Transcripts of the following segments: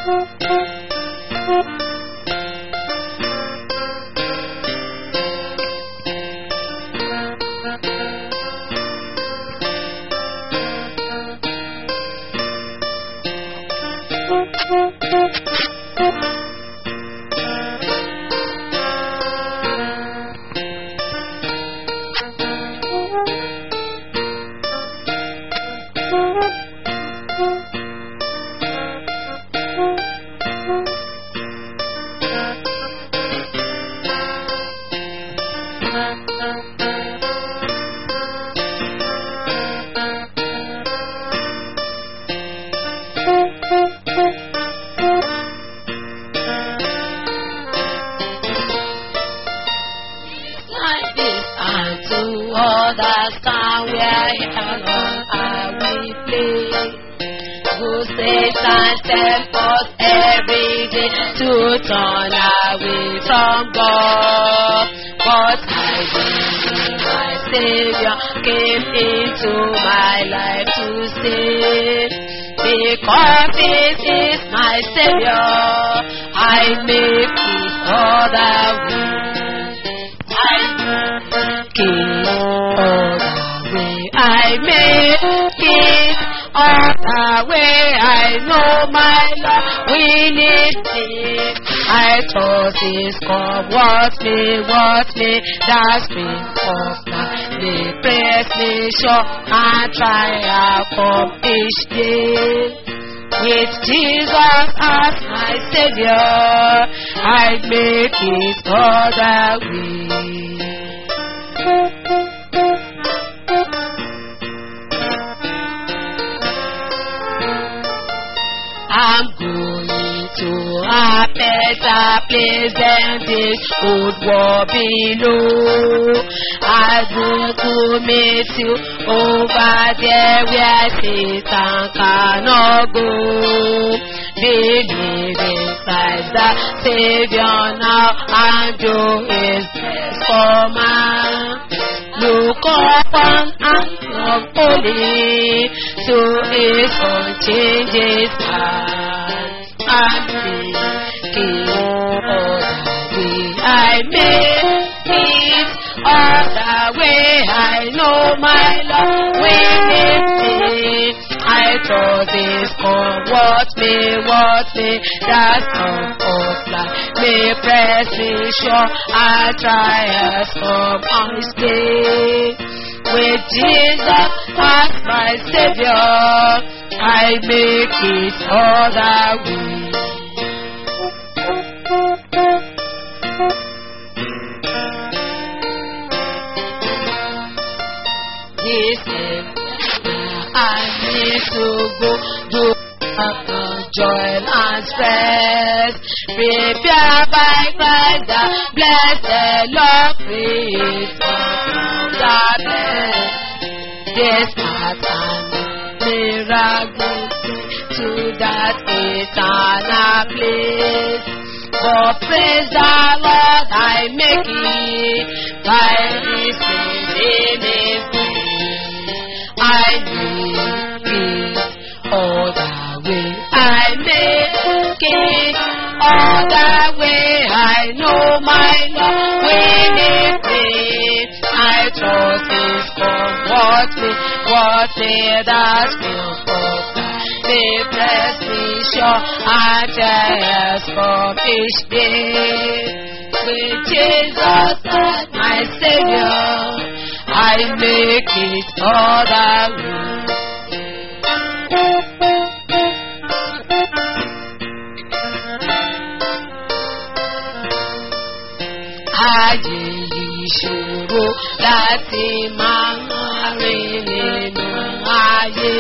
like this and to understand where alone I will play. Who says and tells us every day to turn away from God. But I believe my Savior came into my life to save. Because it is my Savior, I make it all the way. I make it all the way. I make it all the way. I know my Lord will it be. I trust His come. What me, what me, that spring of life. May praise me sure and triumph from each day. With Jesus as my Savior, I make it all the way. I'm going to a better place than this old war below. I go to meet you over there where Satan cannot go. Believe in Christ the Savior now and do His best for man. Look upon and love holy, so His unchanges hand and make it all the way. I make it all the way. I know my love will it I trust His come. What me, what me, that's come of life. May press me sure I try as come on His day. With Jesus as my Savior, I make it all the way. This is where I need to go. Do the joy and stress. Prepare by Christ the blessed Lord creates from the best. This path and miracle to that eternal place. For praise the Lord, I make it by His name is I make it all the way. I make it all the way. I know my Lord will it be. I trust His come. What me, what me, that will come. May bless me sure I tell from each day. With Jesus as my Savior, I make it all the way. Ayé yìí ṣòro láti máa rìn nínú ayé.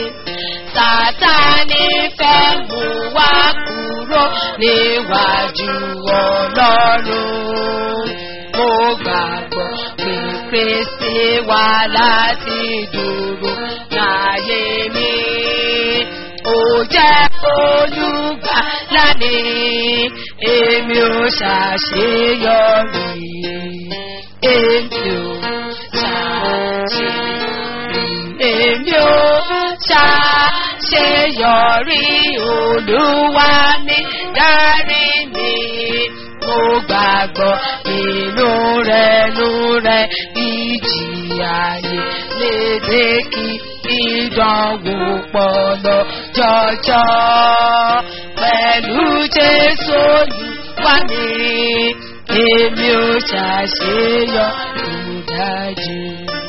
Sátánì fẹ́ mú wa kúrò níwájú Ọlọ́run. Mo gbàgbọ́ pé Kristi wá láti dúró láyé mi. Ó jẹ́ olùgbàlà mi, èmi ò ṣàṣeyọrí. Èmi ò ṣàṣeyọrí. Èmi ò ṣàṣeyọrí. ṣàṣeyọrí olúwa ní dárí mi mo gbàgbọ́ inú rẹ̀ nú rẹ̀ ìjì ayé lédè kí ìdánwò pọ̀ lọ jọjọ pẹ̀lú jésù olúwa ní èmi ò ṣàṣeyọrí dájú.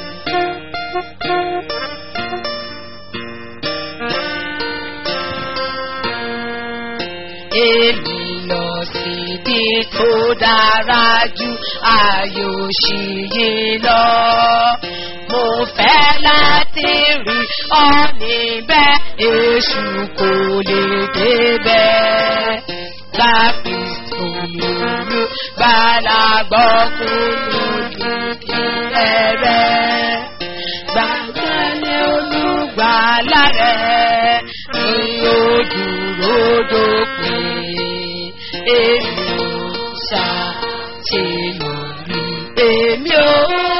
èmi lọ síbi tó dára jù ayò ṣì yí lọ. Mo fẹ́ láti rí ọ níbẹ̀, èṣù kò lè débẹ̀. Láti olùlù gbàlagbọ́ kúrò lókè rẹ̀. Gbàgbọ́lé olùgbàlà rẹ̀ ni ó dúró dópin. Èmi ò ṣàṣeyọrí. Èmi ò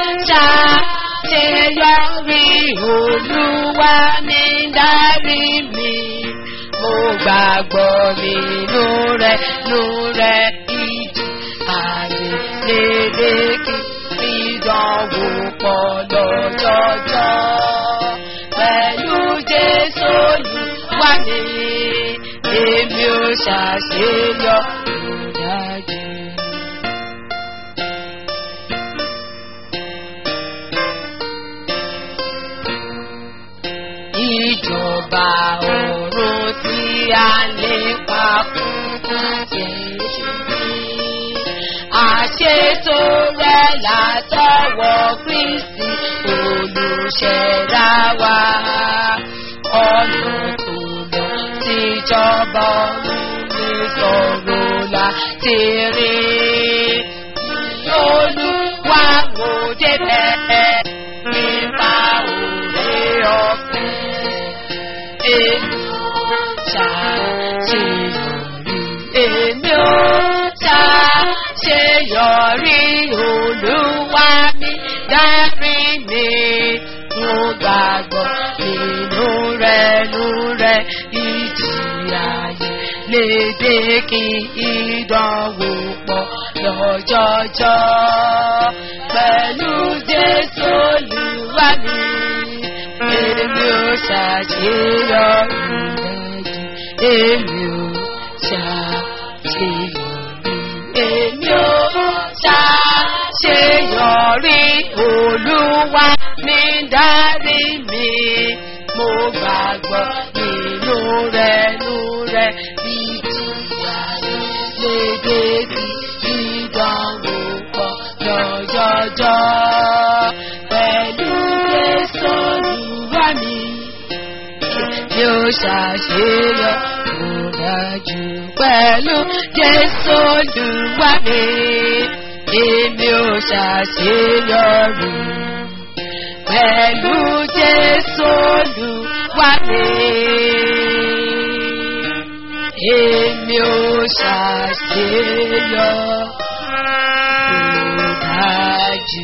ṣàṣeyọrí. Olúwa ní dárí mi. Mo gbàgbọ́ nínú rẹ̀, nínú rẹ̀ ìjì àyè lédè kí ìdánwò pọ̀ lọ́jọ́jọ́. Pẹ̀lú Jésù Olúwa ní èmi ò ṣàṣeyọ dájú. Ìjọba ọ̀run tí a lè pa fún àjẹjù àṣetò rẹ̀ látọwọ́ Kristi olùṣẹ̀dá wa. Ọ̀nà tó lọ síjọba ọ̀run ní sọ̀rọ̀ láti rí. Olúwa wò débẹ̀ nípa òwe ọ̀fẹ́. Èmi ò ṣàṣeyọrí. Èmi ò ṣàṣeyọrí. Olúwa mi dárí mi. Mo gbàgbọ́ nínú rẹ̀ nú rẹ̀ ìjì ayé lédè kí ìdánwò pọ̀ lọ́jọ́jọ́. Pẹ̀lú Jésù Olúwa mi, èmi ò ṣàṣeyọrí dájú. Èmi ò ṣàṣeyọrí. Èmi ò ṣàṣeyọrí. Olúwa mi dárí mi. Mo gbàgbọ́ nínú rẹ̀ nú rẹ̀ ìjì ayé lédè kí ìdánwò pọ̀ lọ́jọ́jọ́. Pẹ̀lú Jésù Olúwa mi, mi ò ṣàṣeyọ kò dájú. Pẹ̀lú Jésù Olúwa mi, èmi ò ṣàṣeyọrí. Pẹ̀lú Jésù Olúwa mi èmi ò ṣàṣeyọ kò dájú.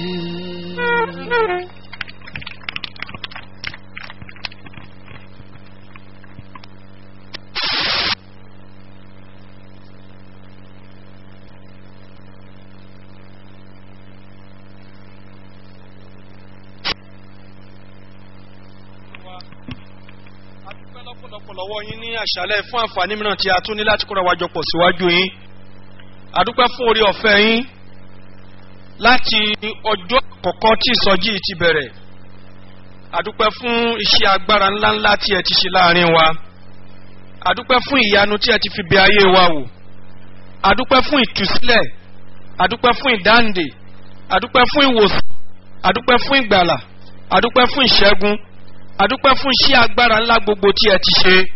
adúpẹ́ lọ́pọ̀lọpọ̀ lọ́wọ́ yín ní àṣálẹ́ fún àǹfààní mìíràn tí a tún ní láti kóra wájọ pọ̀ síwájú yín adúpẹ́ fún orí ọ̀fẹ́ yín láti ọjọ́ àkọ́kọ́ tí ìsọjí yìí ti bẹ̀rẹ̀ adúpẹ́ fún iṣẹ́ agbára ńláńlá tí ẹ ti ṣe láàrin wa adúpẹ́ fún ìyanu tí ẹ ti fi bẹ ayé wa wò adúpẹ́ fún ìtúsílẹ̀ adúpẹ́ fún ìdáǹdè adúpẹ́ fún ìwòsàn adúpẹ́ fún ìgbàlà adúpẹ́ fún ìṣẹ́gun adúpẹ́ fún iṣẹ́ agbára ńlá gbogbo tí ẹ ti ṣe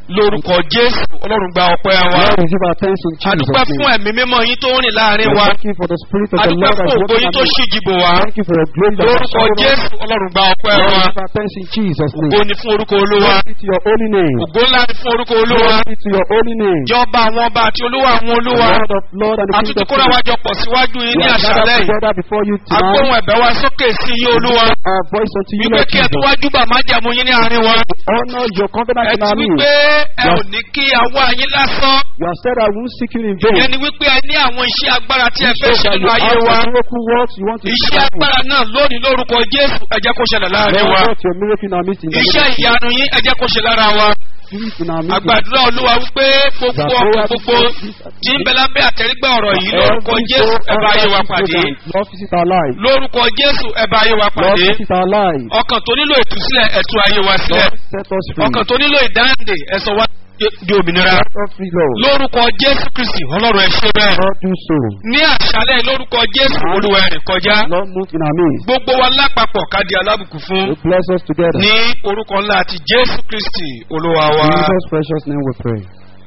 lórúkọ jésù ọlọ́run gba ọpẹ́ wa Lord, receive our thanks in Jesus' adúpẹ́ fún name. ẹ̀mí mímọ́ yín tó ń rìn láàrin We wa Thank you for the Spirit of the adúpẹ́ Lord that fún is ògo working yín tó among us. ṣíjìbò wá Thank you for your glory that has lórúkọ showered us. jésù ọlọ́run gba ọpẹ́ Lord, wa receive our thanks in Jesus' ògo name. ni fún orúkọ olúwa Glory be to your holy name. ògo ńlá ni fún orúkọ olúwa Glory be to your holy name. jọba àwọn ọba àti olúwa àwọn The olúwa Lord of Lord and the King àtúntí of kóra Kings. wájọ pọ̀ síwájú yín We ní are àṣálẹ́ gathered yìí together before you agbóhùn tonight. ẹ̀bẹ̀ wa sókè sí yín olúwa Our voice unto you, wípé Lord kí ẹ tó Jesus. wájú bà má jẹ̀mú yín ní àárín wa Honor your covenant ẹ in ti our midst. wípé ẹ ò ní kí àwa yín lásán You have said I won't seek you in ìyẹn vain. ni wípé ẹ ní àwọn iṣẹ́ agbára tí ẹ You fẹ́ said ṣe that nínú you ayé have wa the miracle works you want to iṣẹ́ do. agbára náà lónìí lórúkọ jésù ẹ jẹ́ kó ṣẹlẹ̀ láàrin wa Lord, work your miracle in our midst in the iṣẹ́ name of ìyanu yín ẹ jẹ́ kó ṣe lára wa Jesus in our midst. àgbàdúrà olúwa wípé gbogbo ọkọ̀ gbogbo tí ń bẹ lábẹ́ àtẹ̀rígbà ọ̀rọ̀ yìí lórúkọ jésù ẹ bá ayé wa pàdé Lord, visit our life. lórúkọ jésù ẹ bá ayé wa Lord, pàdé visit our life. ọkàn tó nílò ìtúsílẹ̀ ẹ tú ayé wa sílẹ̀ Lord, set us free. ọkàn tó nílò ìdáǹdè ẹ sọ wá di òmìnira Set us free, Lord. lórúkọ jésù kristi ọlọ́run ẹ ṣe bẹ́ẹ̀ Lord, do so. ní àṣálẹ̀ lórúkọ jésù olúwa ẹ̀rìn kọjá Lord, move in our midst. gbogbo wa lápapọ̀ ká di alábùkù fún You bless us together. ní orúkọ ńlá àti jésù kristi olúwa wa In Jesus' precious name we pray.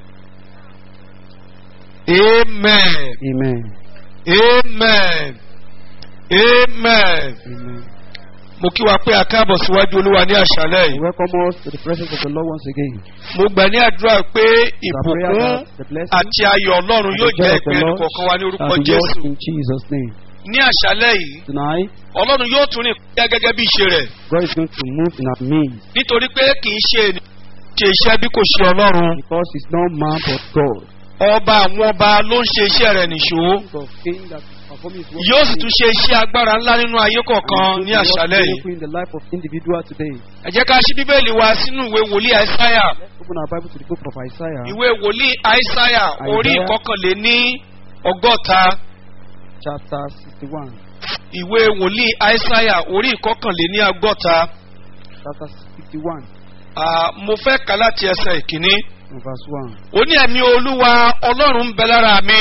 amen Amen. amen amen Amen. mo kí wa pé a káàbọ̀ síwájú olúwa ní àṣálẹ̀ We yìí welcome us to the presence of the Lord once again. mo gbà ní àdúrà pé It's our prayer ìbùkún that the blessing àti ayọ̀ ọlọ́run and yóò the joy jẹ́ of the ìpín Lord ẹnìkọ̀ọ̀kan wa ní orúkọ shall be jésù yours in Jesus' name. ní àṣálẹ̀ yìí Tonight, ọlọ́run yóò tún rìn kọjá gẹ́gẹ́ bí ìṣe rẹ̀ God is going to move in our midst nítorí pé kì í ṣe ènìyàn ṣe iṣẹ́ bí kò ṣe ọlọ́run because He's not man but God. ọba àwọn ọba ló ń ṣe iṣẹ́ rẹ̀ nìṣó King of kings that perform His work. yóò sì tún ṣe iṣẹ́ agbára ńlá nínú ayé kọ̀ọ̀kan ní àṣálẹ̀ yìí in the life of individual today. ẹ jẹ́ ká ṣí bíbélì wa sínú ìwé wòlíì àìsáyà Let's open our Bible to the book of Isaiah, ìwé wòlíì àìsáyà orí Isaiah. ìkọkànléní ọgọ́ta chapter 61. ìwé wòlíì àìsáyà orí ìkọkànléní ọgọ́ta Chapter 61, Ah, mo fẹ́ kà láti ẹsẹ̀ ìkíní. from verse 1. ó ní ẹ̀mí olúwa ọlọ́run ń bẹ lára mi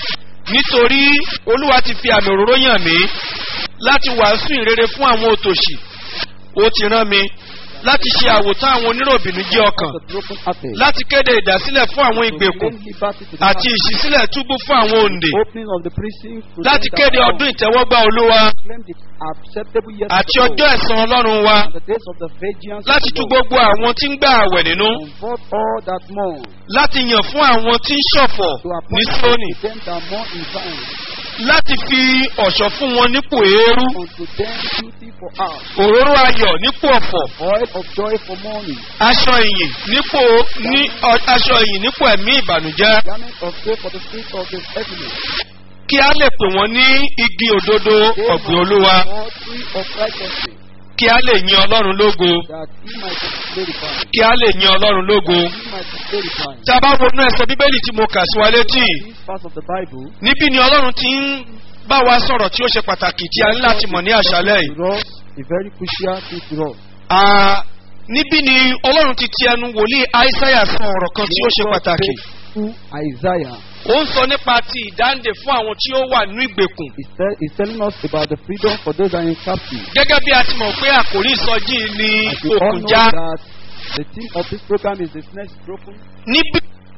nítorí olúwa ti fi àmì òróró yàn mí láti wàásù ìrere fún àwọn òtòṣì ó ti rán mi láti ṣe àwòtán àwọn oníròbìnú jẹ́ ọkàn The broken hearted. láti kéde ìdásílẹ̀ fún àwọn To ìgbèkùn proclaim liberty to the àti captives. ìṣísílẹ̀ túbú fún àwọn òǹdè Opening of the prison. to láti them that kéde are ọdún ìtẹ́wọ́gbà olúwa proclaim the acceptable years àti of the ọjọ́ Lord, ẹ̀san ọlọ́run wa and the days of the vengeance láti of tú the Lord. gbogbo àwọn tí ń gbà àwẹ̀ nínú Comfort all that mourn. láti yàn fún àwọn tí ń ṣọ̀fọ̀ To ní appoint sóní them that mourn in Zion. láti fi ọ̀ṣọ́ fún wọn nípò eérú Unto them beauty for hours. òróró ayọ̀ nípò ọ̀fọ̀ Oil of joy for mourning. aṣọ ìyìn nípò ní ọ- aṣọ ìyìn nípò ẹ̀mí ìbànújẹ́ Garment of joy for the spirit of the heaviness. kí a lè pè wọ́n ní igi òdodo ọ̀gbìn olúwa All tree of righteousness. kí a lè yin ọlọ́run lógo That he might be glorified. kí a lè yin ọlọ́run lógo. He might be glorified. tí a bá wọnú ẹsẹ̀ bíbélì tí mo kà sí wa létí These parts of the Bible. níbí ni ọlọ́run ti ń bá wa sọ̀rọ̀ tí ó ṣe pàtàkì tí a ní láti mọ̀ ní àṣálẹ̀ yìí. To us, a very crucial thing to us. Ah, níbí ni ọlọ́run ti ti ẹnu wòlíì aísáyà sọ ọ̀rọ̀ kan tí ó ṣe pàtàkì. Through Isaiah, ó ń sọ nípa ti ìdáǹdè fún àwọn tí ó wà nínú ìgbèkùn. he's, tell, he's telling us about the freedom for those that are in captivity. gẹ́gẹ́ bí a ti mọ̀ pé àkòrí ìsọjí ni As we all òkun know já. that the theme of this program is the snare is broken. níbí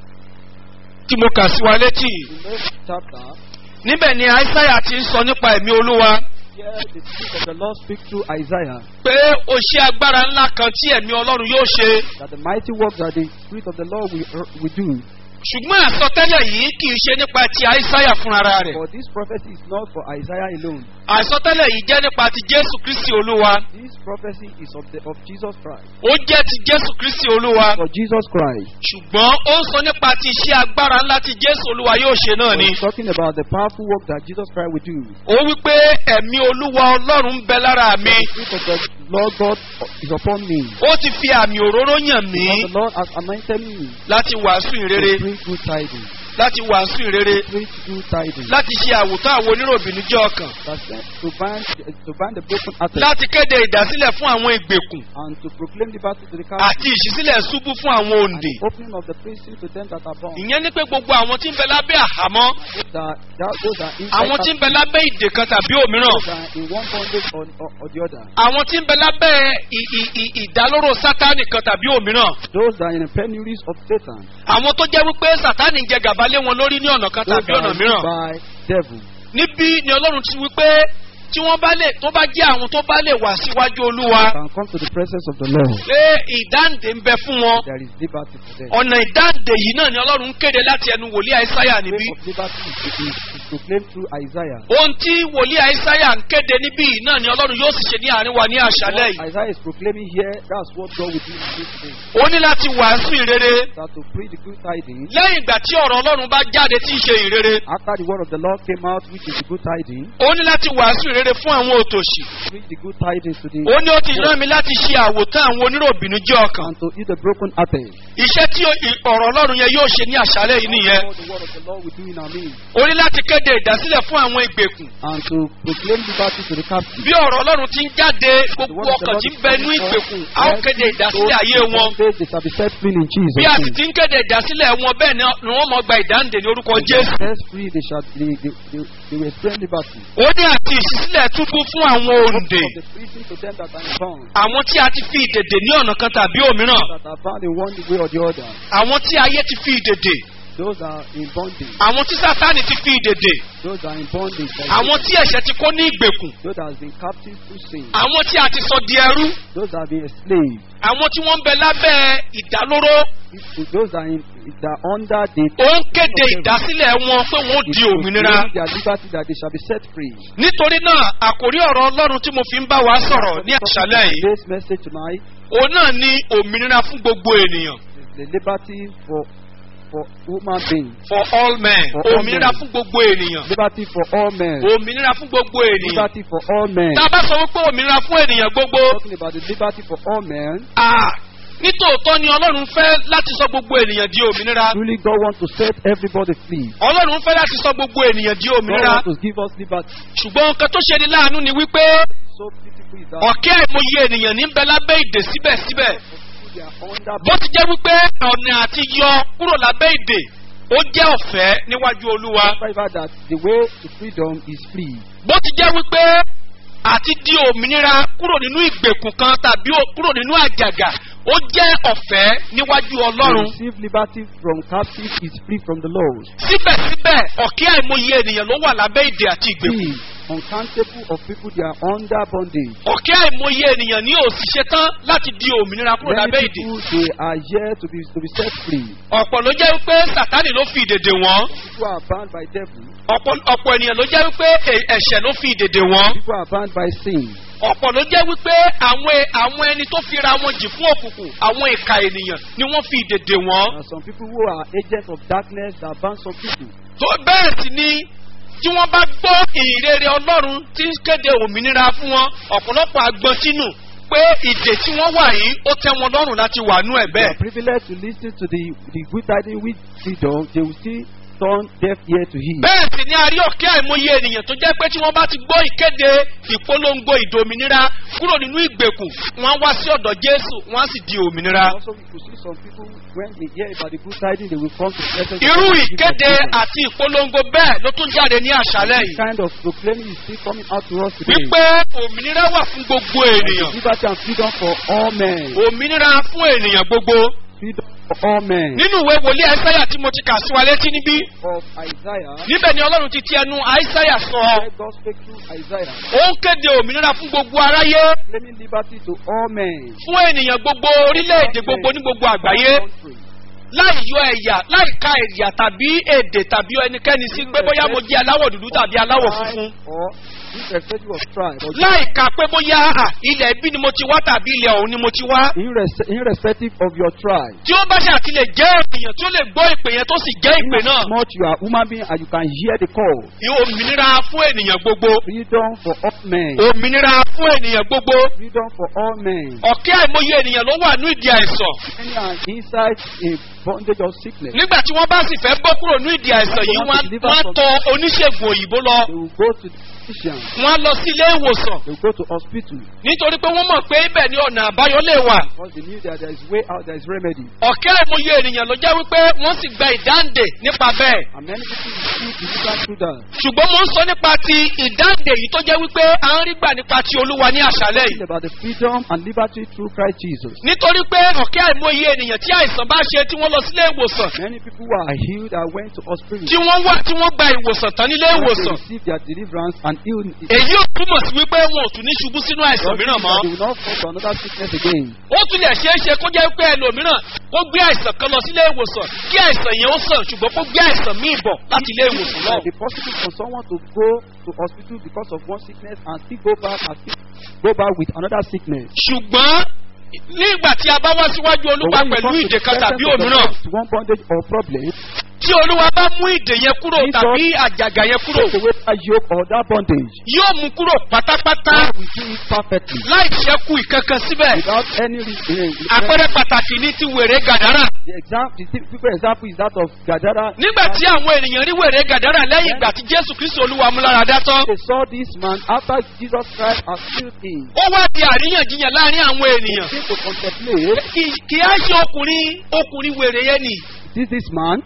tí mo kà sí wa létí In this chapter, níbẹ̀ ni aísáyà ti ń sọ nípa ẹ̀mí olúwa here the spirit of the Lord speaks through Isaiah pé ó ṣe agbára ńlá kan tí ẹ̀mí ọlọ́run yóò ṣe. that the mighty work that the spirit of the Lord will, will do. ṣùgbọ́n àsọtẹ́lẹ̀ yìí kì í ṣe nípa ti aísáyà fúnra rẹ̀. For this prophecy is not for Isaiah alone. àsọtẹ́lẹ̀ yìí jẹ́ nípa ti jésù kristi olúwa. This prophecy is of the of Jesus Christ. ó jẹ́ ti jésù kristi olúwa. For Jesus Christ. ṣùgbọ́n ó ń sọ nípa ti iṣẹ́ agbára ńlá tí jésù olúwa yóò ṣe náà ni. He's talking about the powerful work that Jesus Christ will do. ó wí pé ẹ̀mí olúwa ọlọ́run ń bẹ lára mi. The spirit of the Lord God is upon me. ó ti fi àmì òróró yàn mí For the Lord has anointed me láti wàásù to ìrere. bring good tidings láti wàásù ìrere preach good tidings, láti ṣe àwòtán àwọn oníròbìnújẹ́ ọkàn that sent to bind to bind the broken hearted, láti kéde ìdásílẹ̀ fún àwọn ìgbèkùn and to proclaim liberty to the captives, àti ìṣísílẹ̀ ṣubú fún àwọn and òǹdè. the opening of the prison to them that are bound. ìyẹn ní pé gbogbo àwọn tí ń bẹ lábẹ́ àhámọ́ Those that, that those that inside àwọn tí ń bẹ lábẹ́ ìdè kan tàbí òmíràn those that are in one bondage or, or, or the other. àwọn tí ń bẹ lábẹ́ ì- ì- ì- ìdálóró sátánì kan tàbí òmíràn Those that are in the penuries of Satan. àwọn tó jẹ́ wípé sátánì jẹ gàba lé wọn lórí ní ọ̀nà kan Those tàbí that ọ̀nà are mìíràn ruled by devil. níbí ni ọlọ́run ti wípé tí wọ́n bá lè tó bá jẹ́ àwọn tó bá lè wá síwájú olúwa Can come to the presence of the Lord. pé ìdáǹdè ń bẹ fún wọn There is liberty for them. ọ̀nà ìdáǹdè yìí náà ni ọlọ́run ń kéde láti ẹnu wòlíì àìsáyà The níbí way of liberty is, is, is proclaimed through Isaiah. ohun tí wòlíì àìsáyà ń kéde níbí yìí náà ni ọlọ́run yóò sì ṣe ní àárín wa ní àṣálẹ̀ yìí What Isaiah is proclaiming here, that's what God will do in this day. ó ní láti wàásù ìrere That to preach the good tidings, lẹ́yìn ìgbà tí ọ̀rọ̀ ọlọ́run bá jáde tí ń ṣe ìrere after the word of the Lord came out, which is the good tidings, ó ní láti wàásù ìrere fún àwọn òtòṣì preach the good tidings to the ó ní ó ti rán mi láti ṣe àwòtán àwọn oníròbìnújẹ́ ọkàn and to heal the broken hearted. iṣẹ́ tí ó- ì- ọ̀rọ̀ ọlọ́run yẹn yóò ṣe ní àṣálẹ̀ yìí nìyẹn All the word of the Lord will do in our midst. ó ní láti kéde ìdásílẹ̀ fún àwọn ìgbèkùn And to proclaim liberty to the captive. bí ọ̀rọ̀ ọlọ́run ti ń jáde The gbogbo word of the ọkàn Lord tí ń is bẹ coming nú forth. ìgbèkùn a ó kéde ìdásílẹ̀ ayé Those in wọn bondage, They shall be set free in Jesus' bí a sì name. ti ń kéde ìdásílẹ̀ wọn bẹ́ẹ̀ ni ni wọ́n mọ̀ gba ìdáǹdè ní orúkọ jésù Set free, they shall they, they, they, they will experience liberty. ó ní àti ìṣísílẹ̀ túbú fún àwọn òǹdè Of the prison to them that are bound, àwọn tí a ti fi ìdèdè ní ọ̀nà kan tàbí òmíràn that are bound in one way or the other. àwọn tí ayé ti fi ìdèdè Those that are in bondage, àwọn tí sátánì ti fi ìdèdè those that are in bondage, that àwọn tí ẹ̀ṣẹ̀ ti kó ní ìgbèkùn those that have been captive through sin, àwọn tí a ti sọ di ẹrú those that have been enslaved, àwọn tí wọ́n ń bẹ lábẹ́ ìdálóró if- those that are, in, that are under the ó ń kéde ìdásílẹ̀ wọn pé wọ́n ó It di will òmìnira claim their liberty that they shall be set free. nítorí náà àkórí ọ̀rọ̀ ọlọ́run tí mo fi ń bá wa sọ̀rọ̀ ní àṣálẹ̀ yìí Today's message tonight òun náà ní òmìnira fún gbogbo ènìyàn is the liberty for for human beings, for all men For all òmìnira men. fún gbogbo ènìyàn liberty for all men, òmìnira fún gbogbo ènìyàn liberty for all men. tá a bá sọ wípé òmìnira fún ènìyàn gbogbo Talking about the liberty for all men. ah, nítòótọ́ ni ọlọ́run fẹ́ láti sọ gbogbo ènìyàn di òmìnira Truly, God wants to set everybody free. ọlọ́run fẹ́ láti sọ gbogbo ènìyàn di God òmìnira wants to give us liberty. ṣùgbọ́n nǹkan tó ṣe ni láàánú ni wípé So beautiful is that ọ̀kẹ́ àìmọye ènìyàn ní ń bẹ lábẹ́ ìdè síbẹ̀síbẹ̀ they are under bó ti jẹ́ wípé ọ̀nà àti yọ kúrò lábẹ́ ìdè ó jẹ́ ọ̀fẹ́ níwájú olúwa However, that the way to freedom is free. bó ti jẹ́ wípé àti di òmìnira kúrò nínú ìgbèkùn kan tàbí ó- kúrò nínú àjàgà ó jẹ́ ọ̀fẹ́ níwájú To ọlọ́run receive liberty from captive is free from the Lord. síbẹ̀síbẹ̀ ọ̀kẹ́ àìmọye ènìyàn ló wà lábẹ́ ìdè àti ìgbèkùn Free, uncountable of people they are under bondage. ọ̀kẹ́ àìmọye ènìyàn ní òṣìṣẹ́ tán láti di òmìnira kúrò lábẹ́ Many ìdè people they are here to be to be set free. ọ̀pọ̀ ló jẹ́ wípé sàtánì ló fi ìdèdè wọ́n People are bound by devil. ọ̀pọ̀ ọ̀pọ̀ ènìyàn ló jẹ́ wípé ẹ̀- ẹ̀ṣẹ̀ ló fi ìdèdè wọ́n People are bound by sin. ọ̀pọ̀ ló jẹ́ wípé àwọn àwọn ẹni tó fira wọn jì fún òkùnkùn àwọn ìka ènìyàn ni wọ́n fi ìdèdè wọ́n There are some people who are agents of darkness that bound some people. tó bẹ́ẹ̀ sì ni tí wọ́n bá gbọ́ ìrere ọlọ́run tí ń kéde òmìnira fún wọn ọ̀pọ̀lọpọ̀ agbọn sínú pé ìdè tí wọ́n wà yìí ó tẹ́ wọn lọ́rùn láti wà nú ẹ̀ They bẹ́ẹ̀. are privileged to listen to the the good tidings with freedom. They will still turn deaf ear to hear. bẹ́ẹ̀ sì ni a rí ọ̀kẹ́ àìmọye ènìyàn tó jẹ́ pé tí wọ́n bá ti gbọ́ ìkéde ìpolongo ìdòmìnira kúrò nínú ìgbèkùn wọ́n á wá sí ọ̀dọ̀ jésù wọ́n á sì di òmìnira. Also, we could see some people when they hear about the good tidings, they will come to the presence of irú God to give ìkéde us freedom. àti ìpolongo bẹ́ẹ̀ ló tún jáde ní àṣálẹ̀ This yìí kind of proclaiming is still coming out to us today. wípé òmìnira wà fún gbogbo ènìyàn Liberty and freedom for all men. òmìnira fún ènìyàn gbogbo Freedom for all men. nínú ìwé wòlíì àìsáyà tí mo ti kà sí wa létí níbí Of Isaiah. níbẹ̀ ni ọlọ́run ti ti ẹnu àìsáyà sọ Where God spake through Isaiah. ó ń kéde òmìnira fún gbogbo aráyé Claiming liberty to all men. fún ènìyàn gbogbo orílẹ̀-èdè gbogbo ní gbogbo àgbáyé Country. láì yọ ẹ̀yà láì ka ẹ̀yà tàbí èdè tàbí ẹnikẹ́ni sí pé bóyá mo jẹ́ aláwọ̀ dúdú tàbí aláwọ̀ funfun Or irrespective of tribe or láìka pé bóyá à, ilẹ̀ ibi ni mo ti wá tàbí ilẹ̀ ọ̀hún ni mo ti wá. irres- irrespective of your tribe. tí ó bá ṣe àti lè jẹ́ ènìyàn tí ó lè gbọ́ ìpè yẹn tó sì jẹ́ ìpè náà. Not you are human being and you can hear the call. òmìnira fún ènìyàn gbogbo. Freedom for all men. òmìnira fún ènìyàn gbogbo. Freedom for all men. ọ̀kẹ́ àìmọye ènìyàn ló wà ní ìdí àìsàn. Many are inside a bondage of sickness. nígbà tí wọ́n bá sì fẹ́ bọ́ kúrò ní ìdí àìsàn yìí wọ́n á- wọ́n á tọ oníṣègùn òyìnbó lọ. They will go to the physician. wọ́n á lọ sí ilé ìwòsàn. They will go to hospital nítorí pé wọ́n mọ̀ pé ibẹ̀ ni ọ̀nà àbáyọ lè wà. because they knew that there is way out, there is remedy. ọ̀kẹ́ àìmọye ènìyàn ló jẹ́ wípé wọ́n sì gba ìdáǹdè nípa bẹ́ẹ̀. And many people receive deliverance through that. ṣùgbọ́n mo ń sọ nípa ti ìdáǹdè yìí tó jẹ́ wípé à ń rí gbà nípa ti olúwa ní àṣálẹ̀ yìí. Talking about the freedom and liberty through Christ Jesus. nítorí pé ọ̀kẹ́ àìmọye ènìyàn tí àìsàn bá ṣe tí wọ́n lọ sílé ìwòsàn Many people who are healed and went to hospital. tí wọ́n wá tí wọ́n gba ìwòsàn tán nílé They ìwòsàn. receive their deliverance and healing. èyí ò túmọ̀ sí wípé wọn ò tún ní ṣubú sínú àìsàn Doesn't mìíràn mean mọ́. that They will not fall to another sickness again. ó tún lè ṣeé ṣe kó jẹ́ pé ẹlòmíràn ó gbé àìsàn kan lọ sílé ìwòsàn kí àìsàn yẹn ó sàn ṣùgbọ́n kó gbé àìsàn míì bọ̀ láti ilé ìwòsàn It náà. might be possible for someone to go to hospital because of one sickness and still go back and still go back with another sickness. ṣùgbọ́n nígbà tí a bá wá síwájú But olúwa when you pẹ̀lú come to ìdè the kan tàbí presence of the òmíràn Lord, one bondage or problem, tí olúwa bá mú ìdè yẹn kúrò Jesus- tàbí àjàgà yẹn kúrò take away that yoke or that bondage. yóò mú kúrò pátápátá God will do it perfectly láì ṣẹ́kù ìkankan síbẹ̀. without any reason. àpẹẹrẹ pàtàkì ní ti wèrè gàdárà. The example, the typical example is that of Gadara. nígbà tí àwọn ènìyàn rí wèrè gàdárà lẹ́yìn ìgbà tí jésù kristu olúwa múláradá tán They saw this man after Jesus Christ has healed him. ó wá di àríyànjiyàn láàrin àwọn ènìyàn. They came to contemplate, kì kì á ṣe ọkùnrin ọkùnrin wèrè yẹn ni is this man?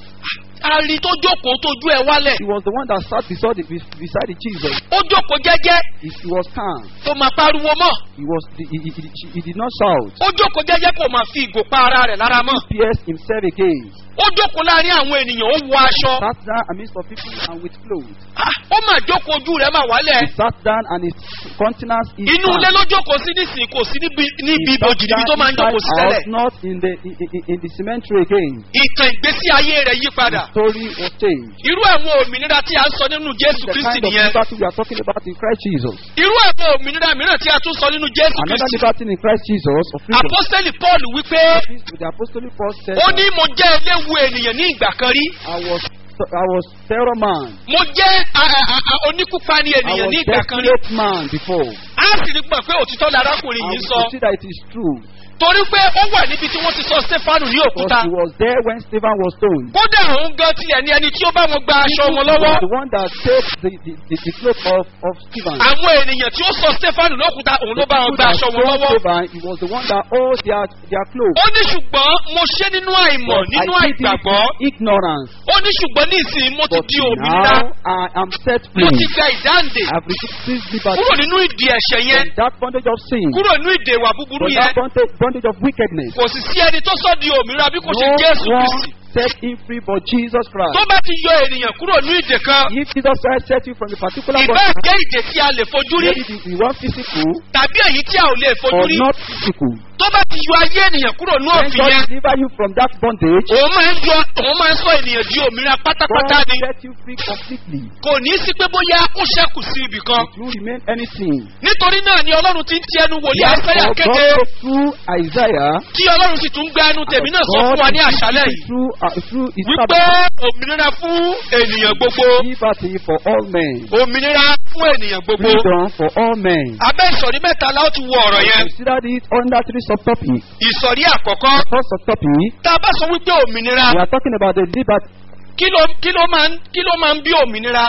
a rí tó jókòó tójú ẹ wálẹ̀ He was the one that sat beside, the, beside the Jesus. ó jókòó jẹ́jẹ́ He, he was calm. kò máa pariwo mọ́ He was he, he, he, he- he did not shout. ó jókòó jẹ́jẹ́ kò máa fi ìgò pa ara rẹ̀ lára mọ́ Pierced himself again. ó jókòó láàrin àwọn ènìyàn ó wọ aṣọ Sat down amidst of people and with clothes. Ah, ó máa jókòó ojú rẹ̀ máa wálẹ̀ He sat down and his countenance is inú ilé ló jókòó sí nísìnyí kò sí níbi níbi ibojì níbi tó máa ń jókòó sí tẹ́lẹ̀ not in the in, in, in the cemetery again. ìtàn ìgbésí ayé rẹ̀ yí padà The story was changed. irú àwọn òmìnira tí a ń sọ nínú jésù The kristi kind of nìyẹn liberty we are talking about in Christ Jesus. irú àwọn òmìnira mìíràn tí a tún sọ nínú jésù Another kristi liberty in Christ Jesus of freedom. apostoli paul wípé The apostolic Paul said, ó ní mo jẹ́ eléwu ènìyàn ní ìgbà kan rí I was I was terror man. mo jẹ́ a- a- a- a- oníkúpani I ènìyàn was ní ìgbà kan rí desperate man before. a sì rí gbọ̀n pé òtítọ́ larákùnrin And yìí we sọ can see that it is true. torí pé ó wà níbi tí wọ́n ti sọ stefanu ní Because òkúta he was there when Stephen was stoned. kódà òun gan tilẹ̀ ní ẹni tí ó bá wọn gba aṣọ He wọn was lọ́wọ́ the one that saved the, the, the, the cloak of, of Stephen. àwọn ènìyàn tí ó sọ stefanu lókúta òun ló bá wọn gba aṣọ wọn lọ́wọ́ Stephen, he was the one that owed their, their clothes. ó ní ṣùgbọ́n mo ṣe nínú àìmọ̀ But nínú I did it àìgbàgbọ́ in ignorance. ó ní ṣùgbọ́n ní ìsìn mo ti But di òmìnira now I am set mo free. ti gba ìdáǹdè I have received this liberty kúrò nínú ìdí ẹ̀ṣẹ̀ yẹn from that bondage of sin, kúrò nínú ìdè ìwà búburú from yẹn that bondage, bondage of wickedness. kò sì sí ẹni tó sọ di òmìnira bí kò ṣe No jésù one kristi set him free but Jesus Christ. tó bá ti yọ ènìyàn kúrò ní ìdè kan If Jesus Christ set you from a particular ìbá bondage, jẹ́ ìdè tí a lè fojú rí maybe the, the one physical tàbí èyí tí a ò lè fojú or rí not physical, tó bá ti yọ ayé ènìyàn kúrò ní when òfin God yẹn deliver you from that bondage, òun máa ń yọ òun máa ń sọ ènìyàn di òmìnira pátápátá God ni set you free completely. kò ní í sí pé bóyá ó ṣẹ́kù sí ibì kan It will remain anything. nítorí náà ni ọlọ́run ti ń ti ẹnu wòlíì àìsàyà Therefore, kéde God spoke through Isaiah, kí ọlọ́run sì tún gbé ẹnu tèmi náà sọ God fún wa ní is àṣálẹ̀ speaking yìí through, uh, through his wípé servant, òmìnira fún ènìyàn gbogbo liberty for all men, òmìnira fún ènìyàn gbogbo freedom for all men. abẹ́ ìsọ̀rí mẹ́ta la ó ti wo ọ̀rọ̀ yẹn Consider it under three subtopics. ìsọ̀rí àkọ́kọ́ First subtopic, tá a bá sọ wípé òmìnira we are talking about the liberty. kí ló kí ló máa ń kí ló máa ń bí òmìnira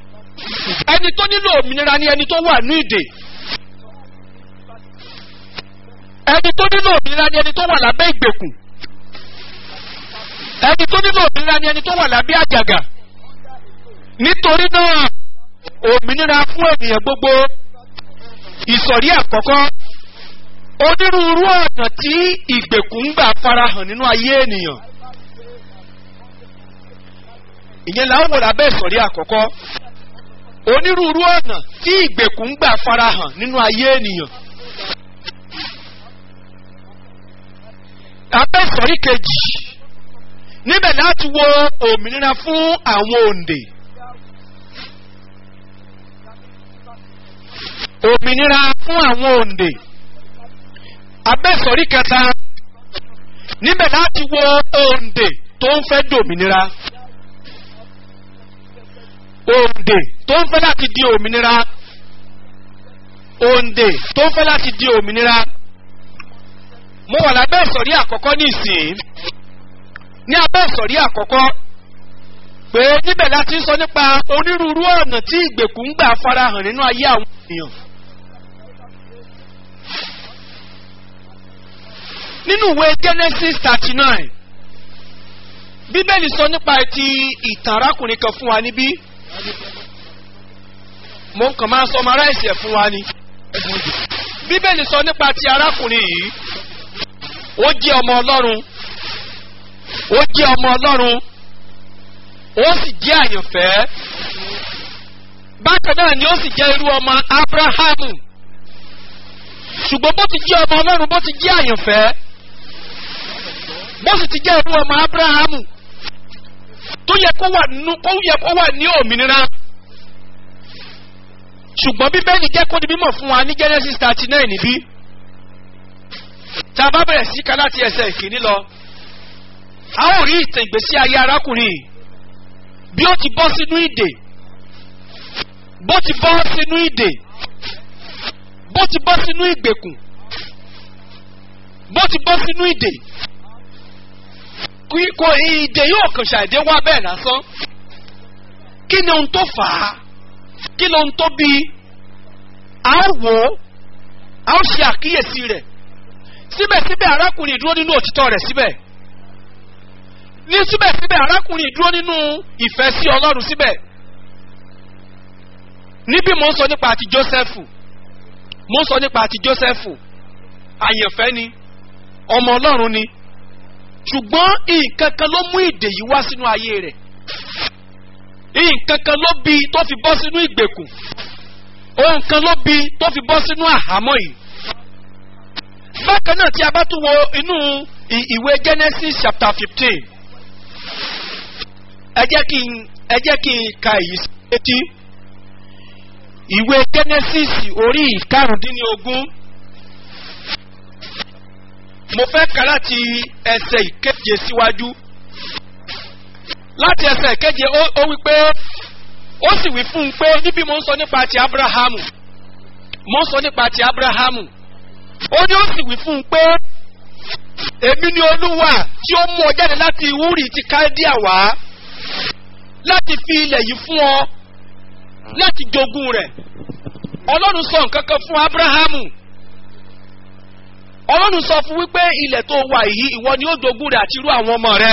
ẹni tó nílò òmìnira ni ẹni tó wà ní ìdè ẹni tó nílò òmìnira ni ẹni tó wà lábẹ́ ìgbèkùn ẹni tó nílò òmìnira ni ẹni tó wà lábẹ́ àjàgà nítorí náà òmìnira fún ènìyàn gbogbo ìsọ̀rí àkọ́kọ́ onírúurú ọ̀nà tí ìgbèkùn ń gbà farahàn nínú ayé ènìyàn ìyẹn là ń wò lábẹ́ ìsọ̀rí àkọ́kọ́ onírúurú ọ̀nà tí ìgbèkùn ń gbà farahàn nínú ayé ènìyàn. abẹ́ ìsọ̀rí kejì níbẹ̀ láti wo òmìnira fún àwọn òǹdè. òmìnira fún àwọn òǹdè abẹ́sọ̀rí kẹta níbẹ̀ láti wo òǹdè tó ń fẹ́ dòmìnira òǹdè tó ń fẹ́ láti di òmìnira òǹdè tó ń fẹ́ láti di òmìnira mo wà lábẹ́ ìsọ̀rí àkọ́kọ́ nísìnyí ní abẹ́ ìsọ̀rí àkọ́kọ́ pé níbẹ̀ láti ń sọ nípa onírúurú ọ̀nà tí ìgbèkùn ń gbà farahàn nínú ayé àwọn ènìyàn. nínú ìwé genesis thirty nine bíbélì sọ nípa ti ìtàn arákùnrin kan fún wa níbí mo kàn máa sọ ọmọ aráàlú ẹ̀ fún wa ni bíbélì sọ nípa ti arákùnrin yìí ó jẹ́ ọmọ ọlọ́run ó jẹ́ ọmọ ọlọ́run ó sì jẹ́ àyànfẹ́ bákan náà ni ó sì jẹ́ irú ọmọ abrahamu ṣùgbọ́n bó ti jẹ́ ọmọ ọlọ́run bó ti jẹ́ àyànfẹ́ bó sì ti jẹ́ irú ọmọ abrahamu tó yẹ kó wà nínú kó yẹ kó wà ní òmìnira ṣùgbọ́n bíbélì jẹ́ kó di mímọ̀ fún wa ní genesis thirty nine níbí tá a bá bẹ̀rẹ̀ sí ká láti ẹsẹ̀ ìkíní lọ a ó rí ìtàn ìgbésí ayé arákùnrin yìí bí ó ti bọ́ sínú ìdè bó ti bọ́ sínú ìdè bó ti bọ́ sínú ìgbèkùn bó ti bọ́ sínú ìdè kò ìdè yóò kàn ṣàìdé wá bẹ́ẹ̀ lásán kí ni ohun tó fà á kí ni ohun tó bí a ó wò ó a ó ṣe àkíyèsí rẹ̀ síbẹ̀síbẹ̀ arákùnrin dúró nínú òtítọ́ rẹ̀ síbẹ̀ ní síbẹ̀síbẹ̀ arákùnrin dúró nínú ìfẹ́ sí ọlọ́run síbẹ̀ níbí mo ń sọ nípa àti jósẹ́fù mo ń sọ nípa àti jósẹ́fù àyànfẹ́ ni ọmọ ọlọ́run ni ṣùgbọ́n nǹkan kan ló mú ìdè yìí wá sínú ayé rẹ̀ nǹkan kan ló bí tó fi bọ́ sínú ìgbèkùn ohun kan ló bí tó fi bọ́ sínú àhámọ́ yìí bákan náà tí a bá tún wo inú ìwé genesis chapter fifteen ẹ jẹ́ kí n ẹ jẹ́ kí n ka èyí sí etí ìwé genesis orí ìkarùndínlógún mo fẹ́ ka láti ẹsẹ̀ ìkeje síwájú láti ẹsẹ̀ ìkeje ó wí pé ó sì wí fún un pé níbi mo ń sọ nípa ti abrahamu mo ń sọ nípa ti abrahamu ó ní ó sì wí fún un pé èmi ni olúwa tí ó mú ọ jáde láti wúrì ti kálídíà wá láti fi ilẹ̀ yìí fún ọ láti jogún rẹ̀ ọlọ́run sọ nǹkan kan fún abrahamu ọlọ́run sọ fún wípé ilẹ̀ tó wà yìí ìwọ ni ó jogún rẹ̀ àti irú àwọn ọmọ rẹ̀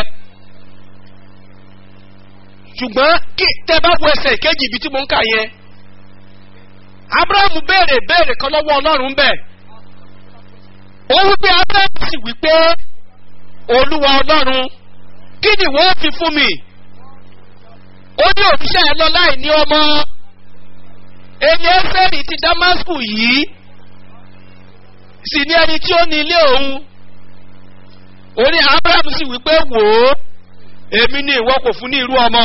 ṣùgbọ́n kí tẹ bá wo ẹsẹ̀ ìkejì ibi tí mo ń kà yẹn abrahamu béèrè béèrè kan lọ́wọ́ ọlọ́run bẹ́ẹ̀ ó wípé abrahamu sì wípé olúwa ọlọ́run kí ni wọ́n fi fún mi ó ní òṣìṣẹ́ ẹ lọ láì ní ọmọ ẹni ẹsẹ̀rì ti damasku yìí sì ní ẹni tí ó ní ilé òun ó ní abrahamu sì wípé wò ó èmi ni ìwọ kò fún ní irú ọmọ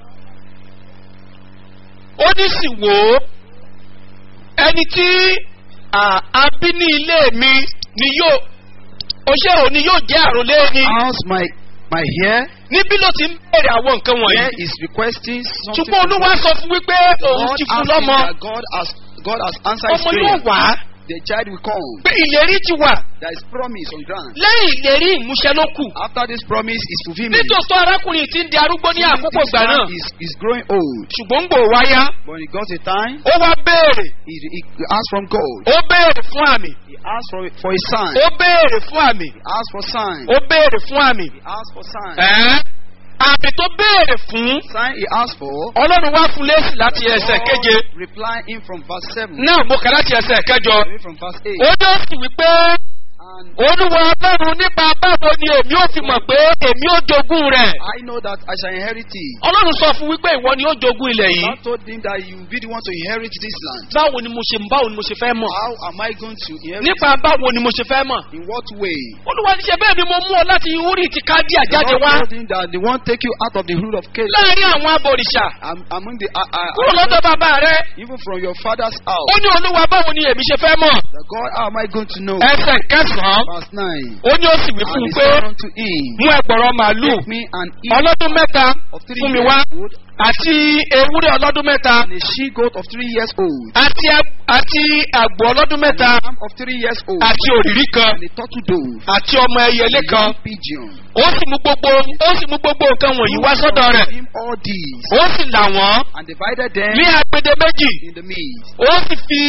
ó ní sì wò ó ẹni tí a bí ní ilé mi ni yóò oṣé òní yóò jẹ́ àròlé ni. How's my my hair? níbí ló ti ń bèrè àwọn nǹkan wọ̀nyí. Here is requesting something. ṣùgbọ́n olúwa sọ fún wípé òun God ti fún asking lọ́mọ that God has God has answered his ọmọ yóò prayer. wá The child will come. pé ìlérí ti wà There is promise on ground. lẹ́yìn ìlérí ìmúṣẹ ló kù. After this promise is fulfillment. nítòsí arákùnrin ti ń di arúgbó ní àkókò This ìgbà man náà is, is growing old. ṣùgbọ́n ń gbò wáyá But he got a time. ó wá béèrè He, he asked from God. ó béèrè fún àmì He asked for for a sign. ó béèrè fún àmì He asked for sign. ó béèrè fún àmì He asked for sign. ẹ́ àmì tó béèrè fún Sign he asked for. ọlọ́run wá fún lẹ́sìn láti ẹsẹ̀ keje God replying him from verse seven. náà mo kà láti ẹsẹ̀ kẹjọ Away from verse eight. ó ní ó sì wípé And olúwa ọlọ́run nípa báwo ni èmi ò fi mọ̀ pé èmi ó jogún rẹ̀. I know that I shall inherit it. ọlọ́run sọ fún wípé ìwọ ni ó jogún ilẹ̀ yìí. God told him that you will be the one to inherit this land. báwo ni mo ṣe báwo ni mo ṣe fẹ́ mọ̀. How am I going to inherit nípa báwo ni mo ṣe fẹ́ mọ̀. In what way? olúwa ní ṣe bẹ́ẹ̀ ni mo mú ọ láti orí ti kádíà The jáde Lord wá. told him that they won't take you out of the rule of Canaan. láàrin àwọn abòrìṣà. Am- Among the uh, uh, kúrò lọ́dọ̀ bàbá rẹ. even from your father's house. ó ní olúwa báwo ni èmi ṣe fẹ́ mọ̀. The God, how am I going to know? ẹsẹ̀ kẹsàn-án. Verse 9. ó ní ó sì wí fún And un he pé said unto him, mú ẹgbọ̀rọ̀ màálù Take me an ear ọlọ́dún mẹ́ta of three fún mi years wá old àti ewúrẹ́ ọlọ́dún mẹ́ta and a she goat of three years old, àti ag- àti àgbò ọlọ́dún and mẹ́ta a lamb of three years old, àti òrìrí kan and a turtle dove, àti ọmọ ẹyẹlé and a kan young pigeon. ó sì mú gbogbo ó sì mú gbogbo nǹkan wọ̀nyí wá sọ́dọ̀ rẹ̀ Him all these, ó sì là wọ́n and divided them ní agbede méjì in the midst, ó sì fi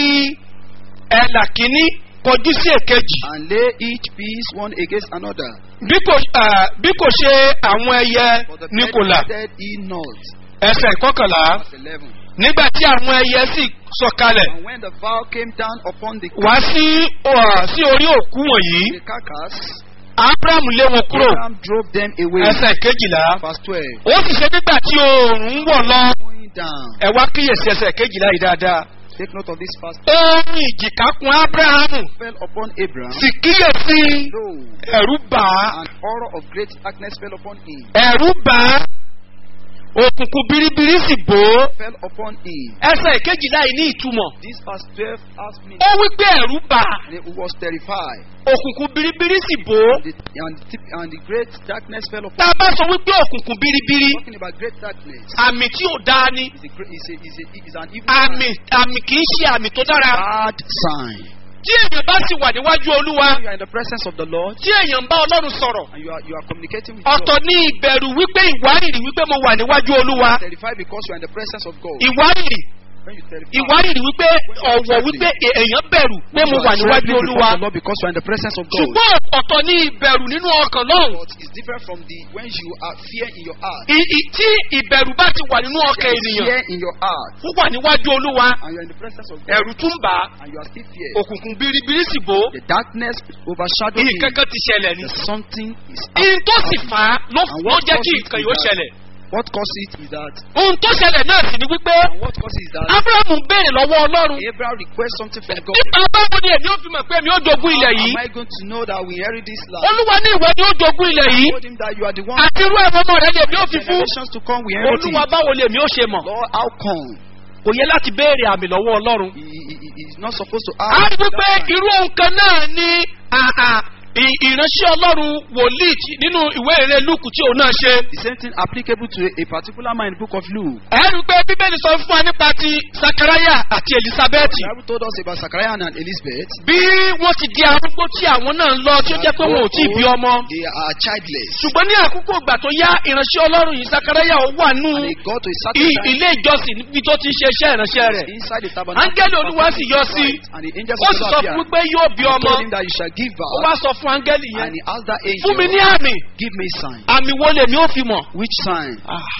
ẹ̀là kínní kọjú sí èkejì and lay each piece one against another. bí kò ah, bí kò ṣe àwọn ẹyẹ For the ní kò là divided he not. ẹsẹ̀ ìkọkànlá Verse 11. nígbà tí àwọn ẹyẹ sì sọ̀kalẹ̀ And when the vow came down upon the, wá sí ah, sí orí òkú wọ̀nyí the carcass, abraham lé wọn kúrò Abraham drove them away. ẹsẹ̀ kejìlá Verse 12. ó sì ṣe nígbà tí oòrùn ń wọ̀ lọ Going down. ẹ wá kíyèsí ẹsẹ̀ kejìlá yìí dáadáa Take note of this fast. oorun ìjìká kun abrahamu Fell upon Abraham. sì kíyèsí Lo, ẹ̀rú bà á an horror of great darkness fell upon him. ẹ̀rú bà á òkùnkùn biribiri sì bò ó Fell upon him. ẹsẹ̀ kejìlá yìí ní ìtumọ̀ This verse 12 asked me, ó wí pé ẹ̀rú bà á and he was terrified. òkùnkùn biribiri sì bò ó And the, and, the, and the great darkness fell upon tá a bá sọ wípé òkùnkùn biribiri Talking about great darkness àmì tí ò dáa ni is, a, great- is, a, is, a, is an evil àmì àmì kì í ṣe àmì tó dára bad sign. tí èèyàn bá sì wà níwájú olúwa When you are in the presence of the Lord tí èèyàn ń bá ọlọ́run sọ̀rọ̀ and you are, you are communicating with ọ̀tọ̀ God, ní ìbẹ̀rù wípé ìwárìrì wípé mo wà níwájú olúwa terrified because you are in the presence of God. ìwárìrì When you terrified, ìwárìrì wípé ọ̀wọ̀ wípé èèyàn bẹ̀rù pé mo you wà are níwájú trembling before olúwa the Lord because you are in the presence of God. ṣùgbọ́n ọ̀tọ̀ ní ìbẹ̀rù nínú ọkàn lọ́hùn But it's different from the when you are fear in your heart. I- i- tí ìbẹ̀rù bá ti wà nínú ọkàn There is ènìyàn fear in your heart ó wà níwájú olúwa and you are in the presence of God ẹ̀rù tún bà á and you are still fear. òkùnkùn biribiri sì bò ó The darkness overshadow ìyí him. kankan ti ṣẹlẹ̀ ni There's something is ìyí tó sì happening. fà á ló And ló what jẹ́ kí causes nǹkan is yóò that- ṣẹlẹ̀ What causes it is that ohun tó ṣẹlẹ̀ náà sì ni wípé and what causes is that abrahamu béèrè lọ́wọ́ ọlọ́run Abraham requests something from God. nípa báwo ni èmi ó fi mọ̀ pé èmi ó jogún ilẹ̀ How yìí am I going to know that we inherit this land? olúwa ní ìwọ ni ó jogún ilẹ̀ yìí told him that you are the one àti irú ẹ̀rọ ọmọ rẹ ni èmi ó fi fún generations to come we inherit olúwa it. báwo ni èmi ó ṣe mọ̀ Lord, how come? kò yẹ láti béèrè àmì lọ́wọ́ ọlọ́run He, he, he is not supposed to a ask. rí wípé that time. irú ohun kan náà ni àà, ì- ìránṣẹ́ ọlọ́run wòlíì tí- nínú ìwé ìrere lùkù tí òun náà ṣe The same thing applicable to a, a particular man in the book of Luke. ẹ rí i pé bíbélì sọ fún wa nípa ti sakaraya àti elizabeth The Bible told us about Zachariah and Elizabeth. bí wọ́n ti di arúgbó tí àwọn náà ń lọ tí ó jẹ́ pé wọn ò tí ì bí ọmọ They are childless. ṣùgbọ́n ní àkókò ìgbà tó yá ìránṣẹ́ ọlọ́run yìí sakaraya ó wà nù And they got to a i- certain time ilé ìjọsìn níbi tó ti ń ṣe iṣẹ́ ìránṣẹ́ rẹ̀ inside the tabernacle. áńgẹ́lì olúwa sì yọ sí And the angels ó of sì God sọ fún appeared. wípé yóò bí He ọmọ told him that you shall give ó wá birth. sọ fún áńgẹ́lì yẹn And he asked that angel, fún mi ní àmì give me sign. àmì wo lèmi ó fi mọ̀ Which sign?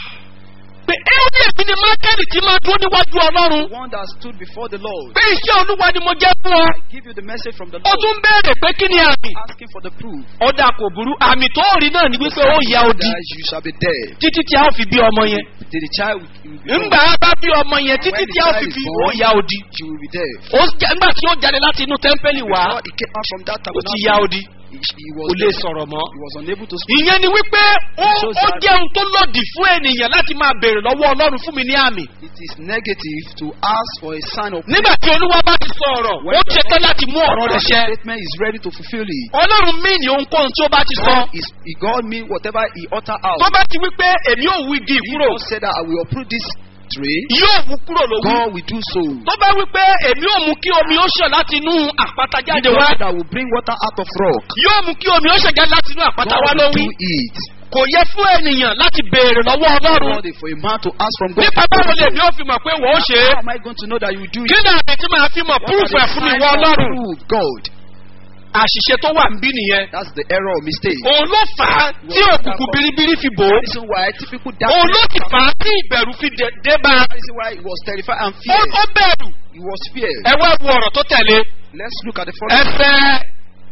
pé ẹ̀rí èmi ni mákẹ́lì tí máa dúró níwájú ọlọ́run The one that stood before the Lord. pé iṣẹ́ olúwa ni mo jẹ́ fún ọ Give you the message from the ó Lord. tún béèrè pé kí ni àmì Asking for the proof. ọ̀dà kò burú àmì tó rí náà ni wípé ó ya odi That you shall be dead. títí tí a ó fi bí ọmọ yẹn Did the child will be ńgbà á bá bí ọmọ yẹn títí tí a ó fi bí ó ya odi She will be dead. ó jẹ- ńgbà tí ó jáde láti inú tẹ́ḿpẹ́lì wá Before he came out from that ó ti tabernacle, ya odi he, he kò was lè sọ̀rọ̀ mọ́. he was unable to speak. ìyẹn ni wípé ó shows ó that- jẹ́ ohun tó lòdì fún ènìyàn láti máa béèrè lọ́wọ́ ọlọ́run fún mi ní àmì. It is negative to ask for a sign of nígbà tí olúwa bá ti sọ ọ̀rọ̀ ó ṣetán láti mú ọ̀rọ̀ rẹ̀ ṣẹ. statement is ready to fulfill it. ọlọ́run mí ní ohunkóhun tí ó bá ti sọ. God is he God mean whatever he utter out. tó bá ti wípé èmi ò wí di He kúrò God said that I will uproot this tree. yóò wú kúrò lówú. God will do so. tó bá wípé èmi ò mú kí omi ó ṣàn láti inú àpáta He jáde God wá. said that I will bring water out of rock. yóò mú kí omi ó ṣàn jáde láti inú àpáta wá God will lówí. do it. kò yẹ fún ènìyàn láti béèrè lọ́wọ́ ọlọ́run. God for a man to ask from God. nípa báwo lèmi ó fi mọ̀ pé wọ́n ó ṣe é. How am I going to know that you will do it? kí ni àmì tí màá fi mọ̀ What púrúfù are ẹ̀ the fún mi signs wọ of ọlọ́run. proof? God. àṣìṣe tó wà ń bí nìyẹn. That's the error or mistake. òun ló fà á tí òkùnkùn biribiri fi bò ó. reason why typical òun ló darkness. sì fà á tí ìbẹ̀rù fi dé- dé bá a. reason why he was terrified and ó feared. ó bẹ̀rù. He was feared. ẹ wá wo ọ̀rọ̀ tó tẹ̀lé. Let's look at the following. ẹsẹ̀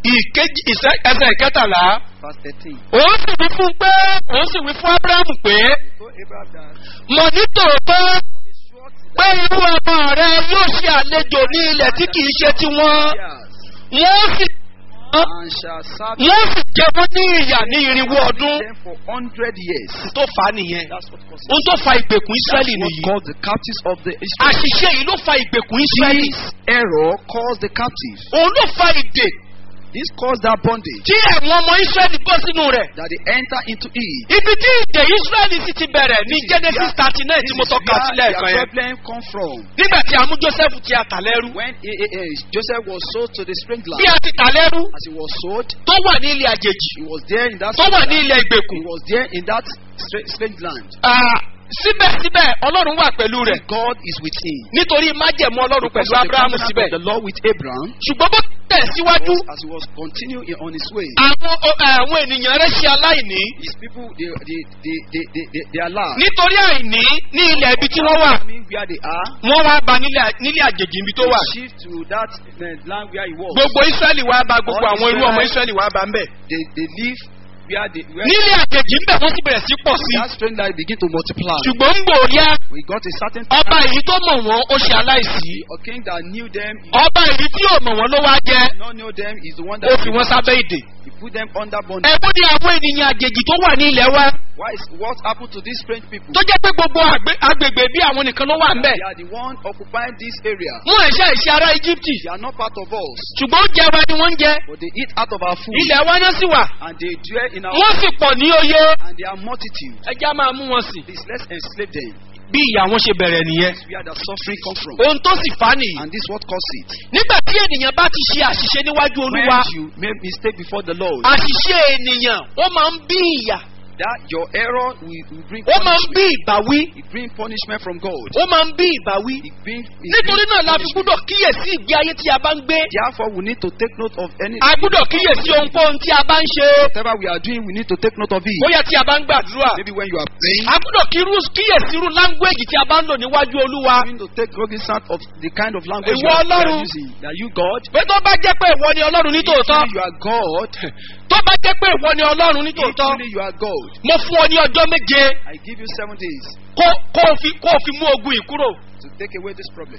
ìkejì ìṣe- ẹsẹ̀ ìkẹtàlá verse 13. òun sì wí fún pé òun sì wí fún abrahamu pé So Abraham that mọ̀ ní tòótọ́ of a short pé irú ọmọ rẹ yóò ṣe àlejò ní ilẹ̀ tí kìí ṣe tiwọn years wọ́n sì and shall serve wọ́n sì jẹ wọ́n ní ìyà ní irinwó ọdún them for hundred years. tó fà á nìyẹn That's what causes ohun tó fa ìgbèkùn That's israẹli what nìyí caused the captives of the Israel. àṣìṣe yìí ló fa ìgbèkùn israẹli This error caused the captives. òun ló fa ìdè This caused that bondage tí àwọn ọmọ israẹli bọ́ sínú rẹ̀ that they enter into it. ibi tí ìdè israẹli sì ti bẹ̀rẹ̀ ní genesis thirty nine tí mo This is tọ́ka where sílẹ̀ their kan yẹn problem come from. nígbà tí a mú joseph ti àtà lẹ́rú When eh, eh, eh, Joseph was sold to the strange bí land, a ti tà lẹ́rú as he was sold, tó wà ní ilé àjèjì he was there in that tó wà ní strange ilé land. ìgbèkùn He was there in that stra- strange land. Ah, síbẹ̀síbẹ̀ ọlọ́run wà pẹ̀lú rẹ̀ God is with him. nítorí májẹ̀mú ọlọ́run Because pẹ̀lú of the abrahamu covenant síbẹ̀ of the Lord with Abraham, ṣùgbọ́n bó tẹ̀ síwájú was, as he was continuing on his way, àwọn o- àwọn ènìyàn rẹ̀ ṣe aláìní his people they they they they they, they, they are loud. nítorí àìní ní ilẹ̀ ibi tí wọ́n wà I mean where they are, wọ́n wá ba nílé nílé àjèjì ibi tó wà they shift to that uh, land where he was. gbogbo israẹli wá ba gbogbo All àwọn irú ọmọ Israelites- israẹli wá ba ń bẹ̀ They they live where they where nílé àjèjì ń bẹ̀ wọ́n sì bẹ̀rẹ̀ sí pọ̀ sí that strange land begin to multiply. ṣùgbọ́n ń gbòòyà We got a certain ọba èyí tó mọ̀ wọ́n ó ṣe aláìsí a king that knew them, he ọba èyí tí ò mọ̀ wọ́n ló wá jẹ́ did not know them, is the one ó that fi wọ́n sábẹ́ ìdè he put them under bondage. ẹ̀wọ́n ní àwọn ènìyàn àjèjì tó wà ní ilẹ̀ wa Why is what happened to these strange people? tó jẹ́ pé gbogbo àgbé- agbègbè bí àwọn nìkan ló wà ń bẹ̀ They are the one occupying this area. wọ́n ẹ̀ṣẹ́ ìṣe ará íjíbítì They are not part of us, ṣùgbọ́n oúnjẹ wa ni wọ́n ń jẹ but they eat out of our food, ilẹ̀ wa náà sì wà and they dwell in our wọ́n sì pọ̀ ní oyè and they are multitude. ẹjẹ́ á máa mú wọn sí Please let's enslave them. bí ìyá wọn ṣe bẹ̀rẹ̀ nìyẹn This is where the suffering come from, ohun tó sì fà á nìyí and this is what caused it. nígbà tí ènìyàn bá ti ṣe àṣìṣe níwájú olúwa When you make mistake before the Lord, àṣìṣe ènìyàn ó máa ń bí ìyà that your error will, will bring ó máa ń bí punishment. ìbáwí It bring punishment from God. ó máa ń bí ìbáwí It bring, it nítorí bring náà la fi punishment. gbúdọ̀ kíyèsí ìgbé ayé tí a bá ń gbé Therefore, we need to take note of any. a gbúdọ̀ kíyèsí ohunkóhun tí a bá ń ṣe Whatever we are doing, we need to take note of it. bóyá tí a bá ń gbàdúrà Maybe when you are praying, a gbúdọ̀ kírú- kíyèsí irú láńgbéèjì tí a bá ń lò níwájú olúwa you need to take cognizance of the kind of language you Ìwọ are, you are Ọlọ́run. using. Are you God? pé tó bá jẹ́ pé ìwọ ni ọlọ́run ní tòótọ́ If you are God, tó bá jẹ́ pé ìwọ ni ọlọ́run ní if tòótọ́ only you are God, mo fún ọ ní ọjọ́ méje I give you seven days kó kó o fi kó o fi mú ogun yìí kúrò. to take away this problem.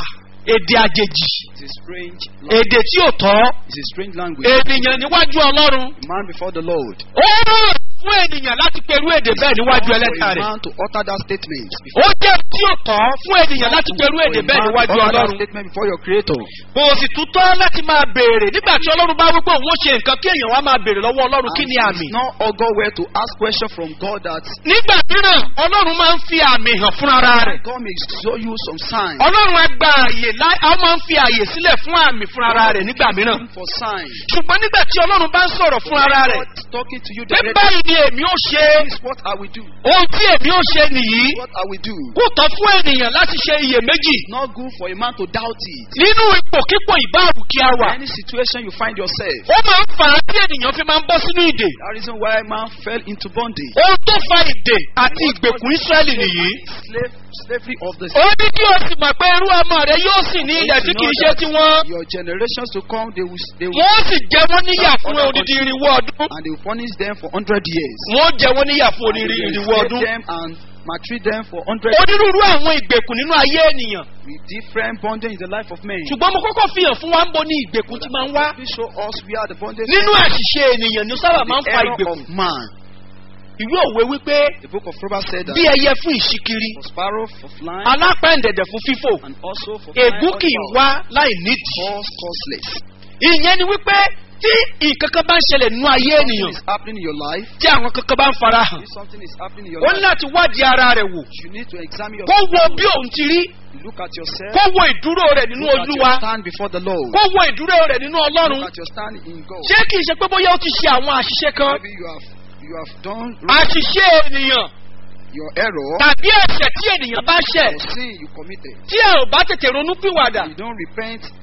èdè àjèjì It's a strange language. èdè tí ò tọ́ It's a strange language. ènìyàn níwájú ọlọ́run A man before the Lord. ó rọrùn fún ènìyàn láti perú èdè bẹ́ẹ̀ níwájú For ẹlẹ́ta a rẹ̀ man to utter that statement. ó jẹ́ tí ò tọ́ fún ènìyàn láti perú For èdè a bẹ́ẹ̀ man to níwájú utter that ọlọ́run statement before your Creator. kò sì tún tọ́ láti máa béèrè nígbà tí ọlọ́run bá wípé òun ó ṣe nǹkan kí èèyàn wá máa béèrè lọ́wọ́ ọlọ́run kí ni And àmì It's not augur where to ask question from God that nígbà mìíràn ọlọ́run máa ń fi àmì hàn fún ara rẹ̀ God may show you some signs. ọlọ́run á gba àyè láì á máa ń fi àyè sílẹ̀ fún àmì fún ara rẹ̀ nígbà mìíràn Looking for signs. ṣùgbọ́n nígbà tí ọlọ́run bá ń sọ̀rọ̀ fún ara rẹ̀ God talking to you pé directly. báyìí ni èmi ó ṣe This is what I will do. ohun tí èmi ó ṣe nìyí What I will do. kò tọ́ fún ènìyàn láti ṣe iyèméjì It's not good for a man to doubt it. nínú ipòkípò ìbáàbù kí a wà Any situation you find yourself. ó máa ń fà á tí ènìyàn fi máa ń bọ́ sínú ìdè That reason why man fell into bondage. ohun tó fa ìdè àti ìgbèkùn israẹli nìyí Slave, slavery of the ó ní kí o sì mọ̀ pé irú ọmọ rẹ yóò sì ní ilẹ̀ tí kì í ṣe tiwọn Your generations to come, they will, they will, wọ́n sì jẹ wọ́n níyà fún odidi irinwó ọdún and they will punish them for hundred years. wọ́n jẹ wọ́n níyà fún And they odidi will irinwó enslave ọdún them and maltreat them for hundred onírúurú àwọn ìgbèkùn nínú ayé ènìyàn with different bondage in the life of men. ṣùgbọ́n mo kọ́kọ́ fi hàn fún wa ń bo ní ìgbèkùn tí máa ń wá Please show us where the bondage nínú àṣìṣe ènìyàn ní sábà máa ń the fa error ìgbèkùn of man. ìwé òwe wípé The book of Proverbs said that bí ẹyẹ fún ìṣíkiri for sparrow, for flying, alápẹ̀ǹdẹ̀dẹ̀ fún fífò and also for ègún kì í wá láì nídìí false causeless. ìyẹn ni wípé tí nǹkan kan bá ń ṣẹlẹ̀ nínú ayé Something ènìyàn is happening in your life. tí àwọn kankan bá ń fara hàn If something is happening in your ó ní life, láti wádìí ara rẹ̀ wò you need to examine kó wo yourself. bí òun ti rí Look at yourself. kó wo ìdúró rẹ̀ nínú Look at olúwa your stand before the Lord. kó wo ìdúró rẹ̀ nínú ọlọ́run Look at your stand in God. ṣé kì í ṣe pé bóyá ó ti ṣe àwọn àṣìṣe kan Maybe you have you have done àṣìṣe ènìyàn your error tàbí ẹ̀ṣẹ̀ tí ènìyàn bá ṣẹ̀ or sin you committed. tí ẹ ò bá tètè ronú pìwàdà You don't repent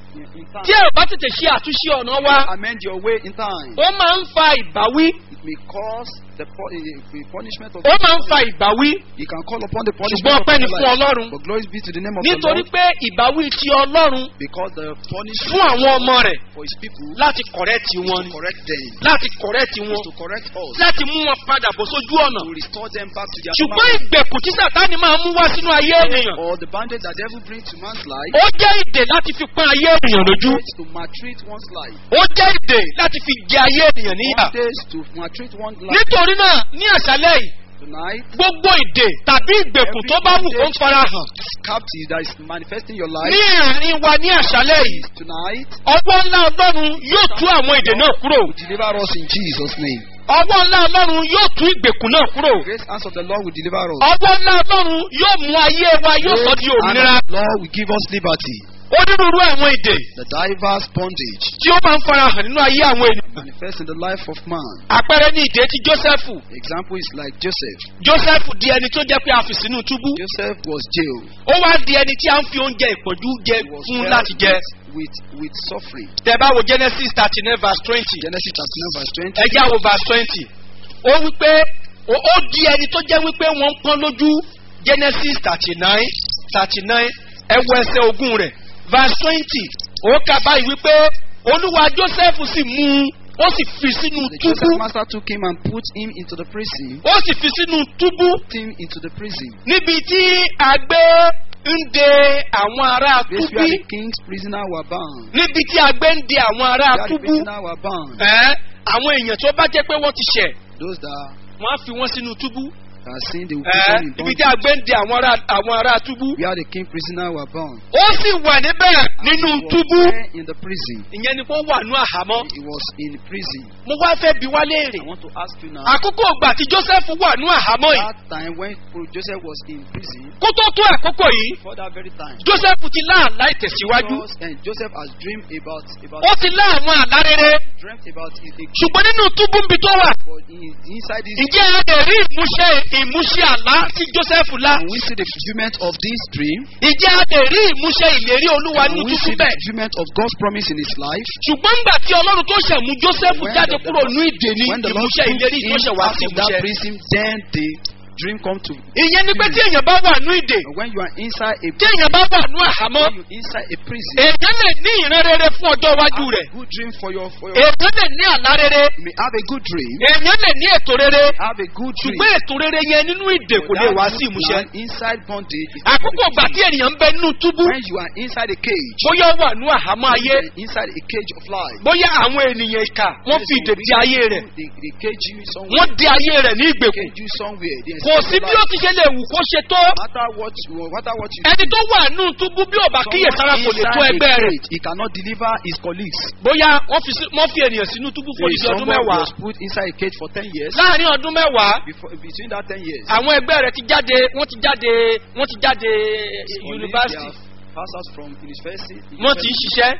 in, in time. tí ẹ ò bá tètè ṣe àtúnṣe ọ̀nà wa Amend your way in time. ó máa ń fa ìbáwí It may cause the, pu- eh, the punishment of ó máa ń fa ìbáwí You can call upon the ṣùgbọ́n punishment of ọpẹ́ ni your fún life. ọlọ́run But glory be to the name of the nítorí Lord pé ìbáwí ti ọlọ́run because the punishment fún àwọn ọmọ rẹ̀ for his people láti kọ̀rẹ́tì is wọn to ni correct them, láti kọ̀rẹ́tì is wọn to correct us, láti mú wọn padà bọ̀ sójú ọ̀nà to restore them back to their ṣùgbọ́n normal ìgbèkùn tí sàtáni máa mú wá sínú ayé ènìyàn or the bandage that devil brings to man's life ó jẹ́ ìdè láti fi pọ́n ayé ènìyàn lójú is to maltreat one's life. ó jẹ́ ìdè láti fi jẹ ayé ènìyàn níyà Bondage to maltreat one's life. nítorí náà ní àṣálẹ́ yìí Tonight, gbogbo ìdè tàbí ìgbèkùn tó bá wù kó ń fara hàn captive that is manifesting your ní life àárín wa ní àṣálẹ́ yìí tonight ọwọ́ ńlá ọlọ́run yóò tú àwọn ìdè náà kúrò will deliver us in Jesus' name. ọwọ́ ńlá ọlọ́run yóò tú ìgbèkùn náà kúrò Grace hands of the Lord will deliver us. ọwọ́ ńlá ọlọ́run yóò mú ayé wa yóò sọ di Grace hand òmìnira of the Lord will give us liberty. onírúurú àwọn ìdè The diverse bondage tí ó máa ń fara hàn nínú ayé àwọn ènìyàn manifest in the life of man. àpẹẹrẹ ní ìdè ti jósẹ́fù Example is like Joseph. jósẹ́fù di ẹni tó jẹ́ pé a fi sínú túbú Joseph was jailed. ó wá di ẹni tí a ń fi oúnjẹ ìpọ́njú jẹ He was fún held láti jẹ with, with suffering. tẹ bá wo genesis thirty nine verse twenty Genesis chapter 9 verse 20. ẹjá wo verse twenty ó wípé ó ó di ẹni tó jẹ́ wípé wọ́n ń pọ́n lójú genesis thirty nine thirty nine ẹwọ ẹsẹ̀ ogún rẹ̀ verse twenty ó kà báyìí wípé olúwa joseph sì mú un ó sì fi sínú The túbú Joseph master took him and put him into the prison. ó sì fi sínú túbú Put him into the prison. níbi tí àgbé ń de àwọn ará Place túbú where the king's prisoner were bound. níbi tí àgbé ń de àwọn ará Where the túbú prisoner were bound. ẹ àwọn èèyàn tó bá jẹ́ pé wọ́n ti ṣẹ̀ Those that wọ́n á fi wọ́n sínú túbú are sin, they will put ẹ them in ibi tí bondage. àgbé ń de àwọn ará àwọn ará túbú Where the king prisoner were bound. ó sì wà níbẹ̀ nínú He was túbú there in the prison. ìyẹn ni kó wà nú àhámọ́ He was in prison. mo wá fẹ́ bi wá léèrè I want to ask you now. àkókò ìgbà tí joseph wà nú àhámọ́ yìí That time when Joseph was in prison, kó tó tó àkókò yìí for that very time, joseph ti láàlá ìtẹ̀síwájú Because, and Joseph has dreamed about about ó ti lá àwọn àlá rere dreamt about his ṣùgbọ́n nínú túbú níbi tó wà but in, inside this ǹjẹ́ ẹ lè rí ìmúṣẹ ìmúṣẹ àlá tí joseph lá can we see the fulfillment of this dream? ǹjẹ́ a lè rí ìmúṣẹ ìlérí olúwa Can nínú we túbú see the bẹ́ẹ̀ fulfillment of God's promise in his life? ṣùgbọ́n ńgbà tí ọlọ́run tó ṣẹ̀ mú joseph When jáde the- kúrò ní ìdè ní When the Lord ìmúṣẹ took ìlérí tó him ṣẹ̀ wá out sí of that ìmúṣẹ prison, then the dream come to. ìyẹn ni pé tí èèyàn bá wà ní ìdè But when you are inside a tí èèyàn bá wà ní àhámọ́ when you inside a prison, èèyàn lè ní ìran rere fún ọjọ́ iwájú have rẹ̀ a good dream for your for your. èèyàn lè ní àlá rere You may have a good dream, èèyàn lè ní ètò rere have a good dream. ṣùgbọ́n ètò rere yẹn nínú ìdè kò lè wá sí ìmúṣẹ Now, inside bondage. is àkókò ìgbà tí ènìyàn ń bẹ nínú túbú when you are inside a cage, bóyá ó wà ní àhámọ́ ayé inside a cage of life. bóyá àwọn ènìyàn ìkà wọ́n fi ìdè di ayé rẹ̀ They, they cage you somewhere. wọ́n di ayé rẹ̀ ní ìgbèkùn cage you somewhere. They kò sí bí ó ti ṣe lè wù kó ṣe tó No matter what you, no matter what you. ẹni tó wà nínú túbú bí ò bá kíyèsára kò lè tó inside ẹgbẹ́ a rẹ̀ cage, he cannot deliver his colleagues. bóyá wọ́n fi sí- wọ́n fi ènìyàn sínú túbú fún There is ìdí ọdún someone mẹ́wàá was put inside a cage for ten years. láàrin ọdún mẹ́wàá Before, between that ten years, àwọn ẹgbẹ́ rẹ̀ ti jáde wọ́n ti jáde wọ́n ti jáde his colleagues, yunifásitì they have passed out from university. wọ́n ti ń ṣiṣẹ́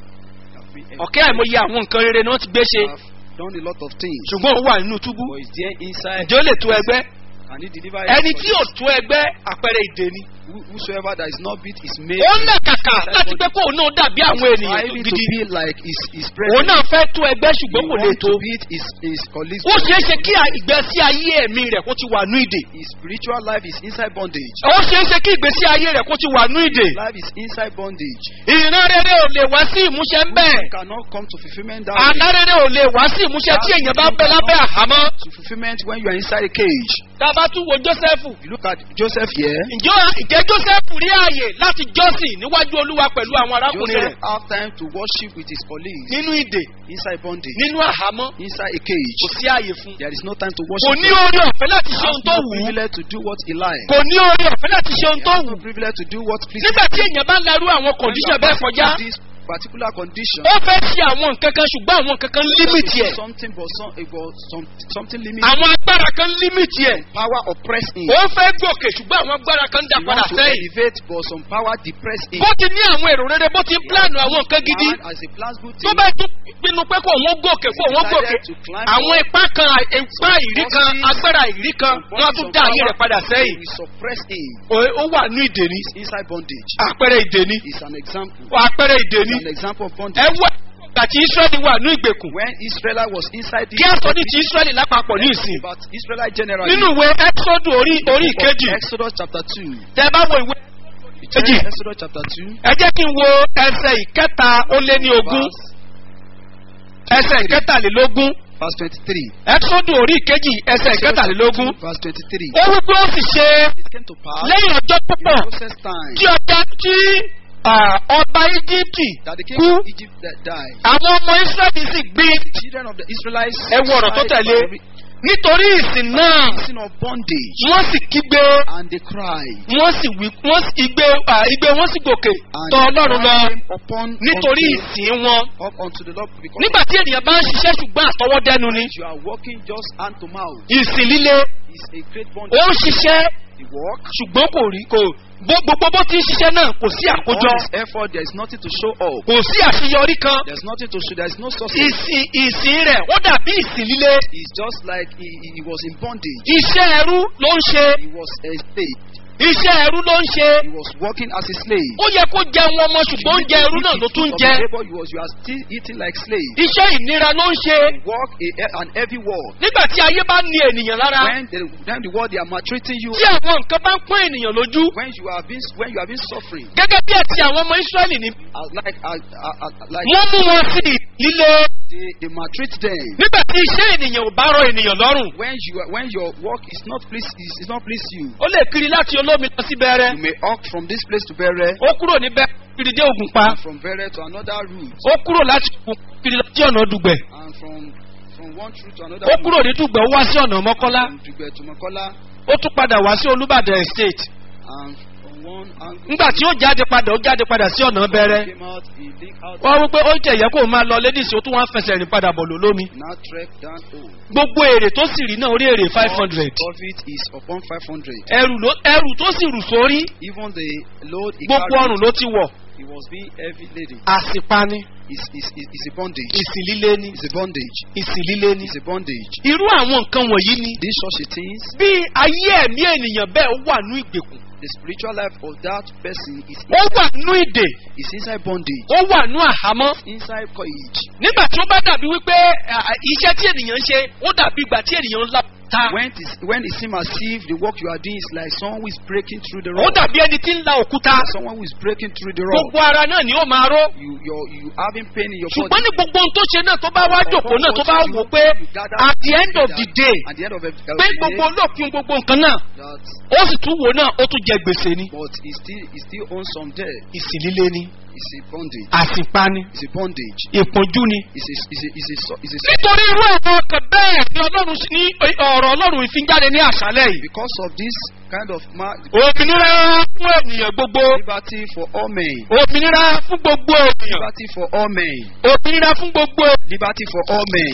ọ̀kẹ́ àìmọye àwọn nǹkan rere ni wọ́n ti gbé ṣe have done a lot of things. ṣùgbọ́n ó wà nínú túbú But is there inside? ǹjẹ́ ó lè tó ẹgbẹ́ Can he deliver? ẹni his tí ò tó ẹgbẹ́ àpẹẹrẹ ìdè ni Who- Whosoever that is not beat is made. ó ń nà kàkà láti pé kóun náà dàbí àwọn ènìyàn tó striving to gidi be like his his òun brethren. náà fẹ́ tó ẹgbẹ́ He ṣùgbọ́n kò lè want tó to beat his his colleagues. ó ṣeé ṣe kí ìgbésí ayé ẹ̀mí rẹ̀ kó ti wà ní ìdè His spiritual life is inside bondage. ó ṣeé ṣe kí ìgbésí ayé rẹ̀ kó ti wà ní ìdè Life is inside bondage. ìran rere ò lè wá sí ìmúṣẹ ń bẹ́ẹ̀ You cannot come to fulfillment that àlá way. rere ò lè wá sí ìmúṣẹ tí èèyàn bá bẹ lábẹ́ àhámọ́ To fulfillment when you are inside a cage. tá a bá tún wo jósẹ́fù You look at Joseph here. ǹjẹ́ ìjẹ́ jósẹ́fù rí ààyè láti jọ́sìn níwájú olúwa pẹ̀lú àwọn arákùnrin Joseph rẹ̀ have time to worship with his colleagues nínú ìdè inside bondage. nínú àhámọ́ Inside a kò cage. sí ààyè fún There is no time to kò worship. ní oore ọ̀fẹ́ láti ṣe Has ohun tó no wù ú privilege to do what he likes. kò ní oore ọ̀fẹ́ láti ṣe ohun He tó has wù no ú privilege to do what pleases nígbà tí èèyàn bá ń larú àwọn When kọ̀ǹdíṣàn you bẹ́ẹ̀ are kọjá in this particular condition. ó fẹ́ ṣe àwọn nǹkan kan ṣùgbọ́n àwọn nǹkan kan límìtì ẹ̀ Something but some, it was some, something limit. àwọn agbára kan límìtì ẹ̀ Power oppress him. ó fẹ́ gòkè ṣùgbọ́n àwọn agbára kan dá He padà wants to sẹ́yìn elevate, but some power depress him. bó ti ní àwọn èrò rere bó ti ń pílànù àwọn nǹkan gidi And as he plans good tó things, bá tún pinnu pé kó òun gòkè kó òun gòkè àwọn ipá kan ipá ìrí kan agbára ìrí kan wọn á tún dá ayé rẹ̀ padà sẹ́yìn we suppress him. Ó- ó wà ní ìdèní He's inside bondage. àpẹẹrẹ ìdèní It's an example. àpẹẹrẹ ìdèní It's an example of ẹ bondage. wá àti israẹli wà ní ìgbèkùn When Israel was inside the kí a sọ ní ti israẹli lápapọ̀ ní ìsìn but Israelite generally nínú ìwé exodus orí orí ìkejì Exodus chapter 2. tẹ bá wo ìwé You check Kejì. Exodus chapter 2. ẹ jẹ́ kí n wo ẹsẹ̀ ìkẹta ó lé ní ogún Verse, ẹsẹ̀ ìkẹtàlélógún verse 23. exodus orí ìkejì ẹsẹ̀ ìkẹtàlélógún Verse 23. ó wípé ó sì ṣe It came to pass lẹ́yìn ọjọ́ in púpọ̀ Moses' time tí ọjà tí ah, ọba íjíbítì that the king kú of Egypt that died. àwọn ọmọ israẹli sì gbé Children of the Israelites ẹ wo ọ̀rọ̀ tó sighed tẹ̀lé for the nítorí ìsìn náà reason of bondage wọ́n sì kígbe and they cried. wọ́n sì wí wọ́n sì igbe ah, igbe wọ́n sì gòkè And tọ̀ ọlọ́run lọ came upon nítorí unto, ìsìn wọn up unto the Lord because nígbà tí ènìyàn bá ń ṣiṣẹ́ ṣùgbọ́n àtọwọ́dẹ́nu ni you are working just hand to mouth ìsìn líle is a great ó bondage. ń ṣiṣẹ́ The work, ṣùgbọ́n kò rí kò bó- gbogbo bó ti ń ṣiṣẹ́ náà kò sí all àkójọ his effort, there is nothing to show up. kò sí àṣeyọrí kan There's nothing to show. There is no success. ìsìn ìsìn rẹ̀ ó dàbí ìsìn líle It's just like he, he he was in bondage. iṣẹ́ ẹrú ló ń ṣe He was a slave. iṣẹ́ ẹrú ló ń ṣe He was working as a slave. ó yẹ kó jẹun ọmọ ṣùgbọ́n oúnjẹ ẹrú náà ló tún jẹ Labor, you, was, you are still eating like slave. iṣẹ́ ìnira ló ń ṣe Work a, an heavy work. nígbà tí ayé bá ní ènìyàn lára When the, when the world they are maltreating you, tí àwọn nǹkan bá ń pọ́n ènìyàn lójú when you are being when you are being suffering, gẹ́gẹ́ bí ẹ̀tì àwọn ọmọ israẹli ni uh, like uh, uh, uh, like wọ́n mú wọn sí líle they, they maltreat them. nígbà tí iṣẹ́ ènìyàn ò bá rọ ènìyàn lọ́rùn When you are, when your work is not please is, is not please you, ó lè kiri láti olómi lọ sí bẹ̀rẹ̀ you may walk from this place to Bere ó kúrò níbẹ̀ kiri dé ògùn pa and from Bere to another route ó kúrò láti ògùn kiri lọ sí ọ̀nà dùgbẹ̀ and from from one route to another ó kúrò ní dùgbẹ̀ ó wá sí ọ̀nà mọ́kọ́lá from Dugbe to Makola ó tún padà wá sí olúbàdàn estate and from one angle nígbà tí ó jáde padà ó jáde padà sí ọ̀nà bẹ̀rẹ̀ came out he link out wọ́n wí pé ó jẹ́ ìyẹ́ kó máa lọ lédìsí ó tún wá ń fẹsẹ̀ rìn padà bọ̀ lólómi now trek down home. gbogbo èrè tó sì rí náà orí èrè five hundred Profit is upon five hundred. ẹrù ló ẹrù tó sì rù sórí Even the load he gbogbo carried, ọrùn ló ti wọ̀ he was being heavy laden. àsìpani It's, it's, it's it's a bondage. ìsìn líle ni It's a bondage. ìsìn líle ni It's a bondage. irú àwọn nǹkan wọ̀nyí ni These such a things, bí ayé ẹ̀mí ènìyàn bẹ́ẹ̀ ó wà ní ìgbèkùn the spiritual life of that person is ó wà ní ìdè is inside bondage, ó wà ní àhámọ́ inside cage. nígbà tí ó bá dàbí wípé à, à, iṣẹ́ tí ènìyàn ń ṣe ó dàbí ìgbà tí ènìyàn ń la ta When it, is, when it seems as if the work you are doing is like someone who is breaking through the ó rock, dàbí ẹni tí ń la òkúta someone who is breaking through the rock. gbogbo ara náà ni ó máa ró You you're, you having pain in your ṣùgbọ́n body. ní gbogbo ohun tó ṣe náà tó bá wá jòkó náà tó bá wò pé at the end of the day At the end of, the- of pé the gbogbo day, olóòpin gbogbo nǹkan náà that ó sì tún wò náà ó tún jẹ gbèsè ni but he still he still owns some debt. ìsìn líle ni It's a bondage. àsìpa ni It's a bondage. ìpọ́njú ni. It's a it's a it's a, so- it's a nítorí irú àwọn ọkàn bẹ́ẹ̀ ni ọlọ́run sí- ní ọ̀rọ̀ ọlọ́run ìfínjáde ní àṣálẹ̀ yìí. because of this kind of ma- òmìnira fún ènìyàn gbogbo liberty for all men. òmìnira fún gbogbo ènìyàn Liberty for all men. òmìnira fún gbogbo Liberty for all men.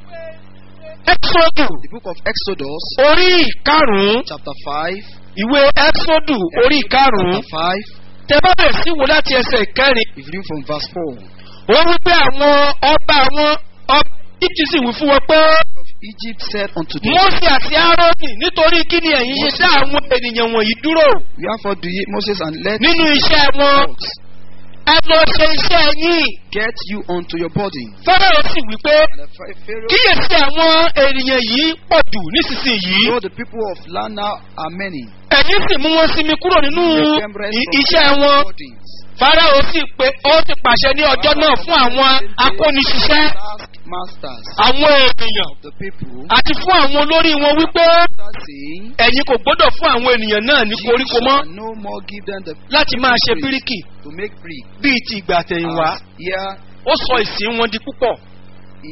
ẹ́sọ́dù The book of Exodus, orí ìkarùn-ún chapter 5. ìwé ẹ́sọ́dù orí ìkarùn-ún Chapter 5. tẹ bá bẹ̀rẹ̀ sí wo láti ẹsẹ̀ kẹrin If you read from verse 4. ó wí pé àwọn ọba àwọn ọba ìtì sì wí fún wọn pé Of Egypt said unto them, mọ́sí àti árónì nítorí kí ni ẹ̀yin ṣe dá àwọn ènìyàn wọ̀nyí dúró Wherefore do ye, Moses, and let nínú iṣẹ́ wọn dogs ẹ lọ ṣe iṣẹ́ yín get you unto your body. fọ́nrán sì wí pé And the Pha- Pharaoh, kíyèsí àwọn ènìyàn yìí pọ̀ jù nísinsìnyí though the people of land now are many, ẹ̀yin sì mú wọn sinmi kúrò nínú make them rest i- from iṣẹ́ their wọn burdens. fáráò sì pé ó ti pàṣẹ ní ọjọ́ náà fún àwọn akóniṣiṣẹ́ Taskmasters àwọn ènìyàn of the people, àti fún àwọn olórí wọn wípé start saying, ẹ̀yin kò gbọ́dọ̀ fún àwọn ènìyàn náà ní "Ye koríko mọ́ shall no more give them the láti máa ṣe brick bíríkì to make brick. bíi ti ìgbà àtẹ̀yìnwá As here ó sọ ìsìn wọn di púpọ̀ he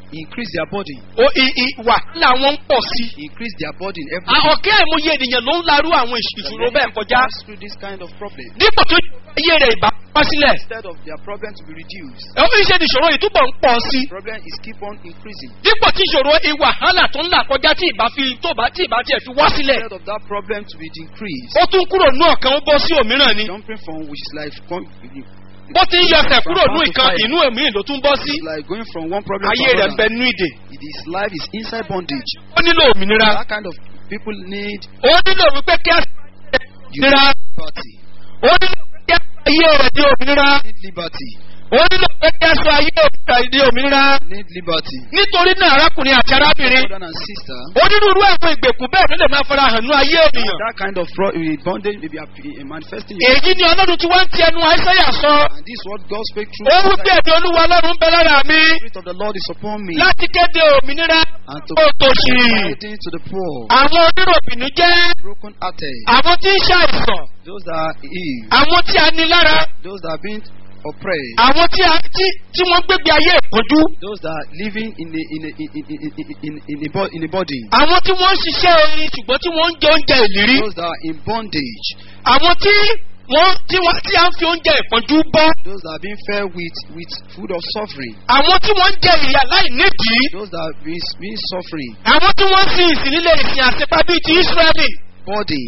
increase their burden, O- i- i- wàhálà wọn ń pọ̀ sí. increase their burden every À- ọ̀kẹ́ àìmọye ènìyàn ló ń larú àwọn ìṣ- ìṣòro bẹ́ẹ̀ kọjá. pass through this kind of problem. dípò tó ayé rẹ̀ ìbá wá sílẹ̀. Instead of their problem to be reduced, ó ń ṣe ní ìṣòro yìí túbọ̀ ń pọ̀ sí. problem is keep on increasing. dípò tí ìṣòro ìwàhálà tó ń là kọjá tí ìbá fi tó bá tí ìbá tiẹ̀ fi wá sílẹ̀. Instead of that problem to be decreased, ó tún kúrò nú ọ̀kan ó bọ́ sí òmíràn ni. jumping from which is like com- bó ti ń yọsẹ̀ kúrò nú ìkan inú èmi ló tún bọ́ sí. it's like going from one problem ayé to rẹ̀ another. bẹ nú ìdè. It is life is inside bondage. ó nílò òmìnira. That kind of people need ó nílò wípé kí á òmìnira. liberty. ó nílò pé kí á sọ ayé rẹ̀ di òmìnira. Need liberty. ó nílò pé kí á sọ ayé rẹ̀ di òmìnira. Need liberty. nítorí náà arákùnrin àti arábìnrin Brother and sister, onírúurú àwọn ìgbèkùn bẹ́ẹ̀ ló lè máa fara hàn ní ayé ènìyàn. that kind of fraud, uh, bondage may be app- uh, manifesting. in- èyí ni ọlọ́run tí wọ́n ń ti ẹnu àìsàyà sọ. And this is what God spake through. ó wí Isaiah. pé ẹ̀dùn olúwa ọlọ́run ń bẹ lára mi The Spirit of the Lord is upon me láti kéde òmìnira and to òtòṣì. guiding to the poor, àwọn oníròbìnú jẹ́ broken hearted, àwọn tí ń ṣàìsàn those that are ill, àwọn tí a ní lára those that are being oppressed, àwọn tí a tí tí wọ́n gbégbé ayé ìpọ́njú those that are living in a in a in in in, in, in, a, bo- in a body, àwọn tí wọ́n ń ṣiṣẹ́ orin ṣùgbọ́n tí wọ́n ń jẹ oúnjẹ ìlérí those that are in bondage, àwọn tí wọ́n tí wọ́n tí a ń fi oúnjẹ ìpọ́njú bọ́ those that are being fed with with food of suffering, àwọn tí wọ́n ń jẹ ìyà láì nídìí those that are being, being suffering, àwọn tí wọ́n ń sin ìsìn nílé ìsìn àṣepá bíi ti Ísírẹ́lì body.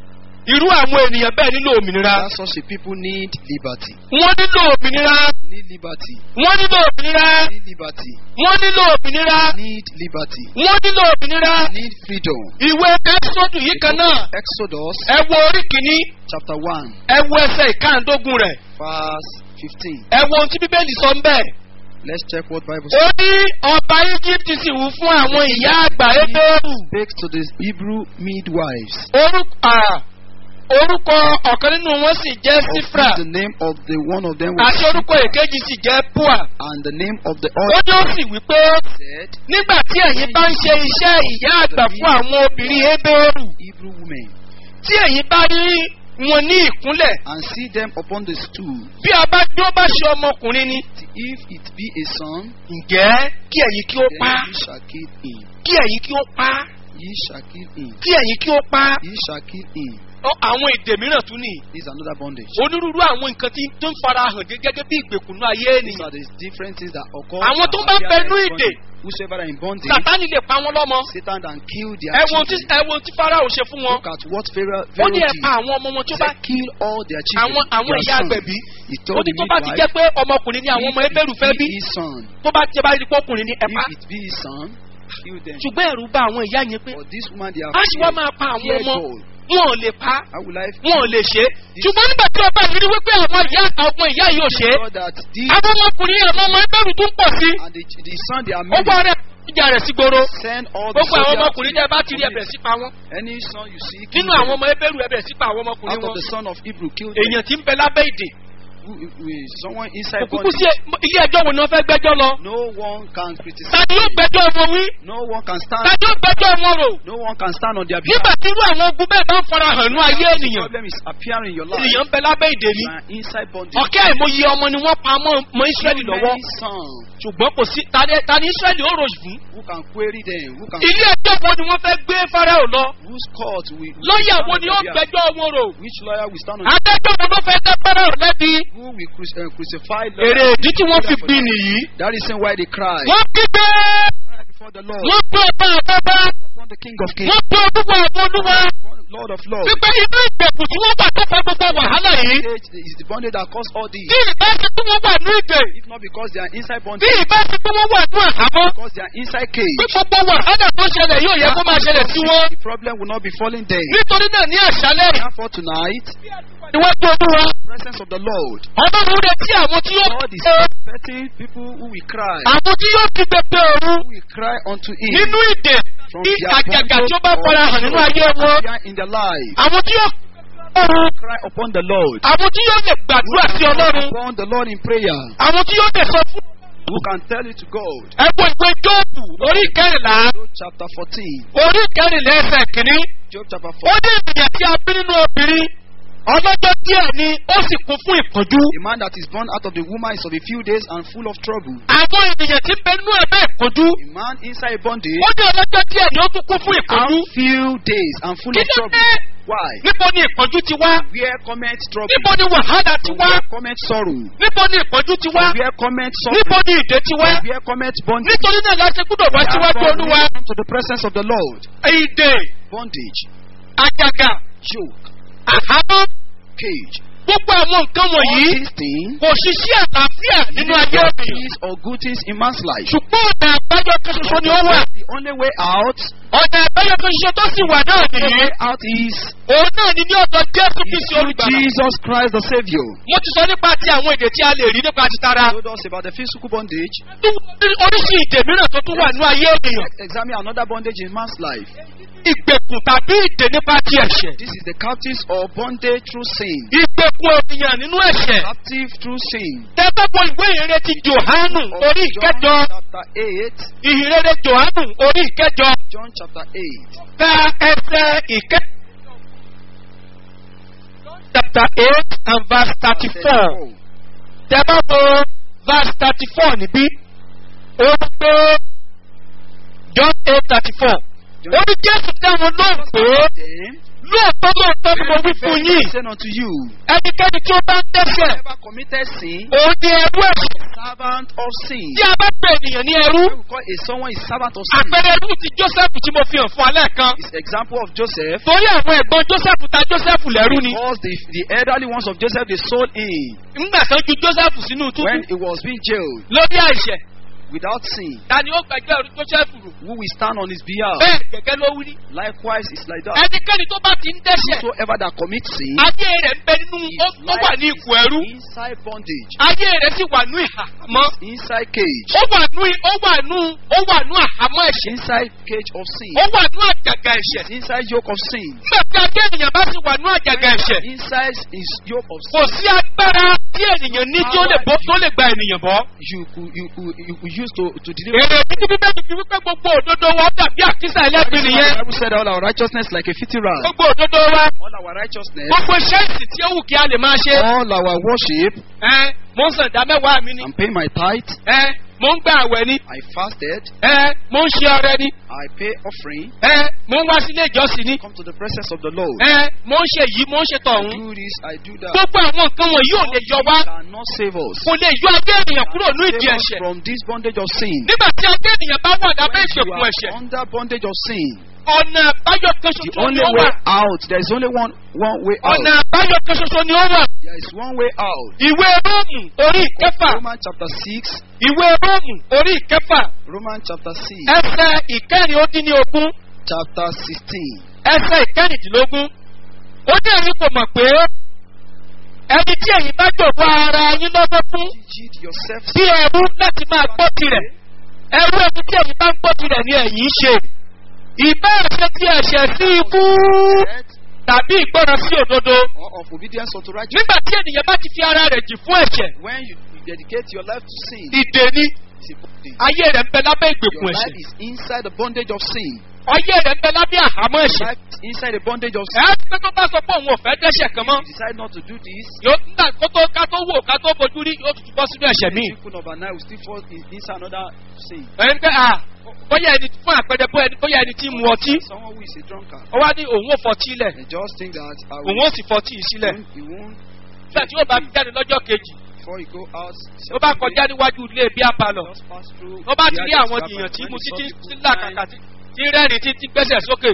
irú àwọn ènìyàn bẹ́ẹ̀ nílò òmìnira That such a people need liberty. wọ́n nílò òmìnira Need liberty. wọ́n nílò òmìnira Need liberty. wọ́n nílò òmìnira Need liberty. wọ́n nílò òmìnira Need freedom. ìwé ẹ́sọ́dù yìí kan náà Exodus ẹ wo orí kìíní chapter 1, ẹ wo ẹsẹ̀ ìkáǹdógún rẹ̀ verse 15. ẹ wo ohun tí bíbélì sọ ń bẹ̀. Let's check what Bible ó says. ní ọba egypt sì wù fún àwọn ìyá àgbà ebéèrú Speak to the Hebrew midwives. orúkọ à, orúkọ ọ̀kan nínú wọn sì jẹ́ Of sífra whom the name of the one of them was àti orúkọ èkejì sì jẹ́ pua and the name of the ó other ní ó sì wí pé said nígbà tí ẹ̀yin bá ń ṣe iṣẹ́ ìyá àgbà fún àwọn obìnrin ebéèrú Hebrew women tí ẹ̀yin bá rí wọn ní ìkúnlẹ̀ and see them upon the stool. bí a bá bí ó bá ṣe ọmọkùnrin ni If it be a son, ǹjẹ́ kí ẹ̀yin kí ó then pa ye shall kill him. kí ẹ̀yin kí ó pa Ye shall kill him. kí ẹ̀yin kí ó pa Ye shall kill him. Ó, àwọn èdè mìíràn tún nìyí. This is another bondage. onírúurú àwọn nǹkan tí tó ń fara hàn gé- gẹ́gẹ́ bí ìgbèkùnú ayé These ènìyàn. are the different things that occur. Àwọn tó that bá appear bẹnu in ìdè. bondage. Whosoever are in bondage, sàtánì lè pa wọn lọ́mọ. Satan can kill their ẹ wo tí children. ẹ wo tí farao ṣe fún wọn. Look at what Pharaoh, ó Pharaoh ní ẹ did. pa àwọn ọmọ wọn tó He bá said, kill all their children. àwọn àwọn their ìyá sons. agbẹ̀bí. He ó told ní the tó bá ti midwife, jẹ́ pé ọmọkùnrin ni àwọn ọmọ if ebéèrú fẹ́ it bí be his son, tó bá ti bá rí pọ́kùnrin ni ẹ pa. if it be his son, kill them. ṣùgbọ́n ẹ̀rù bá àwọn ìyá yẹn pé For this woman, they are a ṣì wá feared. máa pa àwọn Fear ọmọ God. wọn ò lè pa How will I wọn ò lè ṣe é. ṣùgbọ́n nígbà tí ọba yìí rí wípé àwọn ìyá àwọn ìyá yìí ò ṣe é. God that this àwọn ọmọkùnrin àwọn ọmọ ebéèrú tún pọ̀ sí. and the, the son they are ó made gbọ́ rẹ̀ ìjà rẹ̀ sí gbòòrò. send all the gbogbo àwọn soldiers ọmọkùnrin tẹ bá ti rí to ẹbẹ̀ sí pa wọn. any son you see kill nínú àwọn them. ọmọ ebéèrú ẹbẹ̀ sí pa àwọn ọmọkùnrin out of wọn. the son of Hebrew kill them. èèyàn tí ń bẹ lábẹ́ ìdè. Who, who is someone inside òkùnkùn bondage. sí ilé ẹjọ́ wo ni wọ́n fẹ́ gbẹ́jọ́ lọ. No one can criticize. ta ni yóò gbẹ́jọ́ wọn wí. No one can ta stand. ni yóò gbẹ́jọ́ wọn rò. No one can stand on their nígbà behalf. tí irú àwọn ogun bẹ́ẹ̀ bá ń fara hàn ní ayé The ènìyàn. problem is appearing in your life. ènìyàn ń bẹ lábẹ́ ìdè ni. You are inside bondage. ọ̀kẹ́ àìmọye ọmọ ni wọ́n pa mọ́ mọ́ Ísírẹ́lì lọ́wọ́. Many sons ṣùgbọ́n kò sí ta ni- ta ni Ísírẹ́lì ó rò fún. who can query them, who can ilé ẹjọ́ wo ni wọ́n fẹ́ gbé Fáráò lọ. whose court we lọ́ọ̀yà wo ni ó gbẹ́jọ́ wọn rò. which lawyer will stand on adájọ́ wo ló fẹ́ dá Fáráò lẹ́bi. who will cruci- uh, crucify èrè ìdí tí wọ́n fi bí nìyí. That is why they cry. wọ́n kígbe. Cry before the Lord, wọ́n gbé ọba àbábá. upon the King of Kings, wọ́n gbé olúwa àwọn olúwa. Lord of Lords. wípé inú ìgbèkùn tí wọ́n wà tó fa gbogbo wàhálà yìí. It is the bondage that caused all this. bí ìbá ti pé wọ́n wà ní ìdè. If not because they are inside bí bondage, ìbá ti pé wọ́n wà ní àhámọ́. because they are inside cage. pé gbogbo wàhálà tó ṣẹlẹ̀ yóò yẹ kó máa ṣẹlẹ̀ sí wọn. The problem will not be falling them. nítorí náà ní àṣálẹ̀ Therefore tonight, níwájú olúwa. presence of the Lord. ọlọ́run retí àwọn tí yóò God is kígbe. expecting people who will cry, àwọn tí yóò kígbe pé òru. who will cry unto Him nínú ìdè from bí their àjàgà tí ó bá bondage fara hàn nínú ayé wọn. or fear in their life. àwọn tí yóò òru. Cry upon the Lord. àwọn tí yóò lè gbàdúrà sí ọlọ́run. Upon the Lord in prayer. àwọn tí yóò lè sọ fún. Who can tell it to God? ẹ wo ìwé jóòbù orí kẹrìnlá Job chapter 14. orí kẹrìnlá ẹsẹ̀ kìíní. Job chapter ó 14. ní ènìyàn tí a bí nínú obìnrin ọlọ́jọ́ díẹ̀ ni ó sì kún fún ìpọ́njú. A man that is born out of the woman is of a few days and full of trouble. àwọn ènìyàn tí ń bẹ nínú ẹ̀bẹ̀ ìpọ́njú. A man inside bondage ó ní ọlọ́jọ́ díẹ̀ ni ó tún kún fún ìpọ́njú. and few days and full kí of ló trouble. dé? Why? níbo ni ìpọ́njú ti wá? Where comment trouble? níbo ni wàhálà ti From wá? where comment sorrow? níbo ni ìpọ́njú ti wá? From where comment níbo suffering? ni ìdè ti wá? From where comment bondage? nítorí náà la ṣe gbúdọ̀ wá síwájú Therefore, olúwa. we come to the presence of the Lord. ìdè Bondage, àjàgà yoke, àhámọ́ cage. gbogbo àwọn nǹkan All wọ̀nyí these things kò ṣiṣẹ́ àlàáfíà nínú ayé good ènìyàn. things or good things in man's life. ṣùgbọ́n ọ̀nà àbáyọ kan ṣoṣo ni ó wà. The only way out, ọ̀nà àbáyọ kan ṣoṣo tó sì wà náà the nìyí. way out is òun náà ni ní ọ̀dọ̀ jésù kristi through olùgbàlà. Jesus Christ the Savior. mo ti sọ nípa ti àwọn èdè tí a lè rí nípa ti tara. Told us about the physical bondage. oríṣi ìdè mìíràn tó tún wà nínú ayé ènìyàn. Let's examine another bondage in man's life. ìgbèkùn tàbí ìdè nípa ti ẹ̀ṣẹ̀. This is the captives or bondage through sin. ìgbèkùn ènìyàn nínú ẹ̀ṣẹ̀. Captive through sin. tẹ́tọ́pọ̀ ìwé ìrere ti johanu Of orí ìkẹjọ. John chapter 8. ìhìnrere johanu orí ìkẹjọ. John chapter 8. ka ẹsẹ̀ ìkẹ. chapter eight and verse thirty-four. tẹ bá wo verse thirty-four níbí. ó ń gbé john eight thirty-four. ó ní jésù dáhùn lóhùn pé Then, lóòótọ́ lóòótọ́ ni mo wí fún verily yín. I say unto you, ẹnikẹ́ni tí ó bá ń dẹ́sẹ̀ whoever committed sin, òun ni ẹrú ẹ̀ṣẹ̀. servant of sin. tí a bá pè ènìyàn ní ẹrú When we call a someone is servant of sin. àpẹẹrẹ ẹrú ti joseph tí mo fi hàn fún alẹ́ kan. Is example of Joseph. torí àwọn ẹ̀gbọ́n joseph ta joseph lẹ́rú ni. Because the, the elderly ones of Joseph they sold him ńgbà kan ju joseph sínú túbú when he was being jailed lórí àìṣẹ̀. without sin. ta ni ó gbẹjọ́ ẹrú joseph rò. Who will stand on his behalf? bẹ́ẹ̀ gẹ́gẹ́ ló wí. Likewise, it's like that. ẹnikẹ́ni tó bá ti ń dẹ́sẹ̀ Whosoever that commits sin, ayé rẹ̀ ń bẹ nínú his ó ó wà ní life ipò ẹrú is inside bondage, ayé rẹ̀ sì wà ní ìhàmọ́ inside cage, ó wà ní ó wà ní ó wà ní àhámọ́ ẹ̀ṣẹ̀ inside cage of sin, ó wà ní àjàgà ẹ̀ṣẹ̀ inside yoke of sin, nígbà tí ayé ènìyàn bá sì wà ní àjàgà ẹ̀ṣẹ̀ inside his yoke of kò sin. sí agbára tí ènìyàn ní tí ó lè bọ́ tó lè gba ènìyàn bọ́. You could you could you could use to to deliver. èrè títí bíbélì fi wípé gbogbo òdodo wa dàbí àkísà ẹlẹ́gbin The nìyẹn Bible said all our righteousness like a filthy rag. gbogbo òdodo wa All our righteousness, gbogbo iṣẹ́ ìsìn tí ó wù kí a lè máa ṣe. all our worship. ẹ mo ń sàn dá mẹ́wàá mi ni I'm paying my tithe. ẹ mo ń gbà àwẹ̀ ni I fasted. ẹ mo ń ṣe ọrẹ ni I pay offering. ẹ mo ń wá sílé ìjọsìn ni Come to the presence of the Lord. ẹ mo ń ṣe yìí mo ń ṣe I tọ̀hún. do this. I do that. gbogbo àwọn nǹkan wọ̀nyí ò lè yọ wá Cannot save us. kò lè yọ ayé ènìyàn kúrò ní ìdí Save us ẹ̀ṣẹ̀. from this bondage of sin. nígbà tí ayé ènìyàn bá wà lábẹ́ When you ìgbèkùn are ẹ̀ṣẹ̀ under bondage of sin, ọ̀nà àbáyọ kan the ṣoṣo ni only ó way wà out. There is only one one way out. ọ̀nà àbáyọ kan ṣoṣo ni ó wà There is one way out. ìwé róòmù orí ìkẹfà Romans chapter six. ìwé róòmù orí ìkẹfà Romans chapter six. ẹsẹ ìkẹrin ó dín ní ogún Chapter sixteen. ẹsẹ ìkẹrìndínlógún ó ní ẹ̀yin kò mọ̀ pé ẹni tí ẹ̀yin bá jọ̀wọ́ ara yín lọ́wọ́ fún Yield yourself. bí ẹrú láti máa gbọ́ tirẹ̀ ẹrú ẹni tí ẹ̀yin bá ń gbọ́ tirẹ̀ ni ẹ̀yin ń ṣe ìbá ẹ̀ṣẹ̀ tí ẹ̀ṣẹ̀ sí ikú Death tàbí ìgbọràn sí òdodo or of obedience unto righteousness. nígbà tí ènìyàn bá ti fi ara rẹ̀ jì fún ẹ̀ṣẹ̀ When you, you dedicate your life to sin, ìdè ni it's a bondage. ayé rẹ̀ ń bẹ lábẹ́ Your ìgbèkùn life ẹ̀ṣẹ̀ is inside the bondage of sin. ayé rẹ̀ ń bẹ lábẹ́ àhámọ́ Your ẹ̀ṣẹ̀ life is inside the bondage of ẹ̀ sin. á ti pé tó bá sọ pé òun ò fẹ́ dẹ́ṣẹ̀ kan mọ́ You decide not to do this. yóò nígbà kó tó ká tó wò ká tó fojú rí yóò tún bọ́ sínú ẹ̀ṣẹ̀ míì. People number nine will still fall in, inside another sin. ẹni pé à bóyá ẹni fún àpẹẹrẹ bóyá ẹni bóyá ẹni tí mu ọtí Someone who is a drunkard. ó wá ní òun ò fọtí lẹ̀ They just think that I òun will, ò sì fọtí yìí sílẹ̀ he won't nígbà tí yóò bá fi jáde lọ́jọ́ kejì before he go out. ó bá kọjá níwájú ilé bí apalọ̀ Just pass through. ó bá ti the rí others àwọn happen. èèyàn tí When mu he saw títí people tí làkàkà crying, tí tí rẹ́rìn títí gbẹ́sẹ̀ sókè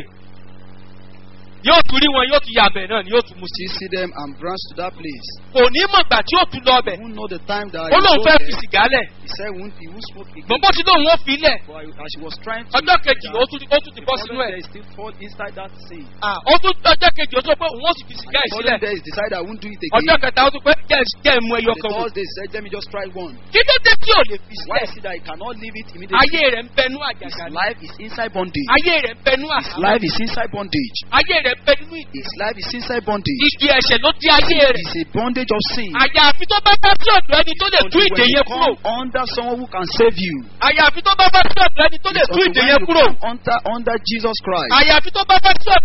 yóò tún rí wọn yóò tún yàbẹ̀ náà ni yóò tún mu sí. still see them and branch to that place. kò ní mọ̀ gbà tí yóò tún lọ ọbẹ̀ He won't know the time that ó he lóun go fẹ́ there. fi sìgá lẹ̀ He said he won't, he won't smoke again. gbọ́n bó ti lóun ó fi lẹ̀ But as she was trying to ọjọ́ kejì ó tún ó tún ti the bọ́ sínú following ẹ̀ day, he still fall inside that sin. Ah, ó tún ọjọ́ kejì ó tún pé òun ó sì fi And sìgá the yìí following sílẹ̀ day, he decided I won't do it ọjọ́ again. kẹta ó tún pé jẹ́ jẹ́ ìmú ẹyọ The kan wò third day, he said, let me just try one. kí ló dé tí ò lè fi Why sílẹ̀ is it that he cannot leave it immediately? ayé rẹ̀ ń bẹnu His àjàgà ni life is inside bondage. ayé rẹ̀ ń bẹnu His àhámọ́ life is inside bondage. ayé rẹ̀ ń bẹ nínú ìdí His life is inside bondage. ìdí ẹ̀ṣẹ̀ ló di ayé rẹ̀ It's a bondage of sin. àyàfi tó bá bá sí ọ̀dọ̀ ẹni tó lè tú Until ìdè when you yẹn kúrò come under someone who can save you. àyàfi tó bá bá sí ọ̀dọ̀ ẹni tó lè It's tú until ìdè when yẹn you kúrò come under, under Jesus Christ. àyàfi tó bá bá sí ọ̀dọ̀ ẹni tó lè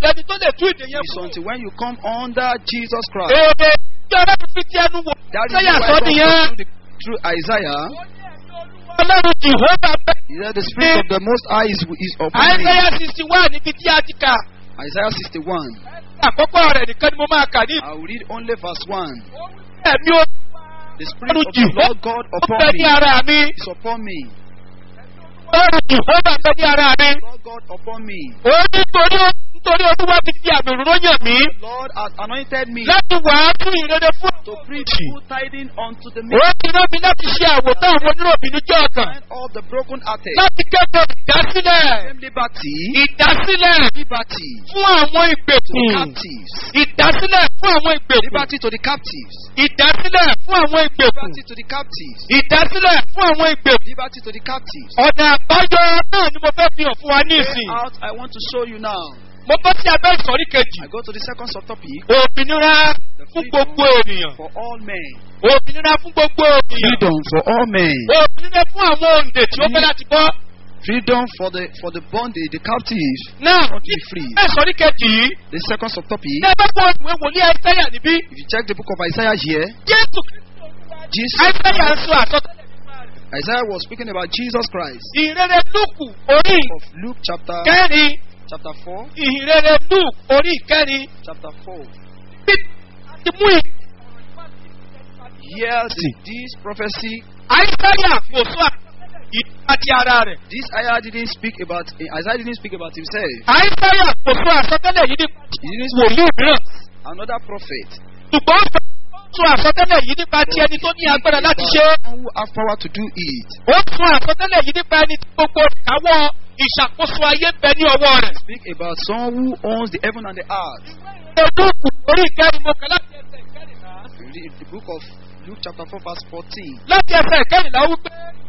lè tú ìdè yẹn It's fún. until when you come under Jesus Christ. èrè tí ọlọ́run fi ti ẹnu wò That is sẹ́yà why sọ God nìyẹn. through, the, through Isaiah, ọlọ́run jìhóbà bẹ́ẹ̀. he said, The Spirit of the Most High is, is upon me. àìsẹ́yà sixty one níbi tí a ti kà. Isaiah 61. àkọ́kọ́ rẹ̀ nìkan ni mo máa kà ní I will read only verse 1. ẹ̀mí o. The Spirit of the Lord God ó upon bẹ ní me ara mi. is upon me. ọlọ́run jìhóbà bẹ ní ara mi. Lord God upon me. ó nítorí nítorí olúwa ti fi àmì òróró yàn mí. Lord has anointed me láti wàásù ìrere fún to àwọn preach òjì. good tidings unto the ó meek, ti rán mi láti ṣe àwòtán àwọn oníròbìnú jọ ọkàn. and of the broken hearted. láti kéde ìdásílẹ̀. Same liberty, ìdásílẹ̀ liberty fún àwọn to the ìgbèkùn. captives. ìdásílẹ̀ fún àwọn ìgbèkùn. Liberty to the captives. ìdásílẹ̀ fún àwọn ìgbèkùn. Liberty to the captives. ìdásílẹ̀ fún àwọn ìgbèkùn. Liberty to the captives. ọ̀nà àbáyọ náà ni mo fẹ́ fi hàn fún wa ní Way ìsìn. out, I want to show you now. mo bọ́ sí abẹ́ ìsọ̀rí kejì. I go to the second subtopic òmìnira fún gbogbo ènìyàn. for all men. òmìnira fún gbogbo ènìyàn. Freedom for all men. òmìnira fún àwọn òǹdè tí ó fẹ́ láti bọ́. Freedom for the for the bondage, the captives. náà Want to be free. ẹ sọ̀rí kejì yìí. The second subtopic. ní ẹgbẹ́ fún ìwé wòlíì àìsẹ́yà níbí. If you check the book of Isaiah here, jésù Jesus àìsẹ́yà ń sọ àsọtẹ́lẹ̀ Isaiah was speaking about Jesus Christ. ìrere lúkù orí Of Luke chapter kẹrin chapter four, ìrere lúkù orí kẹrin chapter four. bí ti mú ì. Hear the- this prophecy. àìsẹ́yà kò sọ ìdá ti ara rẹ̀. This Isaiah didn't speak about Isaiah didn't speak about himself. àìsẹ́yà kò sọ àsọtẹ́lẹ̀ yìí ní He didn't speak wòlíì mìíràn. another prophet. ṣùgbọ́n ó sọ àsọtẹ́lẹ̀ yìí nípa ti ẹni tó ní agbára láti ṣe é. Someone who have power to do it. ó sọ àsọtẹ́lẹ̀ yìí nípa ẹni tí gbogbo ìkáwọ́ ìṣàkóso ayé ń bẹ ní ọwọ́ rẹ̀. Speak about someone who owns the heaven and the earth. Lúùkù orí ìkẹrin mo kà láti ẹsẹ̀ ìkẹrìnlá. You read the book of Luke chapter four verse fourteen. láti ẹsẹ̀ ìkẹrìnlá wípé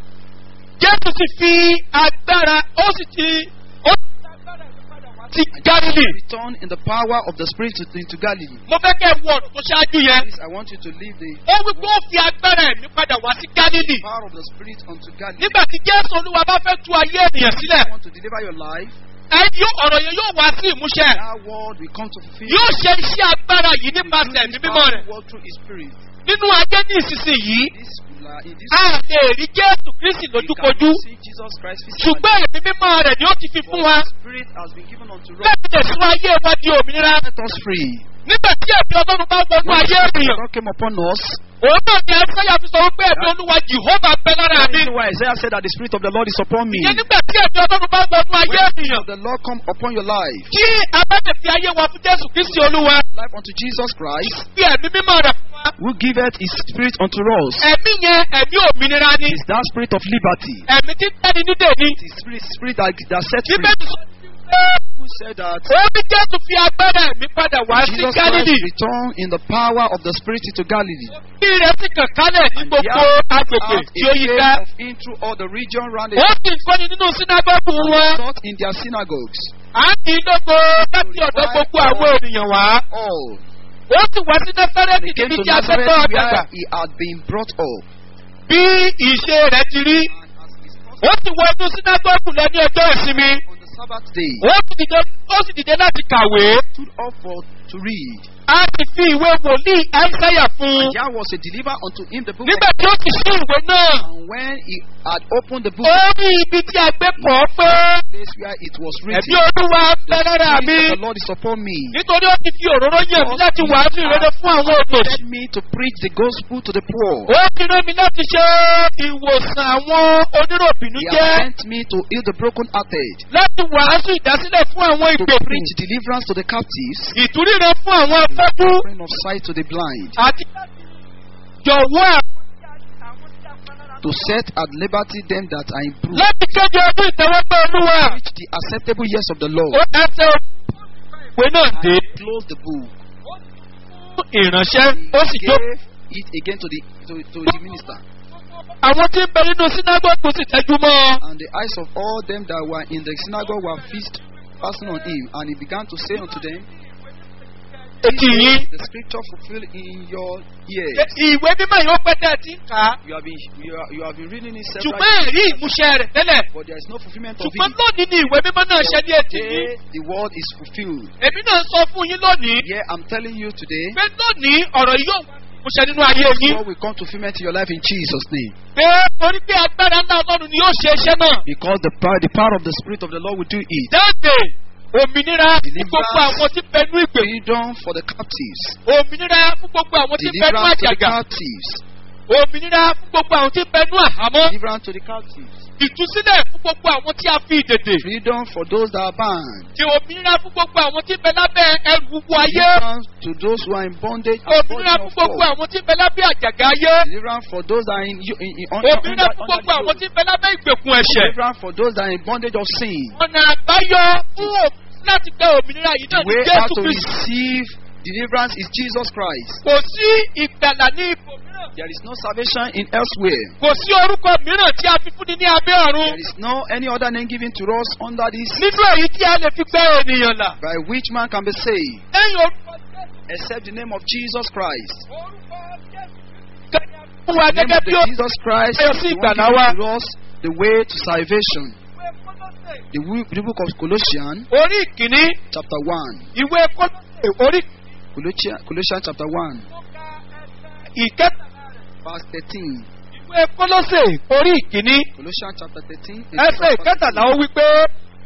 Jésù sì fi agbára ó sì ti ó sì fi agbára ìpadà wá sí Gálílì. Return in the power of the Spirit to- into Galilee. Mo fẹ́ kẹ́ ẹ wo ọ̀rọ̀ tó ṣáájú yẹn. Please, I want you to leave the Ó wí pé ó fi agbára ẹ̀mí padà wá sí Gálílì. power of the Spirit unto Galilee. Nígbà tí Jésù Olúwa bá fẹ́ tú ayé ènìyàn sílẹ̀, I want to deliver your life. ẹni yóò ọ̀rọ̀ yẹn yóò wá sí ìmúṣẹ. That word will come to fulfill. Yóò ṣe iṣẹ́ agbára yìí He will nípasẹ̀ do ẹ̀mí this mímọ́ rẹ̀. powerful work through His Spirit. Nínú ayé ní ìsinsìnyí, This, uh, in this a lè rí Jésù Kristi we lójúkojú. cannot see Jesus Christ physically. Ṣùgbọ́n ẹ̀mí mímọ́ rẹ̀ ni ó ti fi fún wa But the Spirit has been given unto us. láti lè sún ayé wa di òmìnira. Set us free. Nígbà tí ẹ̀mí Ọlọ́run bá wọnú When the ayé Spirit of ènìyàn, God came upon us, òun náà ni Àìsáyà fi sọ wípé ẹ̀mí Olúwa Jèhófà bẹ lára that mi. is why Isaiah said that the Spirit of the Lord is upon me. Ìyẹn nígbà tí ẹ̀mí Ọlọ́run bá wọnú ayé When the Spirit ènìyàn, of the Lord come upon your life, tí a bá lè fi ayé wa fún Jésù Kristi Olúwa, life unto Jesus Christ, fi ẹ̀mí mímọ́ rẹ̀ fún wa. who giveth His Spirit unto us, Ẹ̀mí yẹn ẹ̀mí òmìnira ni. is that Spirit of liberty. Ẹ̀mí tí ń tẹ́ni nídè ni. It is Spirit, Spirit that, that set free. Bíbélì sọ pé Who said that ó ní Jésù fi agbára ẹ̀mí padà wá sí Jesus Christ Gálílì. returned in the power of the Spirit into Galilee. Bí rẹ̀ sì kàn kálẹ̀ ní And gbogbo there agbègbè out tí ó a yí fame ká. of him through all the region round Ó about sì ń kọ́ni nínú sínágọ́gù wọn. taught in their synagogues. À ń kì í lógo láti ọ̀dọ̀ gbogbo àwọn ènìyàn wá. All. Ó sì wá sí Násárẹ́tì He came níbi to tí a fẹ́ Nazareth tọ́ ọ̀dàgbà. where he had been brought up. Bí ìṣe rẹ̀ ti rí. And as his Ó sì wọ inú sínágọ́gù lọ ní ọjọ́ ìsinmi. on the Sabbath day, Ó sì dìde ó sì dìde láti kàwé. stood up for to read. A sì fi ìwé wòlíì Áísáyà fún un. And there was a deliver unto him the book Nígbà of tí ó sì ṣí ìwé náà, and when he had opened the book, ó rí ibi tí a gbé pọ̀ pé the place where it was ẹ̀mí written, olúwa The bẹ lára Spirit mi. of the Lord is upon me. Nítorí ó ti fi òróró yàn mí láti wàásù ìrere fún àwọn òtòṣì. Sent me to preach the gospel to the poor. Ó ti rán mi láti ṣe ìwòsàn àwọn oníròbìnú He jẹ́. has sent me to heal the brokenhearted, Láti wàásù ìdásílẹ̀ fún àwọn to ìgbèkùn. preach deliverance to the captives, Ìtúríran fún àwọn afọ́jú. offering of sight to the blind, Àti jọ̀wọ́ à- to set at liberty them that are in prison, láti kéde ọdún ìtẹ́wọ́gbẹ́ olúwa. preach the acceptable years of the Lord. Ó ẹsẹ̀ ìwé náà dé Close the book. fún ìránṣẹ́. Ó sì He jó. gave it again to the to, to the minister, Àwọn tí ń bẹ nínú sínágọ́gù sì tẹ́jú mọ́ ọ. and the eyes of all them that were in the synagogue were fixed, fastened on him, and he began to say unto them, etí yín. the scripture fulfilled in your ears. ìwé mímọ́ yìí ó pẹ́ tẹ́ ẹ ti ń kà á. You have been you, are, you have been reading it several ṣùgbọ́n ẹ̀rí ìmúṣẹ rẹ̀ tẹ́lẹ̀. but there is no fulfillment of ṣùgbọ́n it. lónìí ni ìwé mímọ́ náà ṣe ní etí yín. Today the word is fulfilled. èmi náà sọ fún yín lónìí Yeah, I'm telling you today. pé lónìí ọ̀rọ̀ yìí yóò wá ìmúṣẹ nínú ayé yín. God will come to fulfillment in your life in Jesus' name. pé torí pé agbára ńlá ọlọ́run ni yóò ṣe iṣẹ́ náà. Because the power, the power of the Spirit of the Lord will do it. jáde òmìnira fún gbogbo àwọn tí bẹnu ìgbè. Freedom for the captives. òmìnira fún gbogbo àwọn tí bẹnu Deliverance to the àjàgà. captives. òmìnira fún gbogbo àwọn tí bẹnu àhámọ́. Deliverance to the captives. ìtúsílẹ̀ fún gbogbo àwọn tí a fi ìdèdè. Freedom for those that are bound. ti òmìnira fún gbogbo àwọn tí bẹ lábẹ́ ẹrù gbogbo ayé. Deliverance to those who are in bondage and òmìnira burden fún of gbogbo God. àwọn tí bẹ lábẹ́ àjàgà ayé. Deliverance for those that are in, in, in under, òmìnira under, fún under gbogbo àwọn the tí bẹ lábẹ́ ìgbèkùn ẹ̀ṣẹ̀. Deliverance for those that are in bondage of sin. ọ̀nà àbáyọ fún òmìnira láti gbẹ òmìnira yìí The náà ní way jésù out to kristu. receive deliverance is Jesus Christ. kò sí ìgbàlà ní ipò mìíràn. There is no salvation in elsewhere. kò sí orúkọ mìíràn tí a fi fúnni ní abẹ́ ọ̀run. There is no any other name given to us under this nínú èyí tí a lè fi gbẹ ènìyàn là. by which man can be saved lẹ́yìn orúkọ jésù. except the name of Jesus Christ. orúkọ jésù. kẹ́ni fún wa The name gẹ́gẹ́ of bí the ó Jesus Christ Ayọ̀ is sí the one ìgbàlà given wa. to us the way to salvation. ìwé Kólósè, The, wi- the book of Colossians orí ìkíní chapter 1. ìwé Kólósè, orí Colossians, Colossians chapter 1 ìkẹta verse 13. ìwé Kólósè, orí ìkíní Colossians chapter 13. ẹsẹ̀ ìkẹtàlá ó wí pé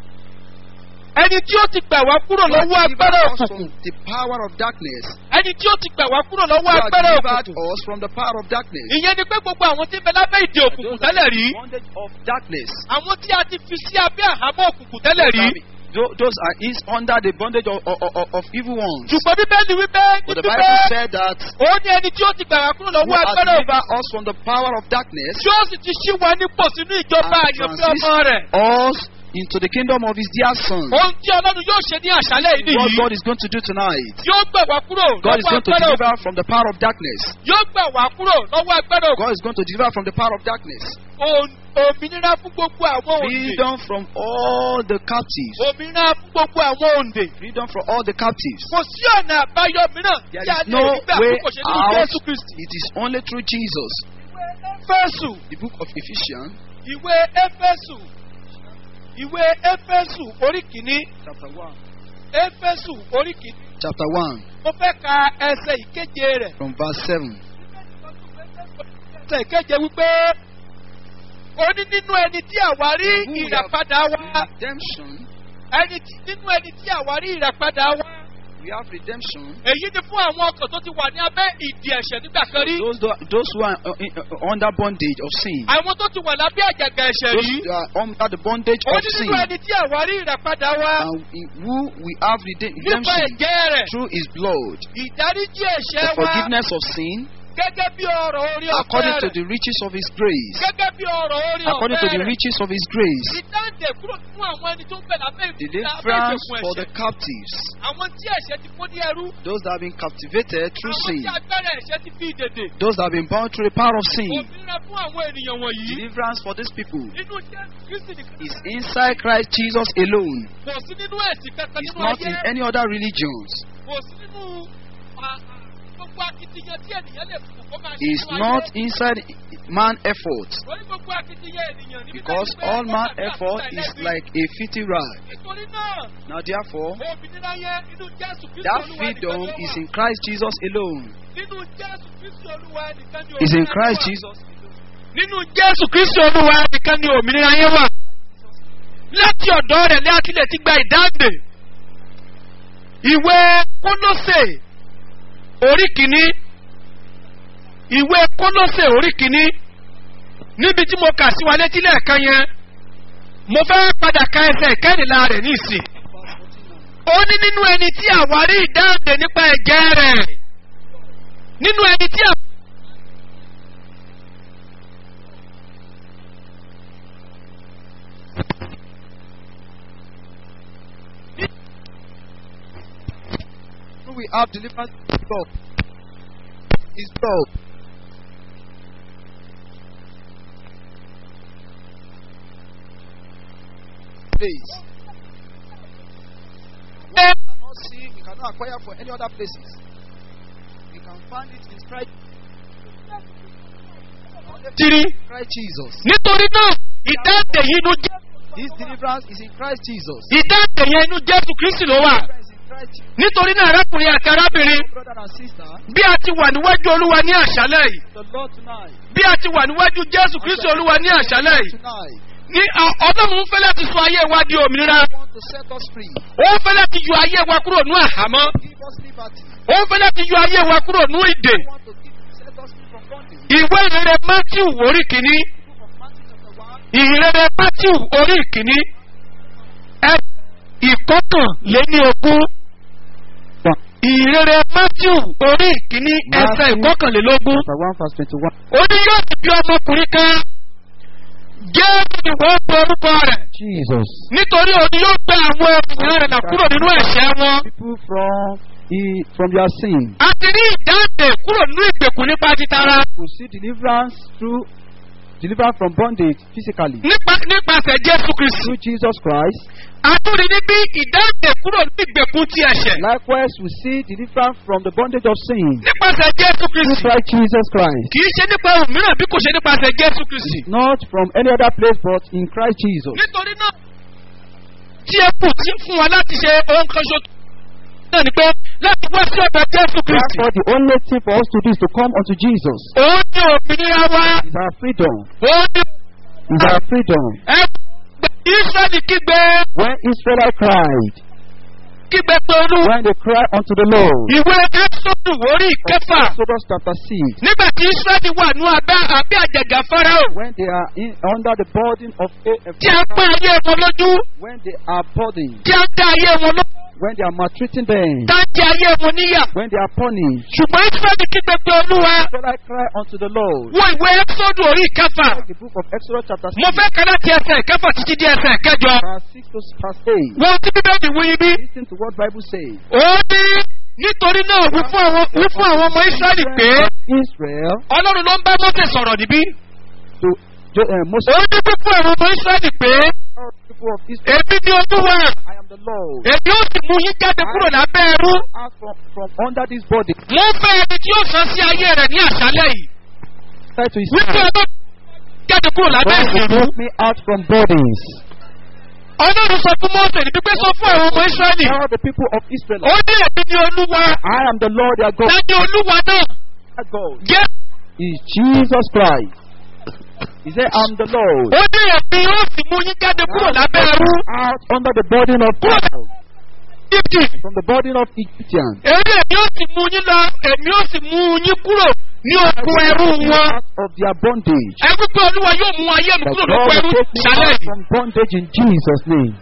ẹni tí ó ti gbà wá kúrò God lọ́wọ́ agbára delivered us òkùnkùn from the power of darkness. ẹni tí ó ti gbà wá kúrò lọ́wọ́ God agbára delivered òkùnkùn us from the power of darkness. ìyẹn ni pé gbogbo àwọn tí ń bẹ lábẹ́ ìdè òkùnkùn Those that tẹ́lẹ̀ are rí in bondage of darkness. àwọn tí a ti fi sí abẹ́ àhámọ́ òkùnkùn tẹ́lẹ̀ rí Tho- Those are is under the bondage of, of, of, of evil ones. ṣùgbọ́n bíbélì wípé But the níbi Bible pé said that ó ní ẹni tí ó ti gbà wá kúrò who lọ́wọ́ has agbára òkùnkùn delivered us from the power of darkness tí ó sì ti ṣí wa nípò sínú ìjọba and àyànfẹ́ ọmọ rẹ̀. transit us into the kingdom of his dear son. ohun tí ọlọ́run yóò ṣe ní àṣálẹ̀ yìí What nìyí God is going to do tonight. yóò gbà wá kúrò God is lọ́wọ́ going to agbára òkùnkùn deliver from the power of darkness. yóò gbà wá kúrò lọ́wọ́ agbára òkùnkùn God is going to deliver from the power of darkness. Òun- òmìnira fún gbogbo àwọn òǹdè Freedom from all the captives. òmìnira fún gbogbo àwọn òǹdè Freedom from all the captives. kò sí ọ̀nà àbáyọ mìíràn There tí a is lè no rí gbà way bí kò ṣe nínú out. jésù kristi. It is only through Jesus. éfésù The book of Ephesians, ìwé éfésù ìwé éfésù orí kìíní chapter 1. éfésù orí kìíní Chapter 1, mo fẹ́ ka ẹsẹ̀ ìkeje rẹ̀ from verse 7. ẹsẹ̀ ìkeje wípé ó ní nínú ẹni tí àwa rí Who we have ìràpadà wa redemption. ẹni tí nínú ẹni tí àwa rí ìràpadà wa We have redemption. èyí ni fún àwọn ọkàn tó ti wà ní abẹ́ ìdí ẹ̀ṣẹ̀ nígbà kan rí Those, tho- those who are uh, in- uh, under bondage of sin. àwọn tó ti wà lábẹ́ àjàgà ẹ̀ṣẹ̀ Those rí who are under the bondage ó of ní sin. nínú ẹni tí àwa rí ìràpadà wa And in who we have rede- nípa redemption ẹ̀jẹ̀ rẹ̀ through his blood. ìdáríjì The ẹ̀ṣẹ̀ wa forgiveness of sin gẹ́gẹ́ bí ọ̀rọ̀ orí ọ̀fẹ́ according to rẹ̀ the riches of his grace. gẹ́gẹ́ bí ọ̀rọ̀ orí According to ọ̀fẹ́ the rẹ̀ riches of his grace. ìdáǹdè kúrò fún àwọn ẹni tó ń bẹ̀ lábẹ́ ìgbésẹ̀ Deliverance ìgbèkùn for the ẹ̀ṣẹ̀ captives. àwọn tí ẹ̀ṣẹ̀ ti kó ní ẹrú Those that have been captivated through àwọn sin. tí agbára ẹ̀ṣẹ̀ ti fi ìdèdè Those that have been bound through the power of sin. òmìnira fún àwọn ènìyàn wọ̀nyí Deliverance for these people nínú jésù kristi nìkan is inside Christ Jesus alone. kò sí nínú ẹ̀sìn kankan It's nínú not in ayé any other religions. kò sí nínú à- à- gbogbo akitiyan tí ènìyàn lè fún kó máa ṣe It's nínú not ayé. inside man effort. Orí gbogbo akitiyan ènìyàn níbi Because tẹ́lẹ̀ pé all ó man gbàdúrà effort fún is ẹlẹ́bi. like a filthy rag. nítorí náà Now therefore, òmìnira yẹn nínú jésù kristi that olúwa freedom nìkan ni ó is wà. in Christ Jesus alone. nínú jésù kristi olúwa nìkan ni Is in òmìnira Christ wà. Jesus. nínú jésù kristi olúwa nìkan ni òmìnira yẹn wà. láti ọ̀dọ́ rẹ̀ ní akílẹ̀ ti gba ìdáǹdè. ìwé kólósè orí kìíní ìwé kólósè orí kìíní níbi tí mo kà sí wa létí lẹ́ẹ̀kan yẹn mo fẹ́ padà ka ẹsẹ̀ ìkẹ́rìnlá rẹ̀ ní ìsìn. ó ní nínú ẹni tí àwárí ìdáǹdè nípa ẹ̀jẹ̀ rẹ̀ nínú ẹni tí àwárí. Who we have delivered his blood. His blood. Please. We cannot see, we cannot cannot acquire for any other places. We can find it in Christ. Only tiri Christ Jesus. nítorí náà ìdáǹdè yìí inú jẹ́ This deliverance is in Christ Jesus. ìdáǹdè yẹn inú jésù kristi ló wà Deliverance in Christ Jesus. nítorí náà arákùnrin àti arábìnrin Brother and sister, bí a ti wà níwájú olúwa ní àṣálẹ̀ yìí the Lord tonight. bí a ti wà níwájú jésù kristi olúwa ní àṣálẹ̀ yìí Tonight, ní ọ- ọlọ́run ń fẹ́ láti sọ ayé wa di òmìnira want to set us free. ó ń fẹ́ láti yọ ayé wa kúrò ní àhámọ́ Give us liberty. ó ń fẹ́ láti yọ ayé wa kúrò ní ìdè want to give, set us free from bondage. ìwé ìrere matthew orí kìíní Book of Matthew chapter 1, ìrere matthew orí kìíní ẹ ìkọkànléní ogún ìrere matthew orí kìíní ẹsẹ̀ Matthew. ìkọkànlélógún chapter 1 verse 21. ó ní yóò sì bí ọmọkùnrin kan jésù ni wọ́n pe orúkọ rẹ̀ Jesus. nítorí òun yóò gbé àwọn ènìyàn rẹ̀ là kúrò nínú ẹ̀ṣẹ̀ wọn People from he, from their sin a ti rí ìdáǹdè kúrò nínú ìgbèkùn nípa títara will see deliverance through deliverance from bondage physically nípa nípasẹ̀ jésù kristu through Jesus Christ. a tún rí níbí ìdáǹdè kúrò nínú ìgbèkùn ti ẹ̀ṣẹ̀ Likewise, we see deliverance from the bondage of sin nípasẹ̀ jésù through kristu Christ Jesus Christ. kì í ṣe nípa ohun mìíràn bí kò ṣe nípasẹ̀ jésù kristu Not from any other place but in Christ Jesus. nítorí náà tí ẹ kù tí fún wa láti ṣe ohun kan ṣo náà ni pé láti wá sí ọ̀dọ̀ jésù kristu Therefore, the only thing for us to do is to come unto Jesus. òun ní òmìnira wa Is our freedom. òun ní Is our freedom. ẹ israẹli kígbe When Israel cried, kígbe pé olú when they cried unto the Lord. ìwé ẹ́sọ́dù orí ìkẹfà Exodus chapter 6. nígbà tí israẹli wà ní abẹ́ abẹ́ àjàgà farao When they are in, under the burden of a, a tí a ń pín ayé wọn lójú when they are burdened, tí a ń dá ayé wọn lójú when they are maltreating them, tá ń jẹ ayé wọn níyà when they are punished, ṣùgbọ́n israẹli kígbe pé olúwa Israel cry unto the Lord. wọ ìwé ẹ́sọ́dù orí ìkẹfà The book of Exodus chapter 6, mo fẹ́ kẹ́ láti ẹsẹ̀ ìkẹfà títí di ẹsẹ̀ kẹjọ verse 6 to verse 8. wọ́n tí bíbélì wí bí Listen to what Bible says. ó ní nítorí náà wí fún àwọn wí fún àwọn ọmọ israẹli pé Israel ọlọ́run ló ń bá mọ́tẹ̀ sọ̀rọ̀ níbí to Jo- uh, Moses, ó ní wí fún àwọn ọmọ israẹli pé all people of Israel, èmi ni olúwa I am the Lord. èmi ó sì mú yín jáde kúrò lábẹ́ ẹrú Out from, from under this body, mo fẹ́ ẹni tí ó san sí ayé rẹ̀ ní àṣálẹ̀ yìí try to his wípé hand. ọlọ́run jáde kúrò lábẹ́ God will ìṣèlú take me out from bodies. ọlọ́run sọ fún mọ́tẹ̀ ní pípẹ́ sọ fún àwọn ọmọ israẹli Tell the people of Israel, ó ní èmi ni olúwa I am the Lord their God. lẹ́ni olúwa náà Their God jẹ́ is Jesus Christ. He said, I'm the Lord. ó ní èmi ó sì mú yín jáde kúrò lábẹ́ ẹrú Out under the burden of Pharaoh, fifty from the burden of Egyptians. èmi èmi ó sì mú yín lọ èmi ó sì mú yín kúrò ní oko ẹrú wọn Out of their bondage. ẹ wípé olúwa yóò mú ayé mi That kúrò God lóko ẹrú will take me ṣálẹ̀ out yìí from bondage in Jesus' name.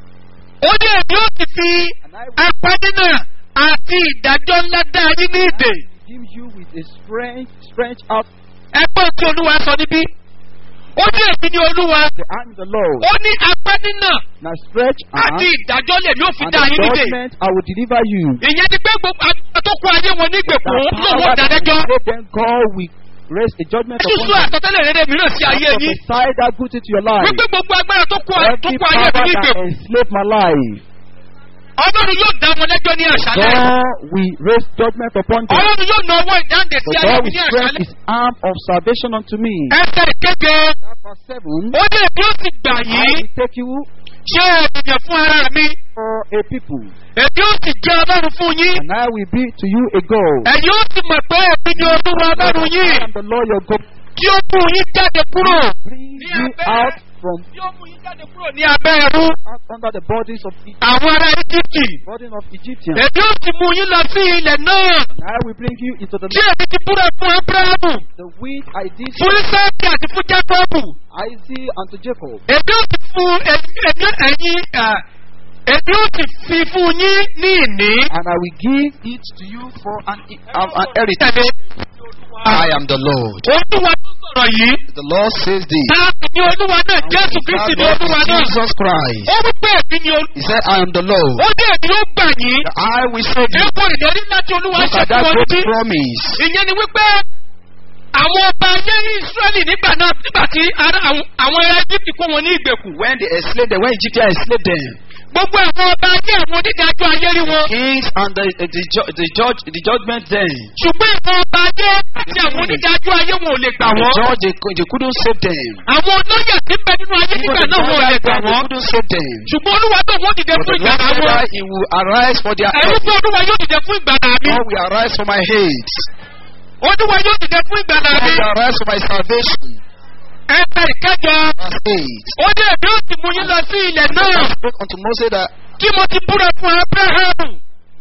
ó ní èmi ó sì fi And I will apadínà àti ìdájọ́ ńlá dá yín ní ìdè give you with a strange, strange out. ẹgbọ́n tí olúwa sọ níbí ó ní èmi ní olúwa The I'm the Lord. ó ní apadínà Now stretch àti out. ìdájọ́ lèmi ó fi And dá the yín nídè judgment I will deliver you. ìyẹn ni pé gbogbo agbára tó kó ayé wọn ní ìgbèkùn That lòun power that dáadẹ́jọ́ will then God will raise a judgment sísú upon you. àtọ́tẹ́lẹ̀ rere mìíràn sí ayé yín Prophesy that good into your life. wípé gbogbo agbára tó kó tó Every kó ayé power mi ní that ìgbèkùn enslaved my life. ọlọ́run yóò dá wọn lẹ́jọ́ ní àṣálẹ̀ God will raise judgment upon them. ọlọ́run yóò na ọwọ́ ìdáǹdè sí For ayé God mi will ní stretch àṣálẹ̀ his arm of salvation unto me. ẹsẹ̀ ìkéde That verse 7. ó ní èmi ó sì gbà I yín will take you ṣé ènìyàn fún ara mi for a people, èmi ó sì jẹ́ ọlọ́run fún yín and I will be to you a God. ẹ̀yin ó sì mọ̀ pé èmi ni olúwa ọlọ́run yín I am the Lord your God. tí ó mú yín jáde kúrò Bring Ní you abẹ́- out from tí ó mú yín jáde kúrò ní abẹ́ ẹrú out under the bodies of Egypt, àwọn ará íjíbítì burden of Egyptians. èmi ó sì mú yín lọ sí ilẹ̀ náà And I will bring you into the tí èmi ti búra fún abrahamu the wheat I did fún isaki àti fún jacobu Isaac unto Jacob. èmi ó sì fún èmi ẹ̀yin à, èmi ó sì fi fún yín ní ìní. And I will give it to you for an, um, an heritage. Tẹ̀lé. I am the Lord. olúwa tó sọ̀rọ̀ yìí The Lord says this. táàbì ní olúwa náà jésù kristi ní olúwa náà Jesus Christ. ó wí pé èmi ni olúwa He said, I am the Lord. ó ní èmi ó gbà yín I will save you. ẹ̀kọ́ ìlérí láti olúwa Look ṣe at fún that ọ great níbí promise. ìyẹn ni wípé àwọn ọba ayé israẹli nígbà náà nígbà tí ara- àwọn àwọn ará egypt kó wọn ní ìgbèkùn When they enslaved them, when Egyptians enslaved them, gbogbo àwọn ọba ayé àwọn onídàájọ́ ayé rí wọn. Kings and the, the, ju- the judge, the judgment then. ṣùgbọ́n àwọn ọba ayé àti àwọn onídàájọ́ ayé wọn ò lè gbà The wọ́n. judge, they, cou- they couldn't save them. àwọn olóyè tí ń bẹ nínú ayé Even nígbà the náà wọn ò lè judge, gbà they wọ́n. couldn't save them. ṣùgbọ́n olúwa tó wọ́n dìde But fún the Lord ìgbàlá said wọn. that he will arise for their ẹ̀rú help. pé olúwa yóò dìde fún ìgbàlá mi. God will arise for my hate. olúwa yóò dìde fún ìgbàlá God mi. will arise for my salvation. ẹ̀ka ìkẹjọ. Verse 8. ó ní èmi ó sì mú yín lọ sí ilẹ̀ náà. Spoke unto Moses that tí mo ti búra fún abrahamu.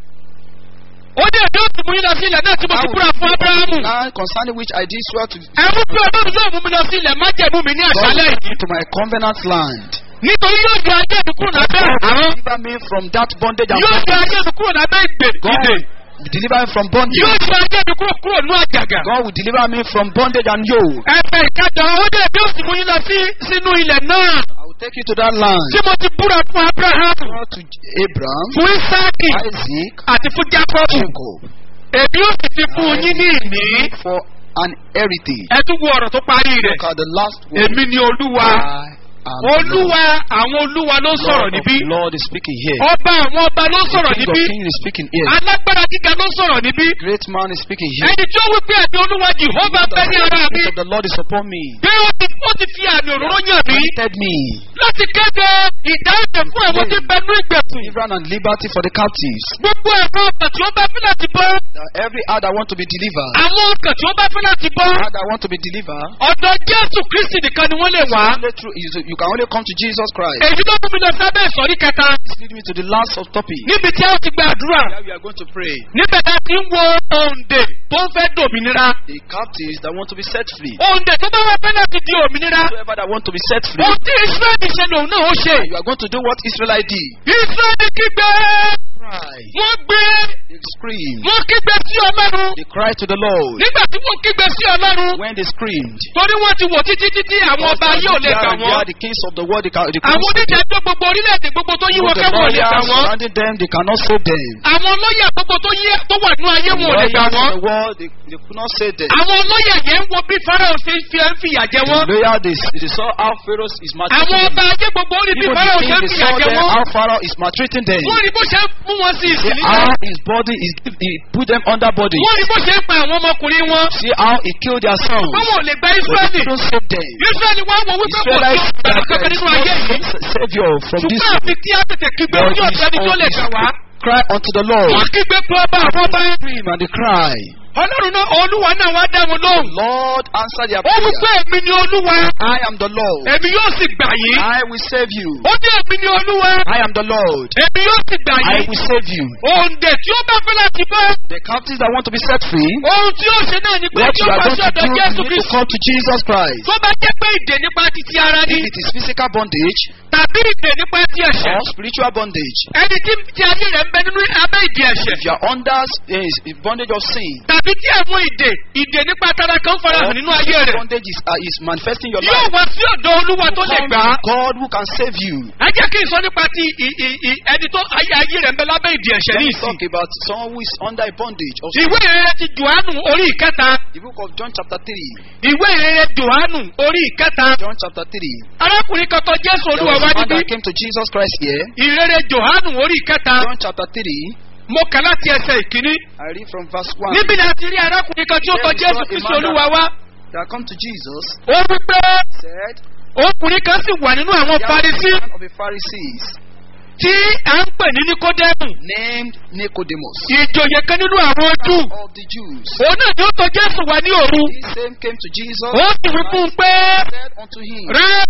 ó ní èmi ó sì mú yín lọ sí ilẹ̀ náà tí mo I ti will búra fún abrahamu. land concerning which I did swear to ẹ̀rú pé ọlọ́run yóò mú mi lọ sí ilẹ̀ májẹ̀mú mi ní àṣálẹ̀ yìí. to my covenant land. nítorí yóò yọ ayé mi kúrò lábẹ́ àrùn. Deliver me from that bondage and yóò yọ ayé mi kúrò lábẹ́ ìgbè God ìdè. will deliver me from yóò bondage. yọ ayé mi kúrò kúrò ní àjàgà. God will deliver me from bondage and yoke. ẹ̀fẹ̀ ìkẹjọ ó ní èmi ó sì mú yín lọ sí sínú ilẹ̀ náà. I will take you to that land. tí mo ti búra fún abrahamu. Swore to Abraham, fún isaki Isaac, àti fún jacob. Jacob èmi ó sì fi fún yín ní ìní. for an heritage. ẹ tún wo ọ̀rọ̀ tó parí rẹ̀. Look at the last word. èmi ni olúwa. I am the olúwa àwọn olúwa ló Lord. sọ̀rọ̀ Lord níbí. of Lord is speaking here. ọba àwọn ọba ló sọ̀rọ̀ King of níbí. Kings is speaking here. alágbára gíga ló sọ̀rọ̀ níbí. Great man is speaking here. ẹni tí ó wí pé ẹ̀mí olúwa jehova bẹ ní ara mi. The Lord is upon me. bí ó ti ó ti fi àmì òróró yàn mí. Anointed me. láti kéde ìdáhùn fún àwọn tí ń bẹ ní ìgbèkùn. Deliverance and liberty for the captives. gbogbo ẹ̀rọ ọkàn tí ó bá fẹ́ láti bọ́. That every heart that want to be delivered. àwọn ọkàn tí ó bá fẹ́ láti bọ́. Heart that want to be delivered. ọ̀dọ̀ jésù kristi nìkan ni wọ́n lè wá. Only through, you you can only come to Jesus Christ. èyí ló mú mi lọ sábẹ́ ìsọ̀rí kẹta. This leads me to the last of topic. níbi tí a ó ti gba àdúrà. Where we are going to pray. níbẹ̀ tá a ti ń wo òǹdè tó ń fẹ́ dòmìnira. The captives that want to be set free. òǹdè tó bá wá fẹ́ láti di òmìnira. Whoever that want to be set free. ohun tí israẹli ṣe lòun náà ó ṣe. You are going to do what Israelite did. israẹli kígbe. Cry. wọ́n gbé. They scream. wọ́n kígbe sí ọlọ́run. They cry to the Lord. nígbà tí wọ́n kígbe sí ọlọ́run. When they screamed. torí wọ́n ti wò títí títí àwọn ọba yóò lè gbà They wọ́n. are the kings of the world. They, can, they àwọn cannot save them. onídàájọ́ gbogbo orílẹ̀-èdè gbogbo tó yí wọn The kẹ́wọ̀n lè gbà lawyers wọ́n. surrounding them, they cannot save them. àwọn olóyè gbogbo tó yí tó wà nínú ayé The wọn ò lè gbà lawyers wọ́n. in the world, they, they could not save them. àwọn olóyè yẹn ń wo bí farao ṣe ń fi ẹ́ ń fìyà jẹ The wọ́n. lawyer, they, they saw how Pharaoh is àwọn maltreating ọba them. ayé gbogbo ó rí bí Even farao the ṣe ń king, they fìyà saw jẹ them, wọ́n. how Pharaoh is maltreating them. wọ́n rí bó ṣe ń mú wọn sí See ìsìn how nígbà. his body is, he put them under body. wọ́n rí bó ṣe ń pa àwọn ọmọkùnrin wọn. See how he killed their sons. wọ́n ò lè gba But he israẹli. couldn't save them. israẹli wá wọ wípé kò sí Israelites ọ̀sẹ̀ kankan nínú ayé yìí. savior from this ṣùgbọ́n àfi kí á tètè kígbe But sí his ọ̀sẹ̀ ni tó lè gbà wá. cry unto the Lord. wọ́n kígbe pé ọba àwọn ọba. Scream and they cry. ọlọ́run náà olúwa náà wá dá wọn lóhùn. Lord, answer their ó wí pé prayer. èmi ni olúwa. I am the Lord. èmi yóò sì gbà yín. I will save you. ó ní èmi ni olúwa. I am the Lord. èmi yóò sì gbà I yín. will save you. òǹdè tí ó bá fẹ́ láti bọ́. The captives that want to be set free, ohun tí ó ṣe náà ni pé what tí you ó are bá going sí to ọ̀dọ̀ do, you jésù need to kristu. come to Jesus Christ. tó bá jẹ́ pé ìdè nípa titi ara ni. If it is physical bondage tàbí ìdè nípa ti ẹ̀ṣẹ̀. or spiritual bondage, ẹni tí tí ayé rẹ̀ ń bẹ nínú abẹ́ ìdè ẹ̀ṣẹ̀. if you are under uh, bondage of sin, tàbí tí àwọn ìdè ìdè nípa tara kan farahàn nínú ayé rẹ̀. bondage is, uh, is manifesting your yóò life. wá sí ọ̀dọ̀ olúwa tó lè Come gbà á. to God who can save you. ẹ jẹ́ kí n sọ nípa ti ì- ì- ì- ẹni tó ayé ayé rẹ̀ ń bẹ lábẹ́ ìdè ẹ̀ṣẹ̀ Let ní me ìsìn. talk about someone who is under a bondage of sin. ìwé ìrere ti johannu orí ìkẹta. The book of John chapter 3. ìwé ìrere johannu orí ìkẹta. John chapter 3. arákùnrin kan tó jésù There olúwa was wá a man níbí. that came to Jesus Christ here. ìrere johannu orí ìkẹta. John chapter 3. mo kà láti ẹsẹ̀ ìkíní. I read from verse 1. níbi ni a ti rí arákùnrin kan tí ó tọ jésù kristu olúwa wá. That come to Jesus ó wí pé said, ọkùnrin kan sì wà nínú àwọn "There was farisi a man of the Pharisees tí à ń pè ní nikodemu. named Nicodemus ìjòyè kan nínú àwọn ojú. of the Jews. òun náà ni ó tọ jésù wá ní òru. He same came to Jesus ó sì wí fún un pé said unto him,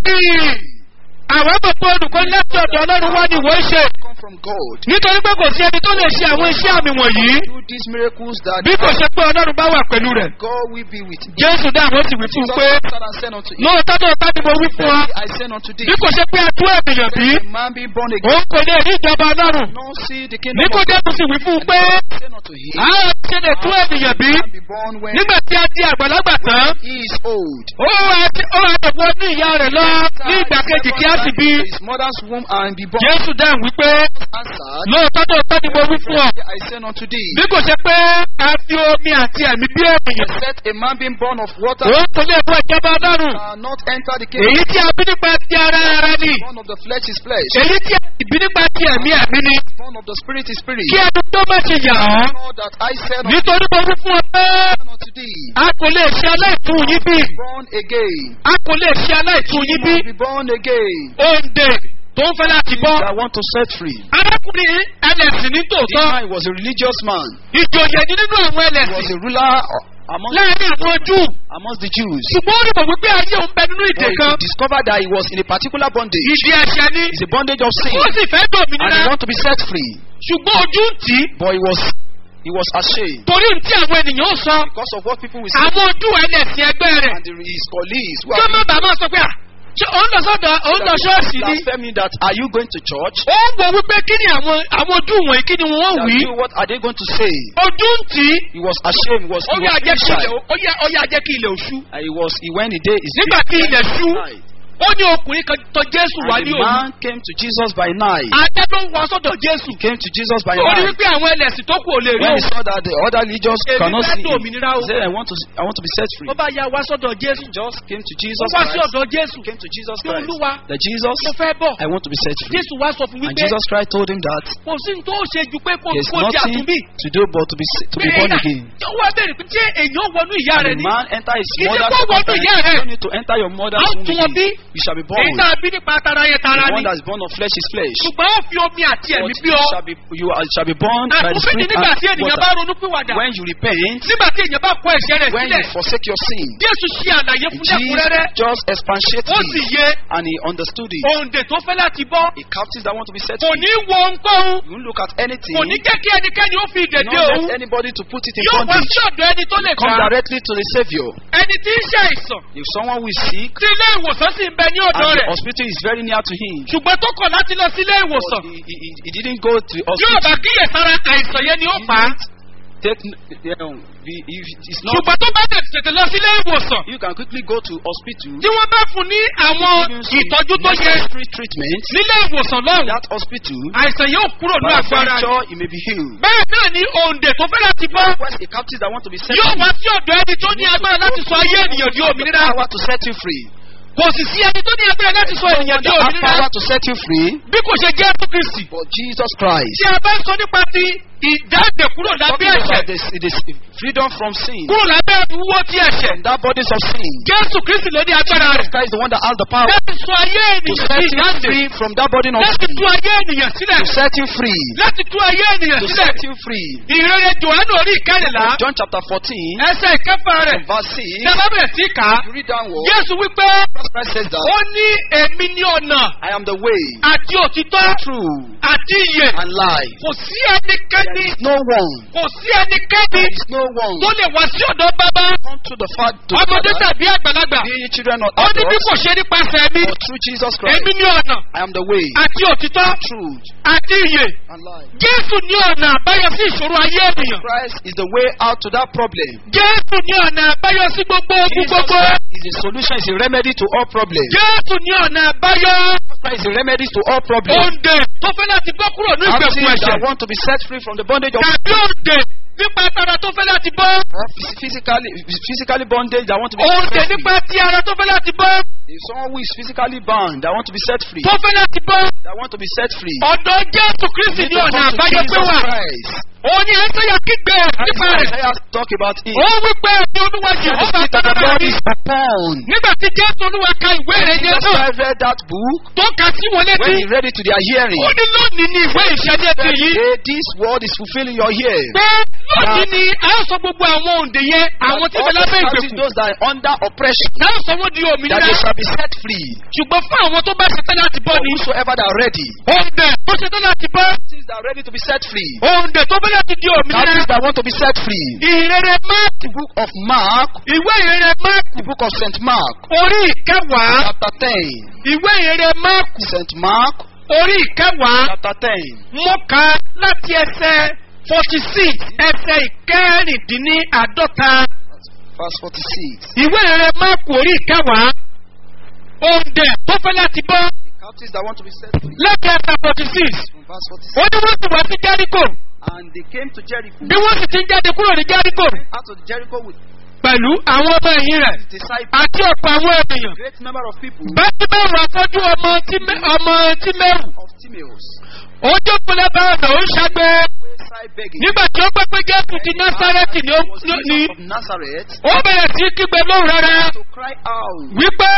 rábì àwọn àbọ̀pọ̀ olùkọ́ láti ọ̀dọ̀ ọlọ́run wá ní ìwọ ṣe. Come from God. nítorí pé kò sí ẹni tó lè ṣe àwọn iṣẹ́ àmì wọ̀nyí. Do these miracles that bí kò ṣe pé ọlọ́run bá wà pẹ̀lú rẹ̀. God will be with him. jésù dáhùn ó sì wí fún un Jesus pé answered and said unto him, lóòótọ́ tó bá ní mo wí fún ọ. I say unto thee, bí kò ṣe pé àtú ènìyàn bí. a man be born again, òun kò lè rí ìjọba ọlọ́run. no see the kingdom of God. níkodémù sì wí fún un pé I say unto him, a ó ṣe lè tún ènìyàn bí can be born when nígbà tí a di àgbàlagbà tán he is old. ó wá ti- ó wá lè wọ ní ìyá rẹ̀ lọ ní ìgbà kejì kí á sì bí. His mother's womb and be born. jésù dáhùn wípé Answered, lóòótọ́ tó tọ́ ni mo wí fún ọ I say unto thee, bí kò ṣe pé a fi omi àti ẹ̀mí bí ènìyàn except a man being born of water òun kò lè wọ ìjọba ọlọ́run cannot enter the kingdom. èyí tí a bí nípa ti ara ara ni Born of the flesh is flesh. èyí tí a sì bí nípa ti ẹ̀mí ẹ̀mí ni Born of the spirit is spirit. kí ẹnu tó má ṣe yà ọ́ All that I said unto nítorí mo wí fún ọ pé unto thee, a kò lè ṣe aláìtún yín bí born again. a kò lè ṣe aláìtún yín bí Must be born again. òǹdè tó ń fẹ́ láti bọ́ I want to set free. arákùnrin ẹlẹ́sìn ní This tòótọ́ man was a religious man. ìjòyè ní nínú àwọn He was ẹlẹ́sìn a ruler among, láàrin àwọn júù amongst the Jews. ṣùgbọ́n ó rí mọ̀ wípé ayé òun bẹ nínú ìdè But kan he discovered that he was in a particular bondage. ìdí ẹ̀ṣẹ̀ ni It's a bondage of sin. ó sì fẹ́ And dòmìnira he want to be set free. ṣùgbọ́n ojú ń tì í But he was he was ashamed torí tí àwọn ènìyàn ó sọ because of what people will say. àwọn ojú ẹlẹ́sìn ẹgbẹ́ rẹ̀ And the, his colleagues who kí ó are má bàa máa sọ pé à ṣé òun lọ sọ́dọ̀ òun lọ ṣọ́ọ̀ṣì ni blaspheming that are you going to church? ó ń wọ wípé kí ni àwọn àwọn ojú wọ̀nyí kí ni wọ́n That wí you, what are they going to say? ojú ń tì í He was ashamed. He was, ó he yà was jẹ́ kí shy. ilẹ̀ ó yà ó yà jẹ́ kí ilẹ̀ òṣù And he was he went the day is nígbà tí ilẹ̀ ṣú ó ní ọkùnrin kan tọ jésù wá and ní the òru man came to Jesus by night. ajá ló ń wá sọ́dọ̀ jésù He came to Jesus by ó ní night. wípé àwọn ẹlẹ́sìn tó kù ò lè rí When he òun saw that the other religious Èmi cannot fẹ́ see him, dòmìnira o. he said, I want to I want to be set free. ó bá ya wá sọ́dọ̀ jésù He just came to ó Jesus wá sí Christ. ọ̀dọ̀ jésù He came to Jesus Kí Christ. Olúwa That Jesus, mo fẹ́ bọ̀ I want to be set free. jésù wá sọ fún And wípé Jesus Christ told him that kò sí ní tó ṣe ju pé kò there's kó di nothing àtúnbí to do but to be sa- to be born again. tó wá bẹ̀rẹ̀ pé ṣé èèyàn wọnú ìyá And rẹ̀ the ni man enter his He said, mother's "Go womb. wọnú You ìyá rẹ̀." don't need to enter your mother's Á womb tún wọn bí. again. You shall be èyí born. tá a bí nípa tara yẹn tara The ni one that is born of flesh is flesh. ṣùgbọ́n ó fi omi àti ẹ̀mí But bí you ọ shall be you are, shall be born by the àtúnbí ni spirit nígbà tí and ènìyàn bá water. ronú pìwàdà When you repent, nígbà tí èèyàn bá kọ ẹ̀ṣẹ̀ rẹ̀ when you sílẹ̀ forsake your sin, jésù ṣe àlàyé fún lẹ́kúnrẹ́rẹ́ Jesus just expatiated ó sì it yé and he understood it. òǹdè tó fẹ́ láti bọ́ A captive that want to be set kò free. ní wo ohunkóhun You won't look at anything. kò ní jẹ́ kí ẹnikẹ́ni ó fi You ìdèdè don't òun let anybody to put it in yóò wá bondage. sí ọ̀dọ̀ ẹni tó lè Come gbà directly to the Savior. ẹni tí ń ṣe àìsàn If someone who is sick tí ilé ìwòsàn sì ń bẹ ní ọ̀dọ̀ and the rẹ̀ hospital is very near to him, ṣùgbọ́n tó kọ̀ láti lọ sí ilé ìwòsàn but he, he, he- he didn't go to the yóò hospital. bá kíyèsára àìsàn yẹn ni ó pa á Take, um, the- if it's not, ṣùgbọ́n tó bá tètè lọ sí ilé ìwòsàn you can quickly go to hospital. tí wọ́n bá fún ní àwọn Give him some ìtọ́jú tó yẹ necessary treatment. nílé ìwòsàn lọ́hùn That hospital, àìsàn yóò kúrò ní by agbára rẹ̀. adventure, he may be healed. bẹ́ẹ̀ náà ni òǹdè tó fẹ́ láti bọ́ Likewise, a captive that want to be set yóò free, wá sí ọ̀dọ̀ ẹni tó ní agbára láti sọ ayé ènìyàn di have the òmìnira power to set you free. kò sì sí ẹni tó ní agbára láti sọ ènìyàn di That have òmìnira power to set you free, bí kò ṣe jẹ́ fún kristi but Jesus Christ. tí a bá ń sọ nípa ti ìdáǹdè kúrò lábẹ́ Talking ẹ̀ṣẹ̀ about this, this freedom from sin, kúrò lábẹ́ ìwúwo ti ẹ̀ṣẹ̀ from that bodies of sin. jésù kristi ló ní agbára Jesus rẹ̀ Christ is the one that has the power láti sọ ayé to ènìyàn set di you ìdáǹdè free from that burden of láti sin, tú ayé ènìyàn sílẹ̀ to set you free, láti tú ayé ènìyàn to sílẹ̀ set you free. ìrere johannu orí ìkẹrìnlá John chapter 14, ẹsẹ̀ ìkẹfà rẹ̀ verse 6, tí a bá bẹ̀rẹ̀ sí kà á you read downward, jésù wípé Jesus Christ says that, ó ní èmi ní ọ̀nà I am the way, àti òtítọ́ true, àti ìyè and life. kò sí ẹnikẹ́ni There is no one, kò sí ẹnikẹ́ni there is no one tó lè wá sí ọ̀dọ̀ bàbá come to the Father, to the ọmọdé Father, tàbí àgbàlagbà be ye children or ó ní bí kò adults, ṣe nípasẹ̀ mi but through Jesus Christ. èmi ní ọ̀nà I am the way, àti òtítọ́ truth, àti ìyè and life. jésù ní ọ̀nà àbáyọ sí ìṣòro ayé ènìyàn Christ is the way out to that problem. jésù ní ọ̀nà àbáyọ sí gbogbo ogun Jesus gbogbo Christ is the solution, is a remedy to all problems. jésù ní ọ̀nà àbáyọ Christ is a remedy to all problems. òǹdè tó fẹ́ láti bọ́ kúrò ní ìgbèkùn Captives ẹ̀ṣẹ̀ that want to be set free from the bondage of tàbí òǹdè nípa tara tó fẹ́ láti bọ́ or physically, physically bondage that want to be òǹdè set free. nípa ti ara tó fẹ́ láti bọ́ If someone who is physically bound that want to be set free, tó fẹ́ láti bọ́ that want to be set free, ọ̀dọ̀ jésù you kristi need ní to ọ̀nà come to àbáyọ pé Jesus wà Christ. òun ni ẹsẹ̀yà kígbe nípa rẹ̀ Isaiah talk about it. ó wí pé ẹni olúwa The jehova Spirit of the tọ́lá Lord mi is upon. nígbà tí jésù olúwa ka ìwé rẹ̀ yẹn Jesus náà Christ read that book tó ka sí wọn létí when he read it to their hearing. ó ní lónìí ní ìwé ìṣẹ́jẹ́ ti yìí Hey, this word is fulfilling your hearing. pé lónìí ni a ó sọ gbogbo àwọn òǹdè yẹn àwọn tí All bẹ the lábẹ́ captives, ìgbèkùn those that are under oppression, náà sọ wọ́n di that òmìnira they shall be set free. ṣùgbọ́n fún àwọn tó bá ṣetán láti bọ́ For ni whosoever that are ready, òǹdè tó ṣetán láti bọ́ captives that are ready to be set free, òǹdè tó fẹ́ láti di òmìnira captives that want to be set free. ìrere máàkì The book of Mark, ìwé ìrere máàkì the book of Saint Mark, orí ìkẹwàá chapter ten. ìwé ìrere máàkì Saint Mark, orí ìkẹwàá chapter ten. mo kà á láti ẹsẹ̀ forty six ẹsẹ̀ ìkẹrìndínláàdọ́ta Verse 46. ìwé rẹ̀ máàkù orí ìkẹwàá òǹdẹ̀ tó fẹ́ láti bọ́ The captives that want to be set free. lẹ́kẹ̀ẹ́ ẹsẹ̀ forty six From verse 46. ó ní wọ́n sì wá sí jẹ́ríkò And they came to Jericho. bí wọ́n sì ti ń jáde kúrò ní jẹ́ríkò Out of Jericho with pẹ̀lú àwọn ọmọ ẹ̀yìn rẹ̀ his disciples, àti ọ̀pọ̀ àwọn ènìyàn great number of people bẹ́ẹ̀ mẹ́rù afọ́jú ọmọ Tímé- ọmọ tímẹ́rù of Timaeus, ó jókòó lẹ́bàá ọ̀nà ó ń ṣàgbé wayside begging. nígbà tí ó gbé pé jésù ti násárẹ́tì ni ó was ní Jesus of Nazareth ó bẹ̀rẹ̀ sí kígbe lóhùn rárá to cry out, wípé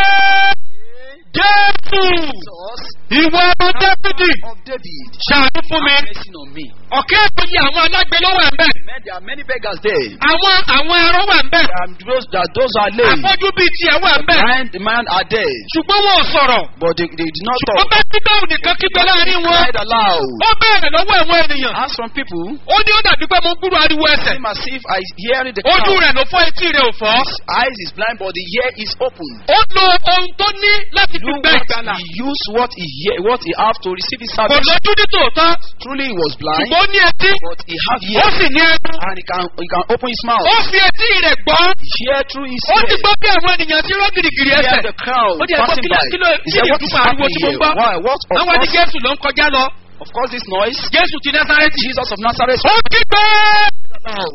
jésù Jesus, ìwọ ọmọ dáfídì of David, ṣàánú fún mi have mercy on me. ọ̀kẹ́ ìpòyì àwọn alágbe ló wà ń bẹ̀ Man, there are many beggars there. àwọn àwọn ẹran wà ń bẹ̀ And those that those are lame, afọ́jú bíi tiẹ̀ wà ń bẹ̀ blind man are there, ṣùgbọ́n wọn ò sọ̀rọ̀ but they, they did not ó talk. bá síbẹ̀ nìkan kígbe láàrin wọn Cried aloud. ó bẹ̀rẹ̀ lọ́wọ́ ẹ̀wọ̀n ènìyàn Ask from people, ó ní ó dàbí pé mo ń gbúrò ariwo ẹsẹ̀ seem as if I hearing the ojú crowd. rẹ̀ ló fọ́ etí rẹ̀ ò fọ́ His eyes is blind, but the ear is open. ó lo ohun tó ní láti fi Do gbẹ what ìgbàlà he use what he hear, what he have to receive his kò salvation. lójú ní tòótọ́ Truly he was blind, ṣùgbọ́n ó ní etí but he have ó ear sì ní ẹnu and he can he can open his mouth. ó fi etí rẹ̀ gbọ́ Hear through his ó ti ear. gbọ́ bí àwọn ènìyàn ti rọ́ gìrìgìrì Hear ẹsẹ̀ the crowd ó ti ẹ̀gbọ́n passing kí ló by. kí ló He kí said, ni "What is ìdúpọ̀ ariwo happening tí mo ń here? gbọ́ Why? What? Of àwọn ní course, jésù ló ń kọjá lọ of course, this noise. jésù ti násárẹ́tì Jesus of Nazareth. ó kígbe Loud.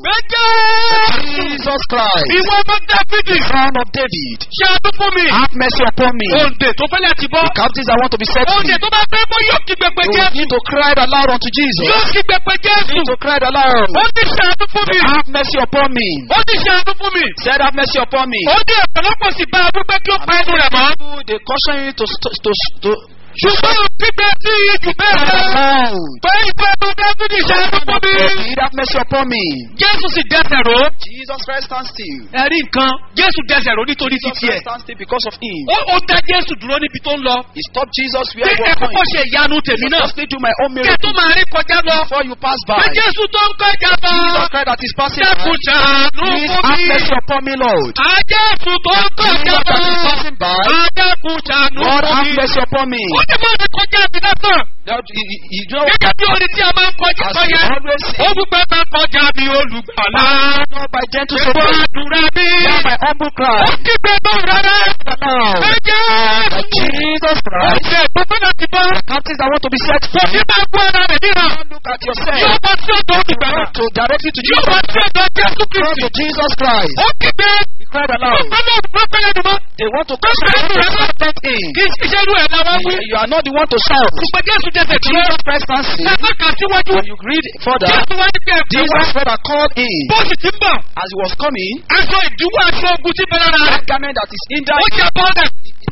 gbẹjẹ Jesus Christ, ìwọ ọmọ dáfídì Son of David, ṣàánú fún mi have mercy upon me. òǹdè tó fẹ́ láti bọ́ The captives I want to be set free. òǹdè tó bá fẹ́ bọ́ yóò kígbe pé You jésù need to cry aloud unto Jesus. yóò kígbe pé jésù You need to cry aloud. ó ní ṣàánú fún mi Have mercy upon me. ó ní ṣàánú fún mi Said, have mercy upon me. ó ní ọ̀pọ̀lọpọ̀ sì bá a wípé kí ó pa ẹnu rẹ̀ mọ́ People, They caution you to st- to to ṣùgbọ́n ó kígbe sí iye jù bẹ́ẹ̀ cry lọ aloud. pé ìfẹ́ ọmọ dáfídì ṣàánú fún mi Need have mercy upon me. jésù sì dẹsẹ̀ ró Jesus Christ stand still. ẹ̀rí nǹkan jésù dẹsẹ̀ ró nítorí Jesus títí ẹ̀ Christ stand still because of him. ó ó dá jésù dúró níbi tó ń lọ He stopped Jesus pé where he ẹ was kọ́kọ́ going. ṣe ìyanu tèmi náà Just do my own kí ẹ tó miracle máa rí kọjá lọ before you pass pé by. jésù tó ń kọjá lọ Jesus Christ that is passing by. dákun ṣàánú Please fún have mi mercy upon me, Lord. àjẹsù tó ń kọjá Jesus that is lọ passing by. àjẹkùn ṣàánú Lord fún have mi mercy upon me. ó ní mọ̀ ní kọjá mi lásán That you, you, you know, gẹ́gẹ́ bí orin tí a máa ń kọjá as sọ you yẹn always say, ó wípé máa ń kọjá mi olùgbàlà not by gentle ṣètò support, àdúrà mi hear my humble ó cry. kígbe náà rárá Now, ẹ that jẹ́ Jesus Christ, ọ̀sẹ̀ tó fẹ́ láti bọ́ captives that want to be set kò free, ní máa gbọ́ ara rẹ̀ níran don't look at yourself. yóò bọ́ sí ọ̀dọ̀ olùgbàlà To directly to yóò bọ́ Jesus. sí ọ̀dọ̀ jésù Come kristi to Jesus Christ. ó kígbe He cried aloud. ọ̀pọ̀lọpọ̀ òpópẹ́ lẹ́nu mọ́ They want to Come come to to Jesus. step in. kì í ṣiṣẹ́ irú ẹ̀ làwọn wí You are not the one to shout. ṣùgbọ́n jésù jẹsẹ̀ tí Jesus Christ stands still. ẹ̀fọ́ kà síwájú When you read further, jésù wá ní pé ẹ̀fọ́ wá Jesus further called in. bó sì ti ń bọ̀ As he was coming, aṣọ ìdíwọ́ aṣọ ogun ti bẹ̀rẹ̀ rà that garment that is in that, ó jẹ́ bọ́ọ̀lẹ̀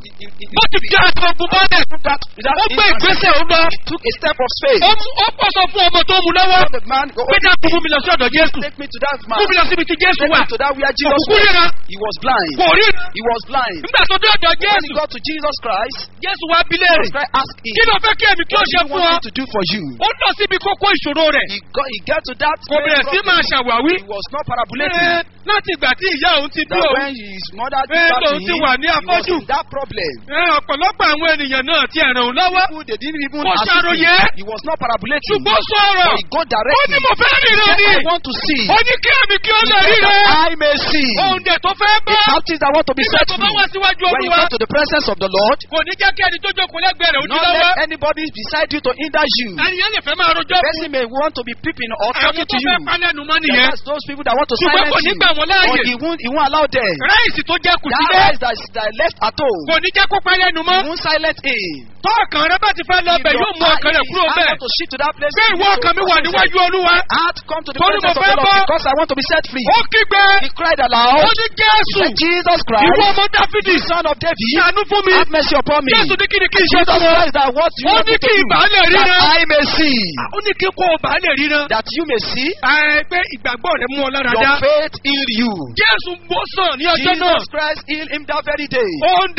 bó ti jẹ́ aṣọ ogun bọ́ọ̀lẹ̀ that, that ó gbé ìgbésẹ̀ ó lọ he took a step of faith. ó mú- ó pọ̀ sọ fún ọmọ tó mú lọ́wọ́ The man go, pé dákun mú mi lọ sí ọ̀dọ̀ jésù take me to that man. mú mi lọ síbi tí jésù Take wà me to that where Jesus òkùnkùn was. ríran He was blind. kò rí He was blind. nígbà tó dé ọ̀dọ̀ When he jésù got to Jesus Christ, jésù wá bí léèrè Jesus Christ asked him, kí ló fẹ́ kí èmi kí ó What do ṣe you fún ọ want me to do for you? ó lọ síbi kókó ìṣòro rẹ̀ He got, he got to that kò bẹ̀rẹ̀ sí main máa problem. ṣàwáwí He was not parabolating. Ẹ, láti ìgbà tí ìyá òun ti bí That òun when his mother Ẹ, did that to lòun him, ti wà ní he was afọ́jú. in that problem. ẹ, ọ̀pọ̀lọpọ̀ àwọn ènìyàn náà ti ẹ̀ràn òun lọ́wọ́ People, they didn't even Kò assist ṣàròyé. him. He was not parabolating. ṣùgbọ́n sọ̀rọ̀ But he got ó directly. ní mo fẹ́ ríran ni I want to see. ó ní kí èmi kí ó He lè said ríran that I may see. òun dẹ̀ tó fẹ́ The bọ́ captives that want to be nígbà set tó bá free. wá síwájú When you olúwa come to the presence of the Lord, kò ní jẹ́ kí ẹni tó jókòó lẹ́gbẹ̀ẹ́ rẹ̀ ó ní not lọ́wọ́ let anybody beside you to hinder you. ẹnìyàn lè fẹ́ máa rojọ́ fún Person may want to be peeping or àwọn talking tó to you. fẹ́ panẹ́nu mọ́ Yeah, nìyẹn That's those people that want to ṣùgbọ́n silence kò ní you. gbà wọ́n But láàyè he won't, he won't allow them. ráìsì tó jẹ́ kù That sílẹ̀ eyes that, that left at home, kò ní jẹ́ kó panẹ́nu he mọ́ won't silence him. tó ọkàn rẹ bá ti fẹ́ lọ If bẹ̀ your yóò mú heart- ọkàn rẹ̀ if kúrò his heart bẹ́ẹ̀ want to shift to that place, ṣé he ìwọ will ọkàn mi go wà to níwájú olúwa Heart come to the Torí mo presence of fẹ́ the Lord bọ́. because I want to be set free. ó kígbe He cried aloud. ó ní jésù Said, Jesus ìwọ Christ, ọmọ dáfídì son of David, ṣàánú fún mi have mercy upon me. jésù ní kí ni kí n ṣe Jesus fún ọ Christ, that what you ó want ní me to kí do, ìgbà lè that ríran I may see, ó ní kí kó o bá lè ríran that you may see, ẹ pé ìgbàgbọ́ rẹ mú ọ lára your dá faith heal you. jésù bó sàn ní ọjọ́ náà Jesus Christ healed him that very day. òǹdè tí ó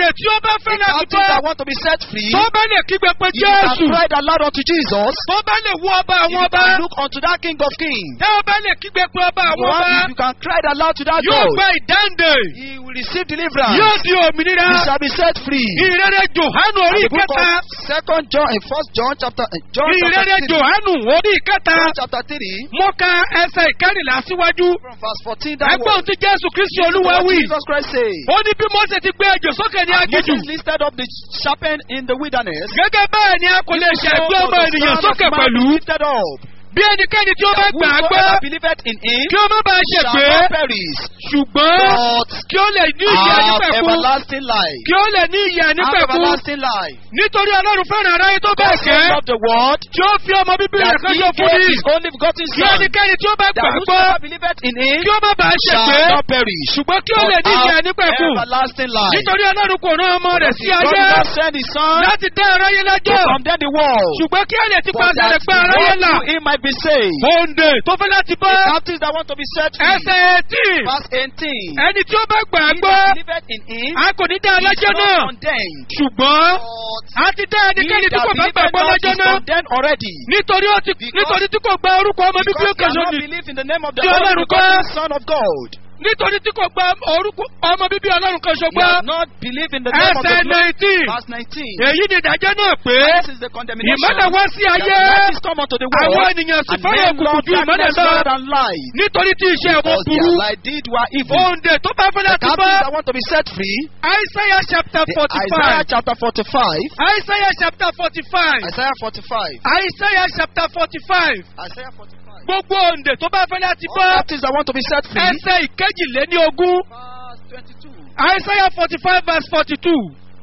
bá fẹ́ A láti captive bọ́ that want to be set free, tó bá lè kígbe pé you can jésù cry aloud unto Jesus. tó bá lè wú ọba If àwọn you ọba can look unto that King of Kings. tẹ́ ọ bá lè kígbe pé ọba If àwọn you ọba want- if you can cry aloud to that yóò God, gba ìdáǹdè He will receive deliverance. yóò di òmìnira He shall be set free. ìrere johanu And orí the book kẹta of Second John, in First John chapter, uh, John ìrere chapter three, johanu orí kẹta John chapter three, mo ka ẹsẹ̀ ìkẹrìnlá síwájú from verse fourteen downwards. ẹgbọ́n tí jésù kristi Listen to olúwa what wí Jesus Christ says. ó ní bí mose ti gbé ejò sókè ní And aginjù Moses lifted up the serpent in the wilderness. gẹ́gẹ́ bẹ́ẹ̀ ni a kò lè ṣe ẹgbẹ́ ọmọ ènìyàn sókè pẹ̀lú lifted up. bí ẹnikẹ́ni tí ó bá gbà á gbọ́ Whosoever believeth in him kí ó má bàa shall ṣègbé not perish, ṣùgbọ́n but kí ó lè ní ìyè have nípẹ̀kun everlasting life. kí ó lè ní ìyè Have nípẹ̀kun everlasting life. nítorí ọlọ́run fẹ́ràn aráyé tó God bẹ́ẹ̀ so gẹ́ loved the world tí ó fi ọmọ bíbí rẹ̀ that kan he ṣe fún gave ní his only begotten kí son. ẹnikẹ́ni tí ó bá gbà That á gbọ́ whosoever believeth in him kí ó má bàa shall ṣègbé not perish, ṣùgbọ́n kí ó but lè ní ìyè have nípẹ̀kun everlasting life. nítorí ọlọ́run kò rán ọmọ rẹ̀ sí God ayé did not send his son láti dá aráyé to lẹ́jọ́ condemn the world, ṣùgbọ́n kí ẹ̀lẹ́ ti but pàṣẹ that rẹ̀ gba aráyé the là world through him might be saved. òǹdè tó fẹ́ láti bọ́ The captives that want to be set free. ẹsẹ̀ etí Verse 18. ẹni tí ó bá gbà á He gbọ́ that believeth in him a kò ní dá is alájọ́ not náà condemned. ṣùgbọ́n But a ti dá he ẹnikẹ́ni tí that kò bá believeth gbàgbọ́ not lọ́jọ́ is náà condemned already. nítorí ó ti Because- nítorí tí kò gba orúkọ ọmọ bíbí Because he òkè cannot sóni believe in the name of the Tí only Ọlọ́run begotten kọ́. Son of God. nítorí tí kò gba orúkọ ọmọ bíbí ọlọ́run kan He ṣogbọ́ has not believed in the name of the ẹsẹ̀ Lord. nineteen Verse 19. èyí ni ìdájọ́ náà pé This is the condemnation. ìmọ́lẹ̀ wá sí that ayé light is come unto the àwọn world. ènìyàn sì And fẹ́ràn men òkùnkùn love ju ìmọ́lẹ̀ darkness lọ rather than light. nítorí tí iṣẹ́ wọn Because burú their light did were evil. òǹdè tó bá fẹ́ The láti bọ́ captives that want to be set free. Isaiah chapter the forty Isaiah five chapter 45. Isaiah chapter forty five Isaiah 45. Isaiah chapter forty five Isaiah 45. gbogbo òǹdè tó bá fẹ́ láti All bọ́ captives that want to be set free. ẹsẹ̀ ìkejìléní ogún Verse 22. Isaiah forty five verse forty two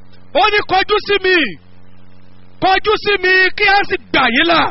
ó ní kọjú sí mi kọjú sí mi kí a sì gbà yín là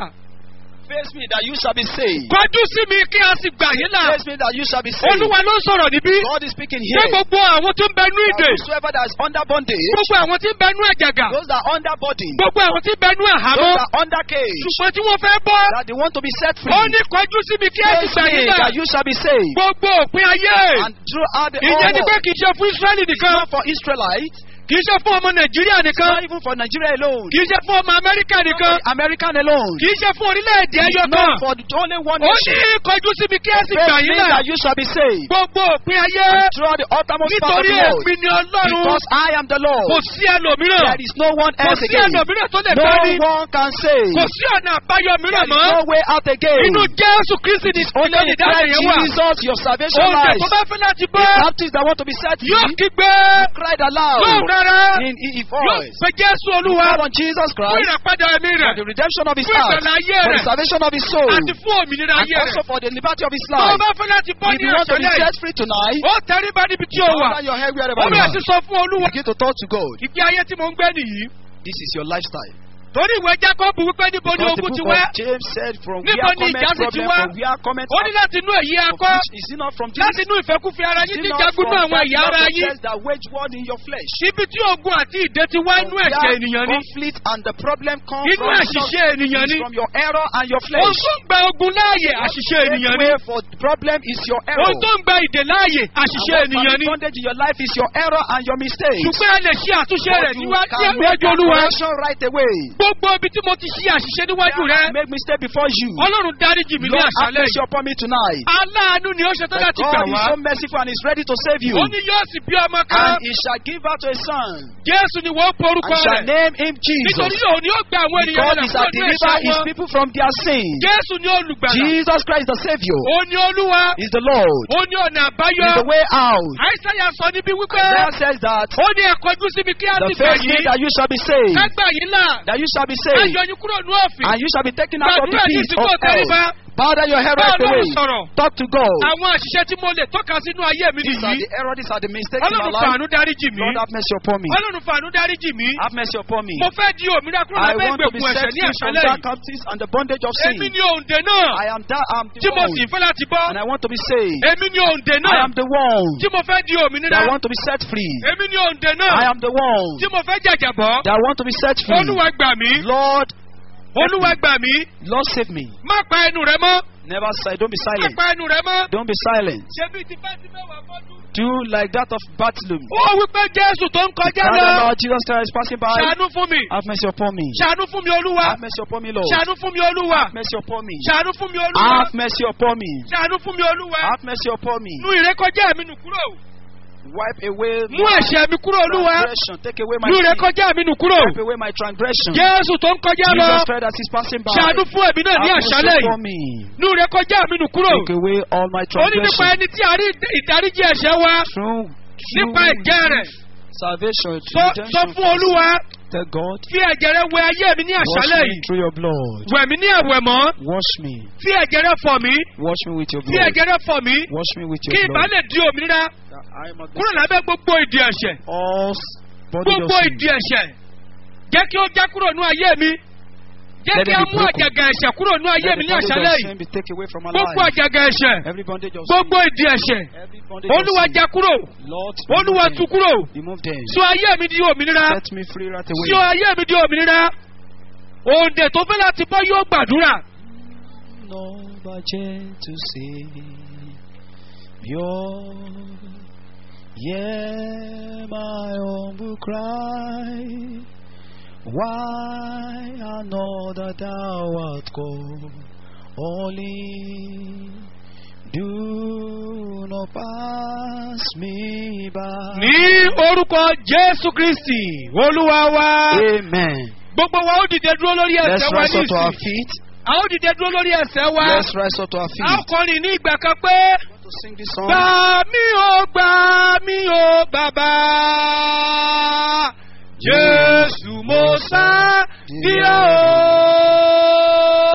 Face me that you shall be saved. kọjú sí mi kí a sì gbà yín là Face me that you shall be saved. olúwa ló ń sọ̀rọ̀ níbí God is speaking ṣé here. gbogbo àwọn tó ń bẹ nú ìdè That Whosoever that is under bondage, gbogbo àwọn tí ń bẹ nú ẹ̀jàgà those that are under burden, gbogbo àwọn tí ń bẹ nú those àhámọ́ that are under cage, ṣùgbọ́n tí wọ́n fẹ́ bọ́ that they want to be set free. ó ní kọjú sí mi kí a sì Face gbà yín me là that you shall be saved. gbogbo òpin ayé And throughout the ìyẹn ni whole pé world. kì í ṣe fún Ísírẹ́lì It's nìkan not for Israelites, kì í ṣe fún ọmọ Nàìjíríà it's nìkan not even for Nigeria alone, kì í ṣe fún ọmọ Amẹ́ríkà it's not nìkan for American alone, kì í ṣe fún orílẹ̀-èdè ẹyọ it's kan not for the only one ó nation. ní kọjú sí mi kí a sì Face gbà me yín là that you shall be saved. gbogbo òpin ayé And throughout the uttermost part of nítorí the world. èmi ni Ọlọ́run Because I am the kò Lord. sí ẹlòmíràn There is no one kò else sí again. ẹlòmíràn tó lè No bá ní one can save. kò sí ọ̀nà àbáyọ There mìíràn is mọ́ no way out again. inú Jésù Kristi ni Only ìkànnì in ìdáhùn Christ yẹn wà Jesus your salvation oúnjẹ lies. tó bá fẹ́ láti The bọ́ captives that want to be set yóò free kígbe cried lóhùn aloud rárá in his yóò voice. pe Jésù Olúwa Call on Jesus fún Christ ìràpadà ẹ̀mí for rẹ̀ the redemption of his fún heart, ìgbàlá ayé for the rẹ̀ salvation of his soul, àti fún òmìnira and ayé also rẹ̀ for the liberty of his tó o life. bá fẹ́ láti bọ́ If ní you want to be àṣálẹ́ set free tonight, ó tẹríba níbi tí o wà bow down your head wherever ó you bẹ̀rẹ̀ are. sí sọ fún Olúwa Begin to talk to God. ìgbé ayé tí mo ń gbé nìyí This is your lifestyle. torí ìwé Jákọ́bù wípé níbo ni Because the ogun ti book wá of James said from Níbo where ni comment ìjà sì ti problem, wá? from where comment ó ní láti inú èyí of akọ́ which is it not from láti Jesus? inú ìfẹ́kúfẹ́ ara Is yín it tí not jagun from náà àwọn that ẹ̀yà ara love yín process that wage war in your flesh? ibi tí ogun àti ìdè ti wá inú From ẹ̀jẹ̀ where ènìyàn ni conflict and the problem come inú from àṣìṣe ènìyàn is ni from your error and your ohun flesh. tó ń gba ogun láàyè àṣìṣe What ènìyàn make ni way for the problem is your error. ohun tó ń gba ìdè láàyè And àṣìṣe what ènìyàn permit ni bondage in your life is your error and your mistake. ṣùgbọ́n a lè ṣe àtúnṣe But rẹ̀ you níwájú can make níwájú that olúwa correction right away. gbogbo ibi tí mo ti ṣe àṣìṣe níwájú rẹ I make mistake before you. ọlọ́run dáríjì mi ní Lord, have àṣálẹ̀ mercy yìí upon me tonight. aláàánú ni ó ṣe tán That láti gbà God is wá so merciful and is ready to save you. ó ní yóò sì bí ọmọ kan And he shall give birth to a son. jésù ni wọ́n porúkọ And shall rẹ̀ name him nítorí Jesus. òun ni ó gba àwọn ènìyàn God rẹ̀ is a kúrò ní deliver ẹ̀ṣẹ̀ his wọn people from their sins. jésù ni olùgbàlà Jesus Christ the Savior òun ni olúwa is the Lord. òun ni ọ̀nà He àbáyọ is the way out. àìsàyà sọ níbi wípé Isaiah says that ó ní ẹ̀kọ́jú síbi kí á the sì gbà first yìí day that you shall be saved, ká gbà yín là that you shall be ká saved, yọ yín kúrò ní òfin and you shall be taken out of the gbàdúrà ní pit ìsìnkú of ọ̀tẹ́ríba hell. Bow down your head bá right away. ọlọ́run sọ̀rọ̀ Talk to God. àwọn àṣìṣe tí mo lè tọ́ka sínú ayé mi These are nìyí the errors, these are the mistakes in my ọlọ́run life. fàánú dáríjì mí Lord, have mercy upon me. ọlọ́run fàánú dáríjì mí Have mercy upon me. mo fẹ́ di òmìnira kúrò I lábẹ́ want to be ìgbèkùn set ẹ̀ṣẹ̀ ní free from àṣálẹ̀ that yìí captives and the bondage of èmi sin. ni òǹdè náà I am that I am the tí mo sì one, fẹ́ láti bọ́ and I want to be saved. èmi ni òǹdè I náà am the one tí mo fẹ́ di òmìnira that I want to be set free. èmi ni òǹdè náà I am the one tí mo fẹ́ jàjàbọ́ that I want to be set free. olúwa gbà mí Lord, olúwa gbà mí Lord save me. má pa ẹnu rẹ mọ́ Never say, don't be silent. Pápá ẹnu rẹ mọ́. Don't be silent. Ṣé bí ti bá ti mẹ́wàá fọ́dún? Do like that of Bartholomew. Ó wí pé Jésù tó ń kọjá Father, lọ. Lord Jesus Christ passing by. Ṣàánú fún mi. Have mercy upon me. Ṣàánú fún mi Olúwa. Have mercy upon me, Lord. Ṣàánú fún mi Olúwa. Have mercy upon me. Ṣàánú fún mi Olúwa. Have mercy upon me. Ṣàánú fún mi Olúwa. Have mercy upon me. Nu ìrékọjá mi nù kúrò. Wipe away Mú my ẹ̀ṣẹ̀ mi kúrò Olúwa. transgression. Take away my Nu sin. ìrékọjá mi nù kúrò. Wipe away my transgression. Jésù tó ń kọjá lọ. Jesus Christ as he's passing by. Ṣàánú fún ẹ̀mí náà ní Have mercy àṣálẹ̀ upon yìí. me. Nu ìrékọjá mi nù kúrò. Take away all my Ó ní nípa transgression. ẹni tí a rí ìdáríjì ẹ̀ṣẹ̀ wa. Through, Nípa ẹ̀jẹ̀ rẹ̀. salvation, Sọ- redemption. Sọ fún Olúwa. Tell God, Fi ẹ̀jẹ̀ rẹ wẹ ayé mi ní wash àṣálẹ̀ me yìí. through your blood. Wẹ̀ mí ní ẹ̀wẹ̀ mọ́. Wash me. Fi ẹ̀jẹ̀ rẹ fọ̀ mí. Wash me with your Fi blood. ẹ̀jẹ̀ rẹ fọ̀ mí. Wash me with Kí your ìbá blood. lè di òmìnira That I might be kúrò lábẹ́ gbogbo ìdí ẹ̀ṣẹ̀. all body Gbogbo of sin. ìdí ẹ̀ṣẹ̀. Jẹ́ kí ó já kúrò ní ayé mi. Jẹ́ Let kí it á be mú broken. àjàgà ẹ̀ṣẹ̀ kúrò ní ayé Let mi the ní bondage àṣálẹ̀ of yìí. sin be taken away from my Gbogbo life. àjàgà ẹ̀ṣẹ̀. Every bondage of Gbogbo sin. ìdí ẹ̀ṣẹ̀. Every bondage Olúwa of sin. já kúrò. Lord, Olúwa remove tú them. kúrò. Remove them. Sọ ayé mi di òmìnira. Set me free right Sọ away. ayé mi di òmìnira. Òǹdè tó fẹ́ láti bọ́ yóò gbàdúrà. Lord, to say, Your, yeah, my humble cry. Why I know that thou art called, only do not pass me by. Ní orúkọ Jésù Kristì, Olúwa wa. Amen. Gbogbo wa ó dìde dúró lórí Let's ẹsẹ̀ wa rise ní up to our ìsìn. feet. A ó dìde dúró lórí ẹsẹ̀ wa. Let's rise up to our A ó feet. kọrin ní ìgbà kan pé. To sing this song. Gbà mí ó gbà